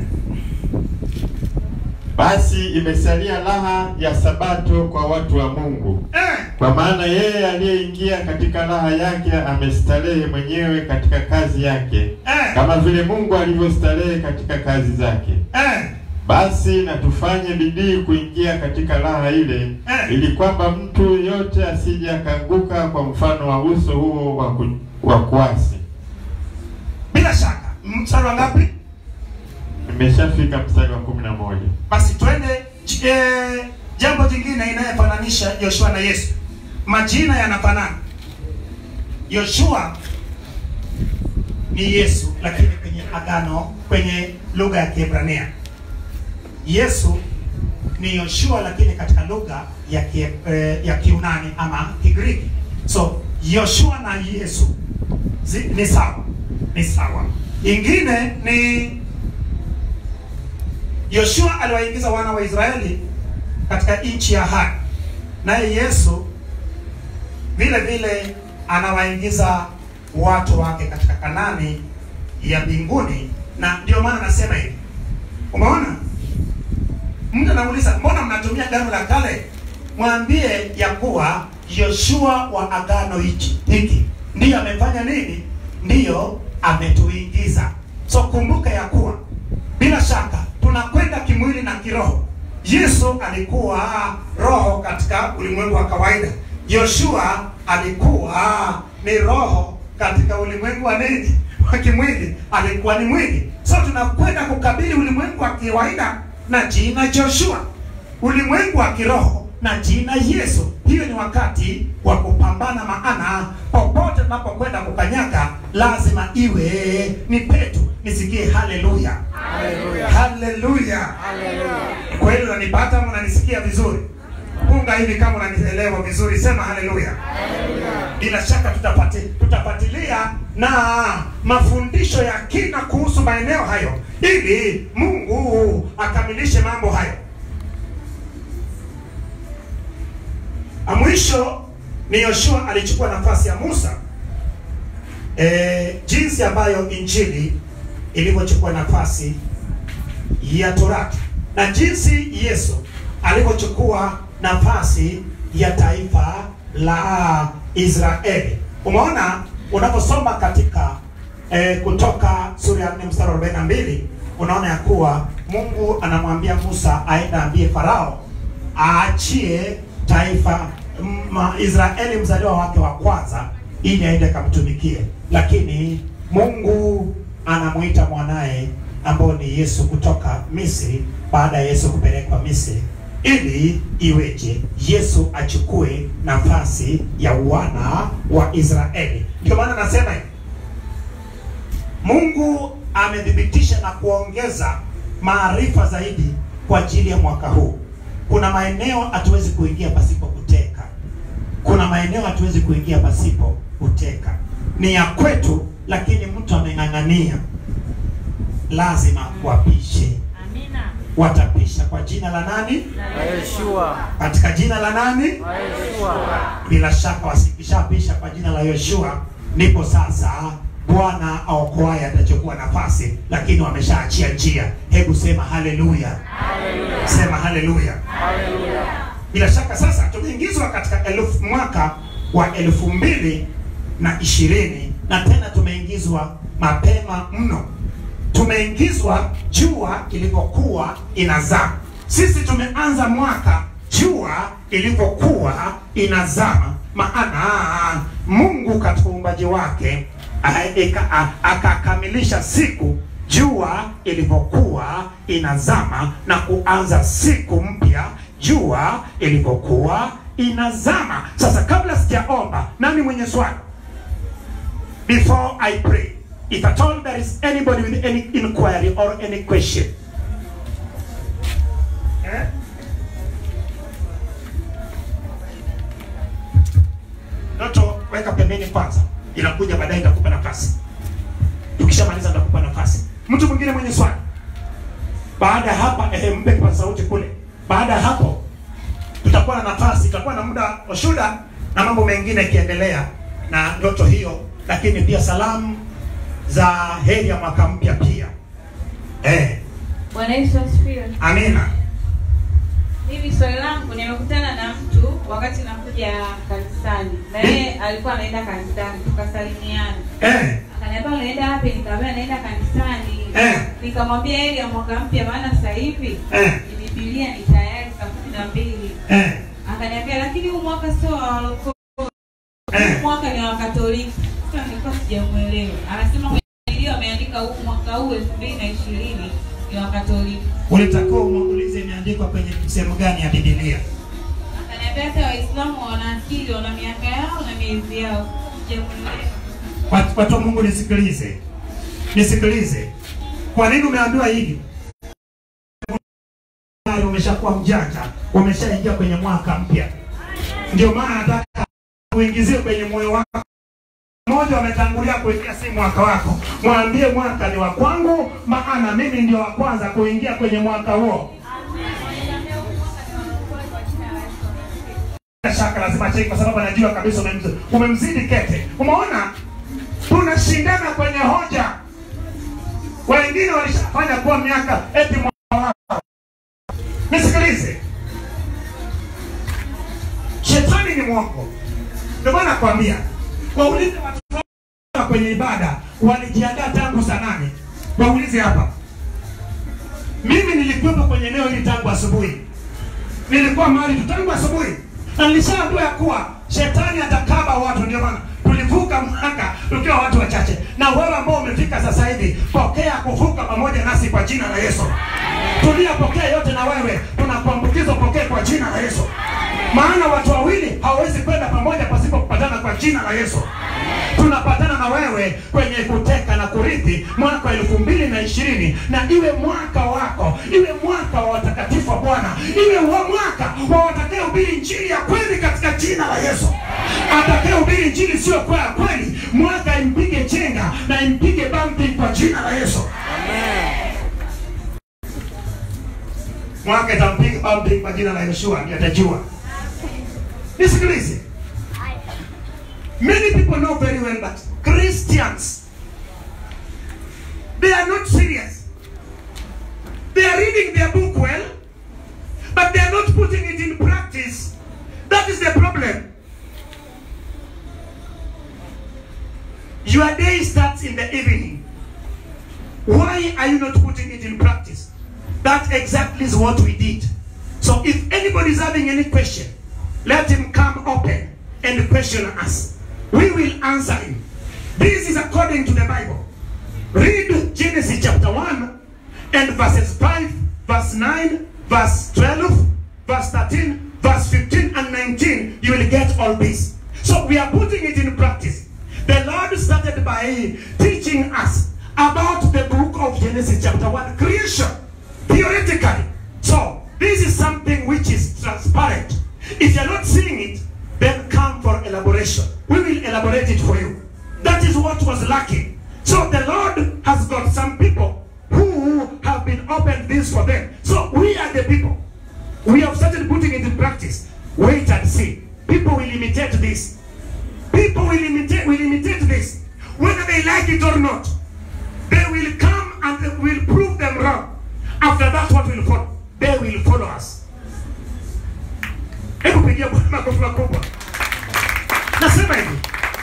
Basi imesalia raha ya Sabato kwa watu wa Mungu. Eh. Kwa maana yeye aliyeingia katika raha yake amestarehe mwenyewe katika kazi yake, Eh. kama vile Mungu alivyostarehe katika kazi zake. Eh. Basi na tufanye bidii kuingia katika raha ile, Eh. ili kwamba mtu yote asije akaanguka kwa mfano wa uso huo wa ku- wa kuasi. Bila shaka mstari wa ngapi? Nimeshafika mstari wa kumi na moja. Basi twende j- eh, jambo jingine inayofananisha Yoshua na Yesu. Majina yanafanana. Yoshua ni Yesu, lakini kwenye agano, kwenye lugha ya Kiebrania. Yesu ni Yoshua, lakini katika lugha ya kie, eh, ya Kiunani ama Kigiriki. So Yoshua na Yesu zi, ni sawa, ni sawa. Ingine ni Yoshua aliwaingiza wana wa Israeli katika nchi ya ahadi, naye Yesu vile vile anawaingiza watu wake katika Kanani ya mbinguni, na ndio maana nasema hivi. Umeona, mtu anauliza mbona mnatumia agano la kale? Mwambie ya kuwa Yoshua wa agano hichi hiki ndiyo amefanya nini? Ndiyo ametuingiza. So kumbuka ya kuwa bila shaka tunakwenda kimwili na kiroho. Yesu alikuwa roho katika ulimwengu wa kawaida. Yoshua alikuwa ni roho katika ulimwengu wa nini wa kimwili, alikuwa ni mwili. So tunakwenda kukabili ulimwengu wa kawaida na jina Joshua, ulimwengu wa kiroho na jina Yesu. Hiyo ni wakati wa kupambana, maana popote tunapokwenda kukanyaga lazima iwe ni petu. Nisikie haleluya, haleluya. Kweli unanipata ama unanisikia vizuri? Punga hivi kama unanielewa vizuri, sema haleluya. Bila shaka tutapati, tutapatilia na mafundisho ya kina kuhusu maeneo hayo ili Mungu akamilishe mambo hayo. A mwisho ni Yoshua alichukua nafasi ya Musa. E, jinsi ambayo injili ilivyochukua nafasi ya Torati na jinsi Yesu alivyochukua nafasi ya taifa la Israeli. Umeona unaposoma katika e, Kutoka sura ya 4 mstari wa 42 unaona ya kuwa Mungu anamwambia Musa aende ambie Farao aachie taifa ma, Israeli mzaliwa wake wa kwanza ili aende akamtumikie, lakini Mungu anamuita mwanaye ambao ni Yesu kutoka Misri, baada ya Yesu kupelekwa Misri ili iweje Yesu achukue nafasi ya wana wa Israeli. Ndio maana nasema hivi, Mungu amethibitisha na kuongeza maarifa zaidi kwa ajili ya mwaka huu. Kuna maeneo hatuwezi kuingia pasipo kuteka, kuna maeneo hatuwezi kuingia pasipo kuteka. Ni ya kwetu, lakini mtu ameng'ang'ania, lazima wapishe. Amina. Watapisha kwa jina la nani? La Yeshua. Katika jina la nani? La Yeshua. Bila shaka wasikishapisha kwa jina la Yoshua, ndipo sasa Bwana aokoaye atachukua nafasi, lakini wameshaachia njia. Hebu sema haleluya, sema haleluya. Bila shaka sasa tumeingizwa katika elfu mwaka wa elfu mbili na ishirini na tena tumeingizwa mapema mno. Tumeingizwa jua ilivyokuwa inazama. Sisi tumeanza mwaka jua ilivyokuwa inazama, maana Mungu katika uumbaji wake a- eka- a- akakamilisha siku jua ilivyokuwa inazama na kuanza siku mpya jua ilivyokuwa inazama. Sasa kabla sijaomba, nani mwenye swali? Before I pray, if at all there is anybody with any inquiry or any question. Eh? Doto, weka pembeni kwanza, inakuja baadaye, nitakupa nafasi. Tukishamaliza nitakupa nafasi. Mtu mwingine mwenye swali? Baada ya hapa eh, mpe kwa sauti kule. Baada ya hapo tutakuwa na nafasi, tutakuwa na muda wa shuda na mambo mengine ikiendelea na ndoto hiyo, lakini pia salamu za heri ya mwaka mpya pia. Eh, Bwana Yesu asifiwe. amina. Mimi swali langu, nimekutana na mtu wakati nakuja kanisani, na yeye alikuwa anaenda kanisani, tukasalimiana. Eh, Akaniambia unaenda wapi? Nikamwambia naenda kanisani. Eh. Nikamwambia heri ya mwaka mpya, maana sasa hivi eh, ni Biblia ni tayari saa kumi na mbili. eh, Akaniambia lakini huu mwaka sio wa walokole, eh. huu mwaka ni wa Katoliki. Sasa nilikuwa sijamuelewa. Anasema kwenye Biblia ameandika huu mwaka huu elfu mbili na ishirini ni wa Katoliki. Ulitakiwa umuulize imeandikwa kwenye sehemu gani ya Biblia. Akaniambia hata Waislamu wana akili, wana miaka yao na miezi yao. Sijamuelewa. Watu watu wa Mungu nisikilize, nisikilize. Kwa nini umeambiwa hivi? Tayari umeshakuwa mjanja, umeshaingia kwenye mwaka mpya. Ndio maana nataka uingizie kwenye moyo wako. Mmoja wametangulia kuingia si mwaka wako, mwambie mwaka ni wa kwangu, maana mimi ndio wa kwanza kuingia kwenye mwaka huo. Bila shaka lazima cheki, kwa sababu anajua kabisa umemzidi, umemzidi kete. Umeona, tunashindana kwenye hoja. Wengine walishafanya kuwa miaka eti mwaka wao. Nisikilize, shetani ni mwongo. Ndio maana nakwambia, waulize watu wa kwenye ibada walijiandaa tangu saa nane. Waulize hapa, mimi nilikuwepo kwenye eneo hili tangu asubuhi nilikuwa mahali tu tangu asubuhi, na nilishaambiwa ya kuwa shetani atakaba watu ndio maana tulivuka mwaka tukiwa watu wachache na wewe ambao umefika sasa hivi pokea kuvuka pamoja nasi kwa jina la yesu tuliyopokea yote na wewe tunakuambukizwa pokee kwa jina la yesu maana watu wawili hawawezi kwenda pamoja pasipo kupatana kwa jina la yesu tunapatana na wewe kwenye kuteka na kurithi mwaka wa elfu mbili na ishirini na iwe mwaka wako iwe mwaka wa watakatifu wa bwana iwe wa mwaka wa watakaehubiri njiri ya kweli katika jina la yesu atakayehubiri njiri sio kwa ya kweli mwaka impige chenga na impige bambi kwa jina la yesu mwaka itampiga bambi kwa jina la yoshua ndiye atajua nisikilize Many people know very well that Christians, they are not serious. They are reading their book well, but they are not putting it in practice. That is the problem. Your day starts in the evening. Why are you not putting it in practice? That exactly is what we did. So if anybody is having any question, let him come open and question us. We will answer him. This is according to the Bible. Read Genesis chapter 1 and verses 5, verse 9, verse 12, verse 13, verse 15, and 19. You will get all this. So we are putting it in practice. The Lord started by teaching us about the book of Genesis chapter 1, creation, theoretically. So this is something which is transparent. If you're not seeing it, then come for elaboration. We will elaborate it for you. That is what was lacking. So the Lord has got some people who have been opened this for them. So we are the people. We have started putting it in practice. Wait and see. People will imitate this. People will imitate will imitate this. Whether they like it or not. They will come and they will prove them wrong. After that, what will follow? They will follow us. Hebu pigia Bwana makofi makubwa. Nasema hivi,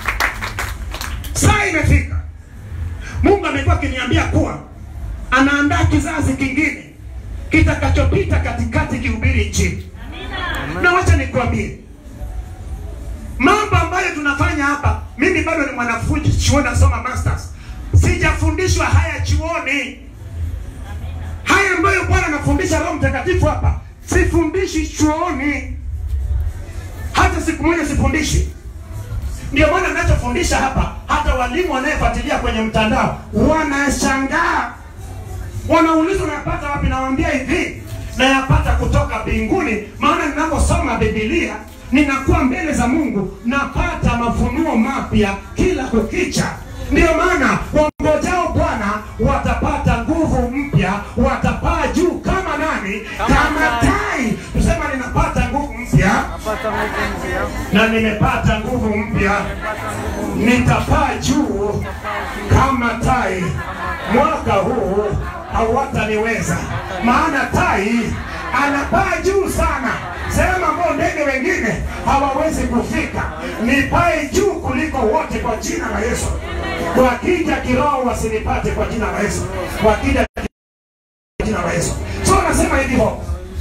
saa imefika. Mungu amekuwa akiniambia kuwa anaandaa kizazi kingine kitakachopita katikati kihubiri Injili. Na wacha nikwambie mambo ambayo tunafanya hapa. Mimi bado ni mwanafunzi chuoni, nasoma masters, sijafundishwa haya chuoni. Haya ambayo Bwana anafundisha Roho Mtakatifu hapa sifundishi chuoni, hata siku moja sifundishi. Ndio maana ninachofundisha hapa, hata walimu wanayefuatilia kwenye mtandao wanashangaa, wanauliza unayapata wapi? Nawaambia hivi, nayapata kutoka mbinguni, maana ninaposoma Biblia ninakuwa mbele za Mungu, napata mafunuo mapya kila kukicha. Ndio maana wangojao Bwana watapata nguvu mpya, watapaa juu kama nani? Kama tai. Tusema ninapata nguvu mpya Napata nguvu mpya. na nimepata nguvu mpya, nitapaa juu kama tai. Mwaka huu hawataniweza, maana tai anapaa juu sana, sehemu ambao ndege wengine hawawezi kufika. Nipae juu kuliko wote kwa jina la Yesu. Wakija kiroho wasinipate kwa jina la Yesu, wakija kwa jina la Yesu. So nasema hivyo,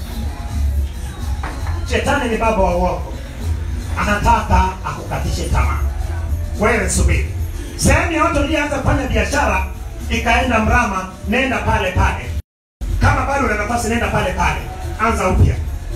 shetani ni baba wa uongo anataka akukatishe tamaa. Wewe subiri, sehemu yote ulianza kufanya biashara ikaenda mrama, nenda pale pale. Kama bado una nafasi, nenda pale pale, anza upya,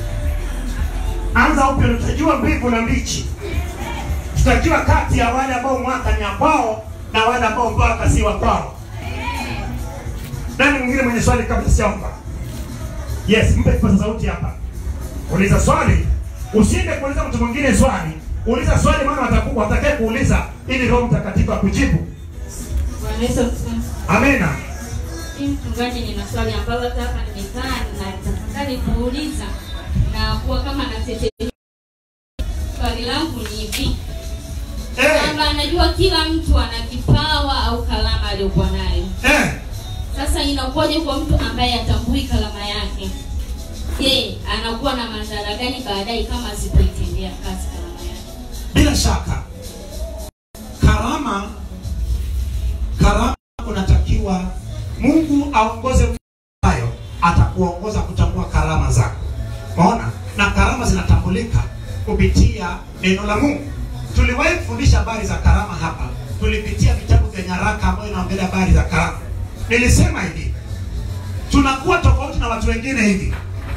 anza upya. Utajua mbivu na mbichi, tutajua kati ya wale ambao mwaka ni wa kwao na wale ambao mwaka si wa kwao. Nani mwingine mwenye swali kabla sijaomba? Yes, mpe kipaza sauti hapa. Uliza swali, usiende kuuliza mtu mwingine swali. Uliza swali, maana wataku- watakaye kuuliza ili Roho Mtakatifu akujibu. Bwana Yesu asifiwe. Amena. Mimi mchungaji, nina swali ambalo hata hapa nimekaa na tafakari kuuliza na kuwa kama natetemeka. Swali langu ni hivi Eh, kwamba najua kila mtu ana kipawa au kalama aliyokuwa nayo. eh, Sasa inakuwaje kwa mtu ambaye atambui kalama yake? Je, anakuwa na madhara gani baadaye kama asipoitendea kazi kalama yake? bila shaka karama, karama unatakiwa Mungu aongoze hayo, atakuongoza kutambua karama zako. Umeona? Na karama zinatambulika kupitia neno la Mungu. Tuliwahi kufundisha habari za karama hapa, tulipitia vitabu vya nyaraka ambayo inaongelea habari za karama. Nilisema hivi, tunakuwa tofauti na watu wengine hivi.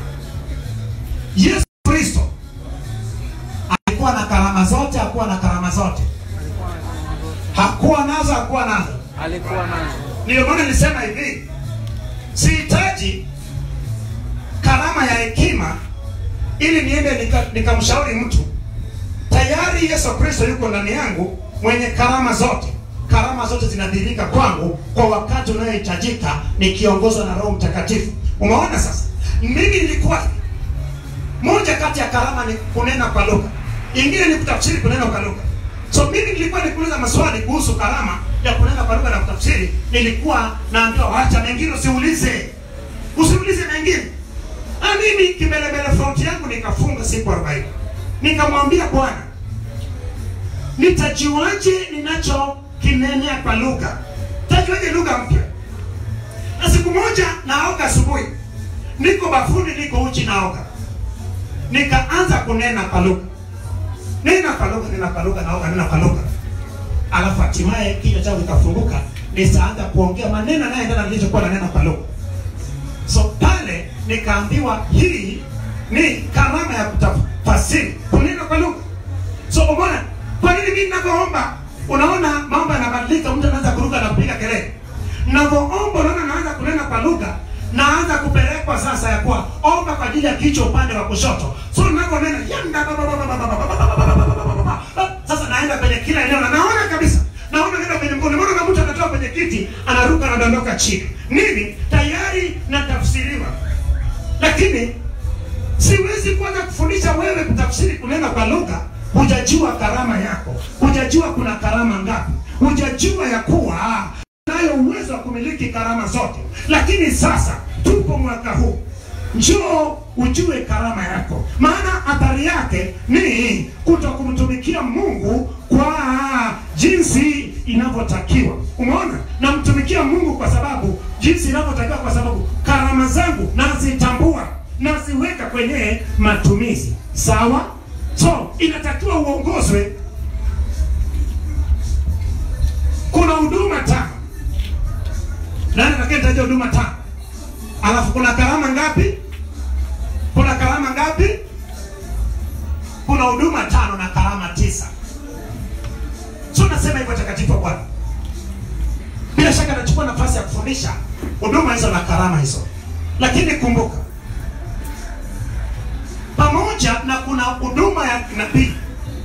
Yesu Kristo alikuwa na karama zote, hakuwa na karama zote, hakuwa nazo, hakuwa nazo. alikuwa nazo Ndio maana nilisema hivi, sihitaji karama ya hekima ili niende nika- nikamshauri mtu. Tayari Yesu Kristo yuko ndani yangu, mwenye karama zote. Karama zote zinadhihirika kwangu kwa wakati unaohitajika, nikiongozwa na Roho Mtakatifu. Umeona sasa, mimi nilikuwa hivi. moja kati ya karama ni kunena kwa lugha, ingine ni kutafsiri kunena kwa lugha. So mimi nilikuwa nikuuliza maswali kuhusu karama ya kunena kwa lugha na kutafsiri, nilikuwa naambiwa wacha mengine usiulize, usiulize mengine. Na mimi kimbelembele front yangu nikafunga siku 40 nikamwambia Bwana, nitajuaje ninacho kinenea kwa lugha? Tajuaje lugha mpya? Na siku moja naoga asubuhi, niko bafuni, niko uchi, naoga, nikaanza kunena kwa lugha, nena kwa lugha, nena kwa lugha, naoga, nena kwa lugha, alafu hatimaye kinywa changu kikafunguka, nikaanza kuongea maneno yanayoendana na nilichokuwa nanena kwa lugha. So pale nikaambiwa hii ni karama ya kutafasiri kunena kwa lugha. So umeona kwa nini mimi ninavyoomba, unaona mambo yanabadilika, mtu anaanza kuruka na kupiga kelele. Ninavyoomba unaona naanza kunena kwa lugha, naanza kupelekwa sasa ya kuwa omba kwa ajili ya kichwa upande wa kushoto. So ninavyonena yanda ba- ba- ba- ba- ba- ba- ba- ba- ba- ba- ba- ba- ba- ba- ba- ba. sasa naenda kwenye kila eneo na naona kabisa naona nenda kwenye mkono, naona na mtu anatoka kwenye kiti anaruka anadondoka chini. Nini? Tayari natafsiriwa, lakini siwezi kuanza kufundisha wewe kutafsiri kunena kwa lugha, hujajua karama yako, hujajua kuna karama ngapi, hujajua ya kuwa nayo uwezo wa kumiliki karama zote. Lakini sasa tupo mwaka huu, njoo ujue karama yako, maana athari yake ni kuto kumtumikia Mungu kwa jinsi inavyotakiwa. Umeona, namtumikia Mungu kwa sababu jinsi inavyotakiwa, kwa sababu karama zangu nazitambua, naziweka kwenye matumizi. Sawa, so inatakiwa uongozwe. Kuna huduma tano, nani atakayetaja huduma tano? Alafu kuna karama ngapi? Kuna karama ngapi? Kuna huduma tano na karama tisa. So nasema hivyo takatifu wa Bwana, bila shaka nachukua nafasi ya kufundisha huduma hizo na karama hizo, lakini kumbuka, pamoja na kuna huduma ya nabii,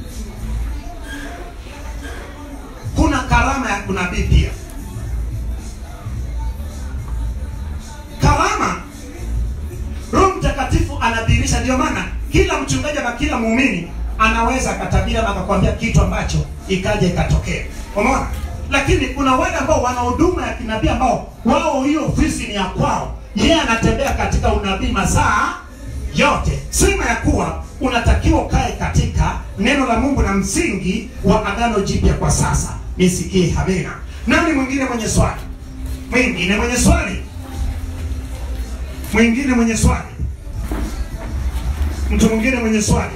kuna karama ya kunabii pia. Karama Roho Mtakatifu anadhihirisha. Ndio maana kila mchungaji na kila muumini anaweza akatabiri ama akakwambia kitu ambacho ikaja ikatokea. Umeona? Lakini kuna wale ambao wana huduma ya kinabii ambao wao hiyo ofisi ni ya kwao, yeye anatembea katika unabii masaa yote. Sema ya kuwa unatakiwa ukae katika neno la Mungu na msingi wa agano jipya kwa sasa. Nisikie amina. Nani mwingine mwenye swali? Mwingine mwenye swali? Mwingine mwenye swali? Mtu mwingine mwenye swali?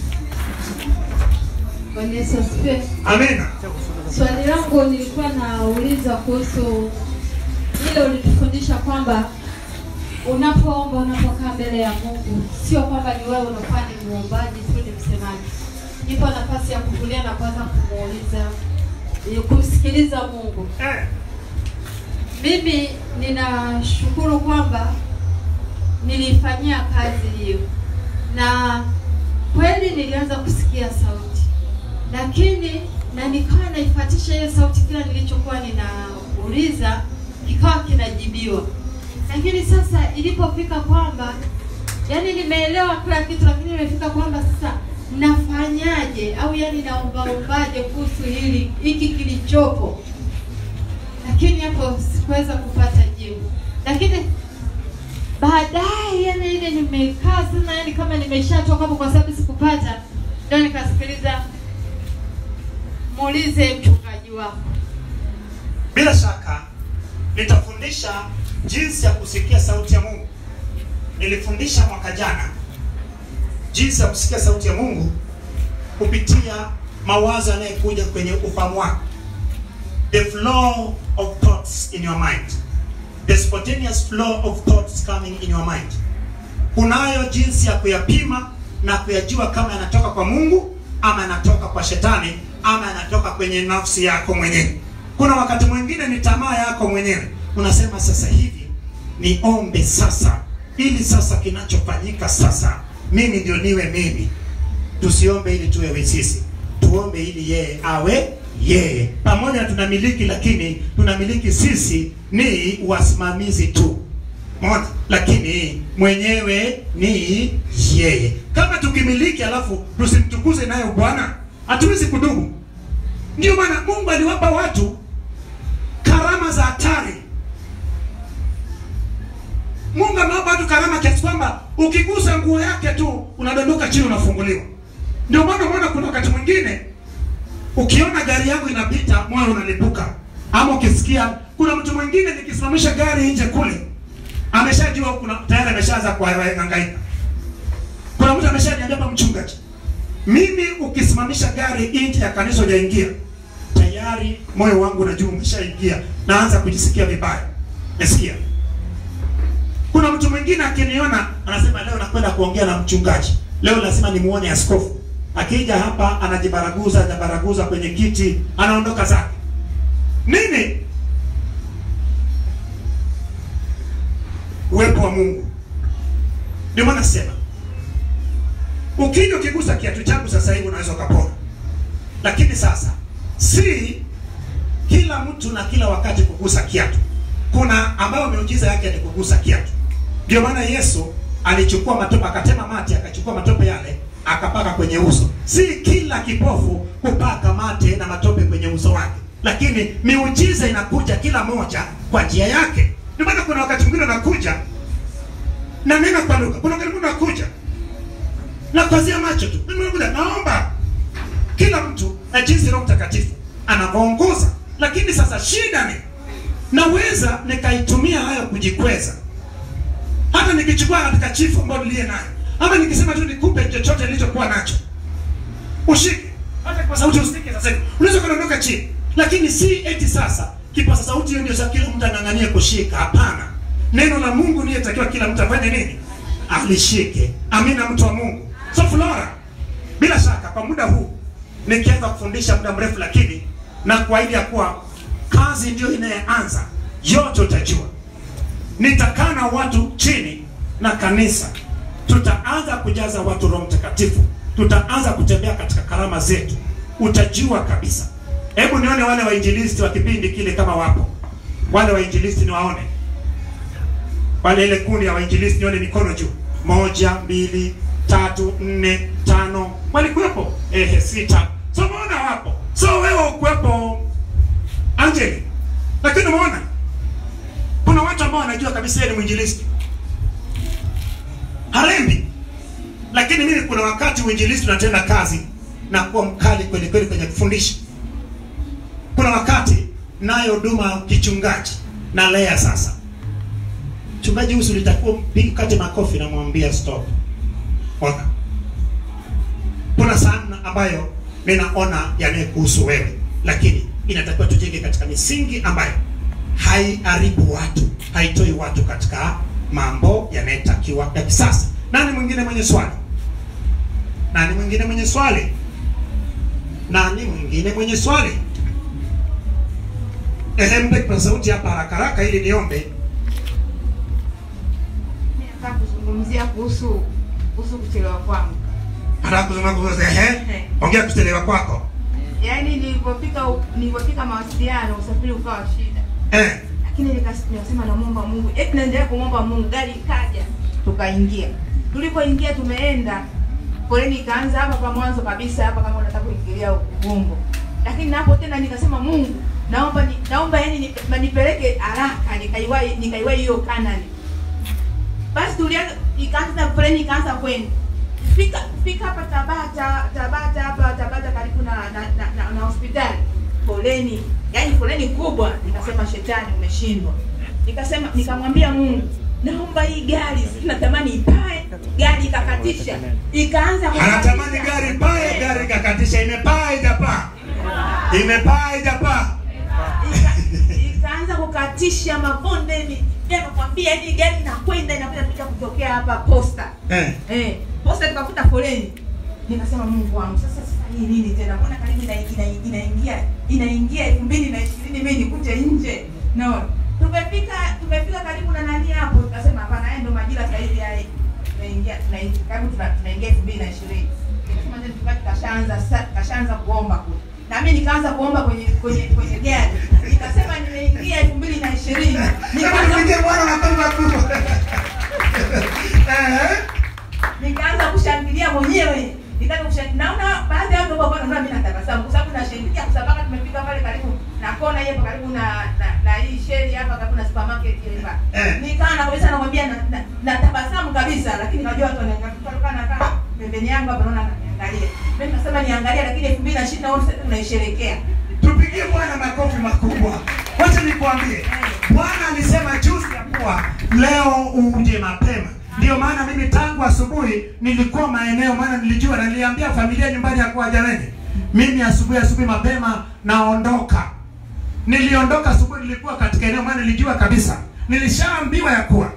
Bwana Yesu asifiwe. Amina. Swali langu nilikuwa nauliza kuhusu ile ulitufundisha kwamba unapoomba, unapokaa mbele ya Mungu, sio kwamba ni wewe unakuwa ni muombaji tu, ni msemaji. Ipo nafasi ya kutulia na kwanza kumuuliza, kumsikiliza Mungu. Eh, Mimi ninashukuru kwamba nilifanyia kazi hiyo, na kweli nilianza kusikia sauti, lakini na nikawa naifuatisha hiyo sauti, kila nilichokuwa ninauliza kikawa kinajibiwa. Lakini sasa ilipofika kwamba yani nimeelewa kila kitu, lakini imefika kwamba sasa nafanyaje au yani naombaombaje kuhusu hili hiki kilichopo lakini hapo sikuweza kupata jibu. Lakini baadaye, yani ile nimekaa sana, yani kama nimeshatoka hapo, kwa sababu sikupata, ndio nikasikiliza, muulize mchungaji wako. bila shaka nitafundisha jinsi ya kusikia sauti ya Mungu. Nilifundisha mwaka jana jinsi ya kusikia sauti ya Mungu kupitia mawazo yanayekuja kwenye ufahamu wako the flow of thoughts in your mind the spontaneous flow of thoughts coming in your mind kunayo jinsi ya kuyapima na kuyajua kama yanatoka kwa mungu ama yanatoka kwa shetani ama yanatoka kwenye nafsi yako mwenyewe kuna wakati mwingine ni tamaa yako mwenyewe unasema sasa hivi niombe sasa ili sasa kinachofanyika sasa mimi ndio niwe mimi tusiombe ili tuwe sisi tuombe ili yeye awe yeye pamoja tunamiliki lakini tunamiliki sisi ni wasimamizi tu Mona, lakini mwenyewe ni yeye kama tukimiliki alafu tusimtukuze nayo bwana hatuwezi kudumu ndio maana mungu aliwapa watu karama za hatari mungu amewapa watu karama kiasi kwamba ukigusa nguo yake tu unadondoka chini unafunguliwa ndio maana umeona kuna wakati mwingine ukiona gari yangu inapita moyo unalipuka ama ukisikia kuna mtu mwingine nikisimamisha gari nje kule ameshajua kuna tayari ameshaanza kuhangaika kuna mtu ameshaniambia hapa mchungaji mimi ukisimamisha gari nje ya kanisa hujaingia tayari moyo wangu unajua umeshaingia naanza kujisikia vibaya nasikia kuna mtu mwingine akiniona anasema leo nakwenda kuongea na mchungaji leo lazima nimuone askofu akija hapa anajibaraguza anajibaraguza kwenye kiti anaondoka zake nini uwepo wa mungu ndio maana sema ukija ukigusa kiatu changu sasa hivi unaweza ukapona lakini sasa si kila mtu na kila wakati kugusa kiatu kuna ambayo miujiza yake ni kugusa kiatu ndio maana yesu alichukua matope akatema mate akachukua matope yale akapaka kwenye uso si kila kipofu kupaka mate na matope kwenye uso wake lakini miujiza inakuja kila moja kwa njia yake ndio maana kuna wakati mwingine unakuja na nena kwa lugha kuna wakati mwingine unakuja na kwazia macho tu mimi nakuja naomba kila mtu na jinsi roho mtakatifu anavyoongoza lakini sasa shida ni naweza nikaitumia hayo kujikweza hata nikichukua katika chifu ambayo niliye nayo ama nikisema tu nikupe chochote nilichokuwa nacho ushike hata kwa sauti usike sasa hivi unaweza kuondoka chini lakini si eti sasa kipaza sauti hiyo ndio sasa kila mtu anang'ania kushika hapana neno la mungu niyetakiwa kila mtu afanye nini alishike amina mtu wa mungu so flora bila shaka kwa muda huu nikianza kufundisha muda mrefu lakini na kuahidi ya kuwa kazi ndio inayeanza yote utajua nitakaa na watu chini na kanisa tutaanza kujaza watu roho mtakatifu tutaanza kutembea katika karama zetu utajua kabisa hebu nione wale wainjilisti wa kipindi kile kama wapo wale wainjilisti niwaone wale ile kundi ya wainjilisti nione mikono juu moja mbili tatu nne tano walikuwepo ehe sita so umeona wapo so wewe ukuwepo angeli lakini umeona kuna watu ambao wanajua kabisa yeye ni mwinjilisti harembi lakini mimi kuna wakati uinjilisti unatenda kazi na kuwa mkali kweli kweli kwenye kufundisha kuna wakati nayo huduma kichungaji na lea sasa mchungaji husu litakuwa mpigi kati makofi namwambia stop ona kuna sana ambayo ninaona yanayekuhusu wewe lakini inatakiwa tujenge katika misingi ambayo haiharibu watu haitoi watu katika mambo yanayotakiwa ya kisasa nani mwingine mwenye swali nani mwingine mwenye swali nani mwingine mwenye swali ehe mpe kwa sauti hapa haraka haraka ili niombe Nataka kuzungumzia kuhusu kuhusu kuchelewa kwangu. haraka kuzungumza ehe ongea kuchelewa kwako Yaani nilipofika nilipofika mawasiliano usafiri ukawa shida. eh Lakini nikas- nikasema namwomba Mungu. Eti naendelea kumwomba Mungu, gari ikaja, tukaingia. Tulipoingia tumeenda foleni ikaanza hapa pa mwanzo kabisa hapa kama unataka kuingilia Ubungo. Lakini napo tena nikasema Mungu, naomba ni, naomba yani ni- nipeleke haraka nikaiwahi nikaiwahi hiyo Kanani. Basi tulianza ikaanza foleni ikaanza kwenda. Fika fika hapa Tabata, Tabata hapa Tabata karibu na na, na, na, na hospitali. Foleni, yani foleni kubwa. Nikasema shetani umeshindwa. Nikasema nikamwambia Mungu, naomba hii gari sisi natamani ipae gari ikakatisha ikaanza anatamani kukatisha. gari pae, gari ikakatisha. Imepaa ijapaa, imepaa ijapaa. Ika- ikaanza kukatisha mabondeni nakwambia hii gari inakwenda inakwenda kuja kutokea hapa posta Eh, eh, posta tukakuta foleni nikasema mungu wangu sasa sasa hii nini tena mbona karibu ina- ina- inaingia inaingia elfu mbili na ishirini mi nikute nje no tumefika tumefika karibu na nani hapo tukasema hapana haya ndo majira sahizi haya tunaingia tunaingia karibu tuna- tunaingia elfu mbili na ishirini nikasema tena tukati kashaanza sa- kashaanza kuomba kule na mimi nikaanza kuomba kwenye kwenye kwenye gari nikasema nimeingia elfu mbili na ishirini hebu nikaanza tupigie Bwana makofi makubwa. Eh, nikaanza kushangilia mwenyewe nikaanza kushangilia naona baadhi ya watu ambao wanaona mimi natabasamu kwa sababu nashangilia kwa sababu tumefika pale karibu na kona hiyo karibu na na, na hii sheri hapa karibu na supermarket ile hapa Eh. nikaana kabisa nakwambia na, na, natabasamu kabisa lakini najua watu wanaangalia nakaa pembeni yangu hapa naona ananiangalia mimi nasema niangalia lakini 2020 na wote tunaisherehekea tupigie Bwana makofi makubwa. Wacha nikwambie, Bwana alisema juzi ya kuwa leo uje mapema. Ndio maana mimi tangu asubuhi nilikuwa maeneo, maana nilijua na niliambia familia nyumbani ya kuwa jamani, mimi asubuhi asubuhi mapema naondoka. Niliondoka asubuhi, nilikuwa katika eneo, maana nilijua kabisa, nilishaambiwa ya kuwa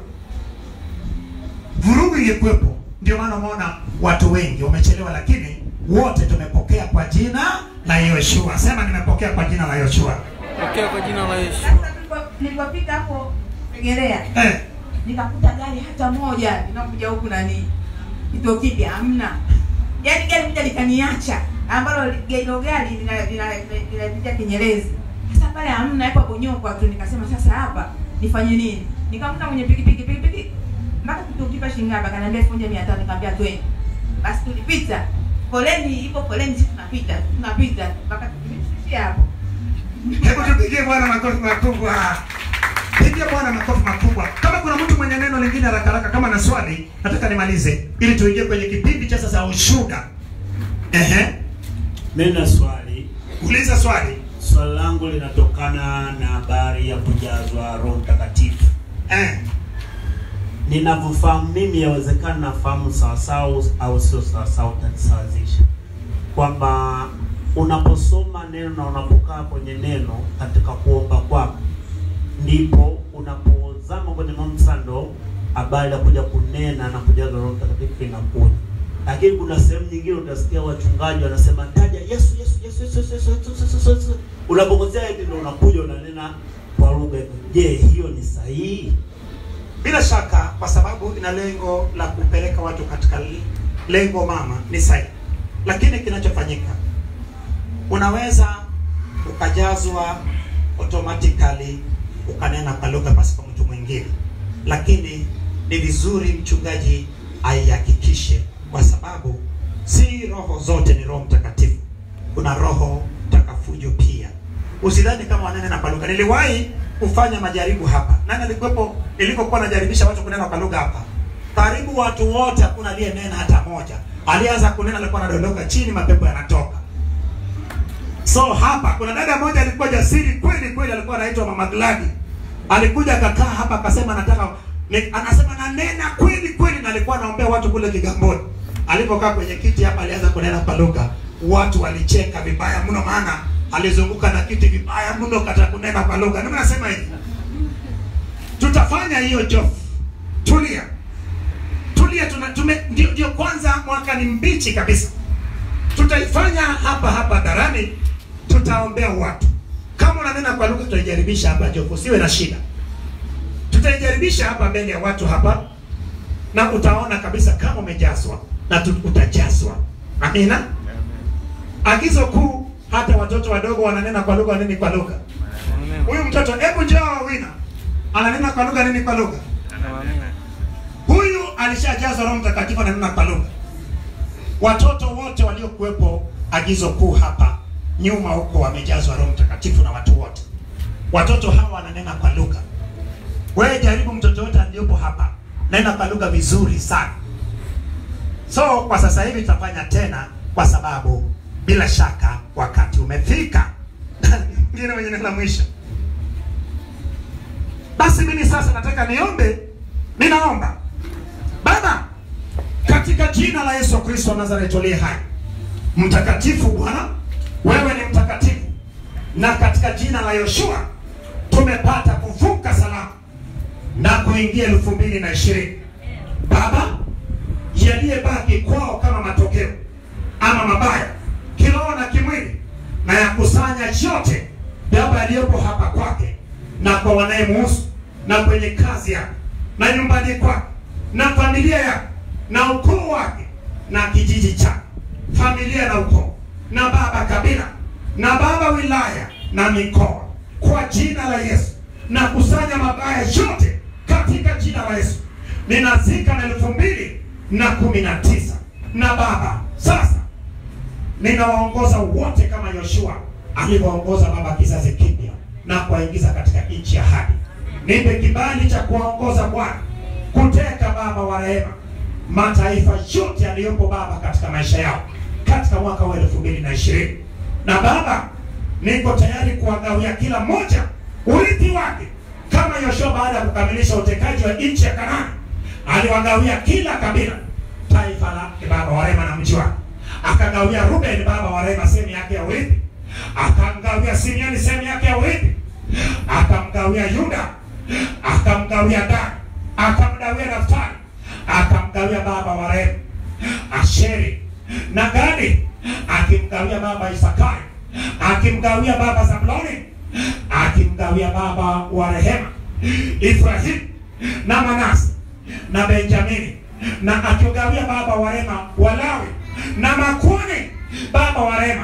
vurugu ingekuwepo. Ndio maana umeona watu wengi wamechelewa, lakini wote tumepokea kwa jina la Yoshua. Sema nimepokea kwa jina la Yoshua. Pokea kwa jina la Yesu. sasa tulipo- nilipofika hapo Segerea Eh, nikakuta gari hata moja linakuja huku nani kituo kipya hamna yaani gari moja likaniacha ambalo li- hilo gari lina- lina- linapitia kinyerezi sasa pale hamna hapo bonyokwa tu nikasema sasa hapa nifanye nini nikamkuta mwenye pikipiki pikipiki mpaka kituo kipya shilingi ngapi akaniambia elfu moja mia tano nikamwambia twende basi tulipita foleni ipo foleni sisi tunapita tunapita mpaka tumefikia hapo hebu tupigie Bwana makofi makubwa. Pigia Bwana makofi makubwa. Kama kuna mtu mwenye neno lingine haraka haraka, kama na swali, nataka nimalize ili tuingie kwenye kipindi cha sasa ushuhuda. Ehe, Mimi na swali. uliza swali. Swali langu linatokana na habari ya kujazwa Roho Mtakatifu. Eh, Ninavyofahamu mimi, yawezekana nafahamu sawasawa au sio sawasawa, utanisawazisha kwamba unaposoma neno na unapokaa kwenye neno katika kuomba kwako, ndipo unapozama kwenye mamsa, ndo habari ya kuja kunena na kujazwa Roho Mtakatifu inakuja. Lakini kuna sehemu nyingine utasikia wachungaji wanasema taja Yesu, Yesu, Yesu, Yesu, Yesu, Yesu, Yesu, Yesu, Yesu, Yesu. Unapokosea hivi ndo unakuja unanena kwa lugha. Je, hiyo ni sahihi? bila shaka, kwa sababu ina lengo la kupeleka watu katika lengo mama, ni sahihi, lakini kinachofanyika unaweza ukajazwa automatically ukanena kwa lugha pasipo mtu mwingine, lakini ni vizuri mchungaji aihakikishe, kwa sababu si roho zote ni Roho Mtakatifu. Kuna roho mtakafujo pia. Usidhani kama wananena kwa lugha. Niliwahi kufanya majaribu hapa. Nani alikuwepo nilipokuwa najaribisha watu kunena kwa lugha hapa? Karibu watu wote, hakuna aliyenena hata moja. Alianza kunena, alikuwa anadondoka chini, mapepo yanatoka. So hapa kuna dada moja alikuwa jasiri kweli kweli, alikuwa anaitwa Mama Gladi. Alikuja akakaa hapa akasema nataka ni, anasema nanena kweli kweli, na alikuwa anaombea watu kule Kigamboni. Alipokaa kwenye kiti hapa, alianza kunena kwa lugha, watu walicheka vibaya mno, maana alizunguka na kiti vibaya mno kata kunena kwa lugha. Ndio nasema hivi, tutafanya hiyo job. Tulia, tulia, tuna, tume, ndio, ndio kwanza mwaka ni mbichi kabisa tutaifanya hapa hapa darani, tutaombea watu. Kama unanena kwa lugha, tutaijaribisha hapa Jofu, usiwe na shida. Tutaijaribisha hapa mbele ya watu hapa, na utaona kabisa kama umejazwa na tu, utajazwa. Amina. Agizo kuu, hata watoto wadogo wananena kwa lugha, waneni kwa lugha. Amen. Huyu mtoto, hebu njoo Wina, ananena kwa lugha, nini kwa lugha? Amen. Huyu alishajazwa Roho Mtakatifu, ananena kwa lugha. Watoto wote waliokuwepo agizo kuu hapa nyuma huko wamejazwa Roho Mtakatifu na watu wote. Watoto hawa wananena kwa lugha. Wewe jaribu mtoto wote aliyopo hapa, nena kwa lugha vizuri sana. So kwa sasa hivi tutafanya tena, kwa sababu bila shaka wakati umefika. Ngine mwenye neno la mwisho. Basi mimi sasa nataka niombe, ninaomba Baba, katika jina la Yesu Kristo wa Nazareti aliye hai. Mtakatifu Bwana, wewe ni mtakatifu, na katika jina la Yoshua tumepata kuvuka salama na kuingia elfu mbili na ishirini. Baba, yaliyebaki kwao kama matokeo ama mabaya kiroho na kimwili, na yakusanya yote Baba yaliyopo hapa kwake na kwa wanayemuhusu na kwenye kazi yake na nyumbani kwake na familia yake na ukoo wake na kijiji chake, familia na ukoo na baba kabila na baba wilaya na mikoa, kwa jina la Yesu na kusanya mabaya yote katika jina la Yesu. Ninazika na elfu mbili na kumi na tisa na Baba, sasa ninawaongoza wote kama Yoshua alivyoongoza baba kizazi kipya na kuwaingiza katika nchi ya ahadi. Nipe kibali cha kuwaongoza Bwana kuteka Baba wa rehema mataifa yote yaliyopo Baba katika maisha yao katika mwaka wa elfu mbili na ishirini na Baba, niko tayari kuwagawia kila mmoja urithi wake kama Yoshua baada ya kukamilisha utekaji wa nchi ya Kanaani aliwagawia kila kabila taifa lake Baba wa rehema na mji wake, akagawia Ruben Baba wa rehema sehemu yake ya urithi, akamgawia Simeoni sehemu yake ya urithi, akamgawia Yuda, akamgawia Dani, akamgawia Naftali, akamgawia Baba wa rehema Asheri na Gadi, akimgawia Baba Isakari, akimgawia Baba Zabuloni, akimgawia Baba wa rehema Ibrahimu na Manase na Benjamini, na akiugawia Baba wa rehema Walawi na makuhani Baba wa rehema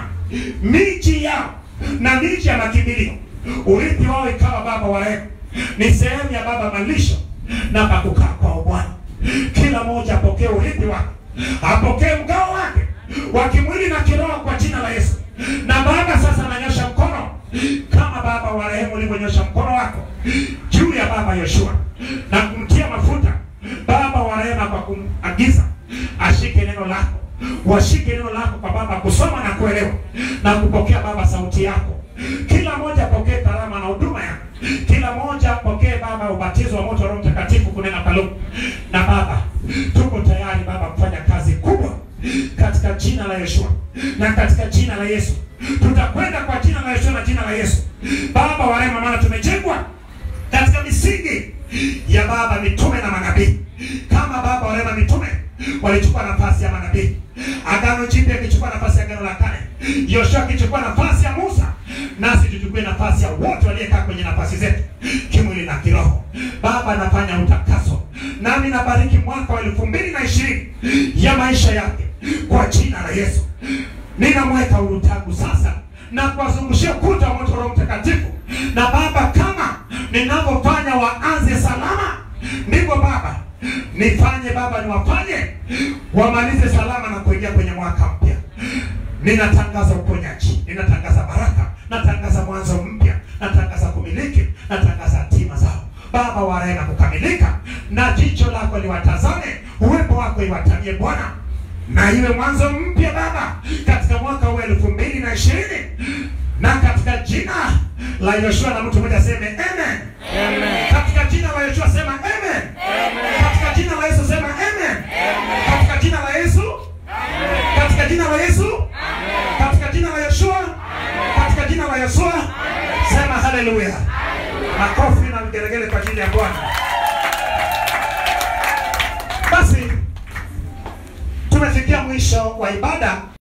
miji yao na miji ya makimbilio, urithi wao ikawa Baba wa rehema ni sehemu ya Baba malisho na pakukaa kwao Bwana. Kila mmoja apokee urithi wake, apokee mgao wake wa kimwili na kiroho kwa jina la Yesu. Na Baba, sasa nanyosha mkono kama Baba wa rehema ulivyonyosha mkono wako juu ya Baba Yoshua na kumtia mafuta Baba wa rehema kwa kumagiza ashike neno lako, washike neno lako kwa Baba kusoma na kuelewa na kupokea Baba sauti yako. Kila mmoja apokee karama na huduma yako, kila mmoja apokee Baba ubatizo wa moto wa Roho Mtakatifu kunena kwa lugha. Na Baba, tuko tayari Baba kufanya kazi kubwa katika jina la Yeshua na katika jina la Yesu. Tutakwenda kwa jina la Yeshua na jina la Yesu. Baba wa rehema, maana tumejengwa katika misingi ya Baba mitume na manabii. Kama Baba wa rehema mitume walichukua nafasi ya manabii, Agano Jipya akichukua nafasi ya Agano la Kale, Yoshua akichukua nafasi ya Musa, nasi tuchukue nafasi ya wote waliekaa kwenye nafasi zetu kimwili na kiroho. Baba anafanya utakaso, nami nabariki mwaka wa elfu mbili na ishirini ya maisha yake kwa jina la Yesu. Ninamweka huru tangu sasa na kuwazungushia kuta wa moto wa Roho Mtakatifu. Na Baba, kama ninavyofanya waanze salama, ndivyo Baba nifanye Baba, niwafanye wamalize salama na kuingia kwenye mwaka mpya. Ninatangaza uponyaji, ninatangaza baraka, natangaza mwanzo mpya, natangaza kumiliki, natangaza hatima zao Baba wa rehema kukamilika, na jicho lako liwatazame, uwepo wako iwatamie Bwana na iwe mwanzo mpya Baba katika mwaka huu elfu mbili na ishirini na katika jina la Yoshua, na mtu mmoja aseme amen. Amen. Katika jina la Yoshua sema amen. Katika jina la Yesu sema amen. Katika jina la Yesu, katika jina la Yesu, katika jina la Yoshua, katika jina la Yoshua sema haleluya. Makofi na vigelegele kwa ajili ya Bwana. Basi tumefikia mwisho wa ibada.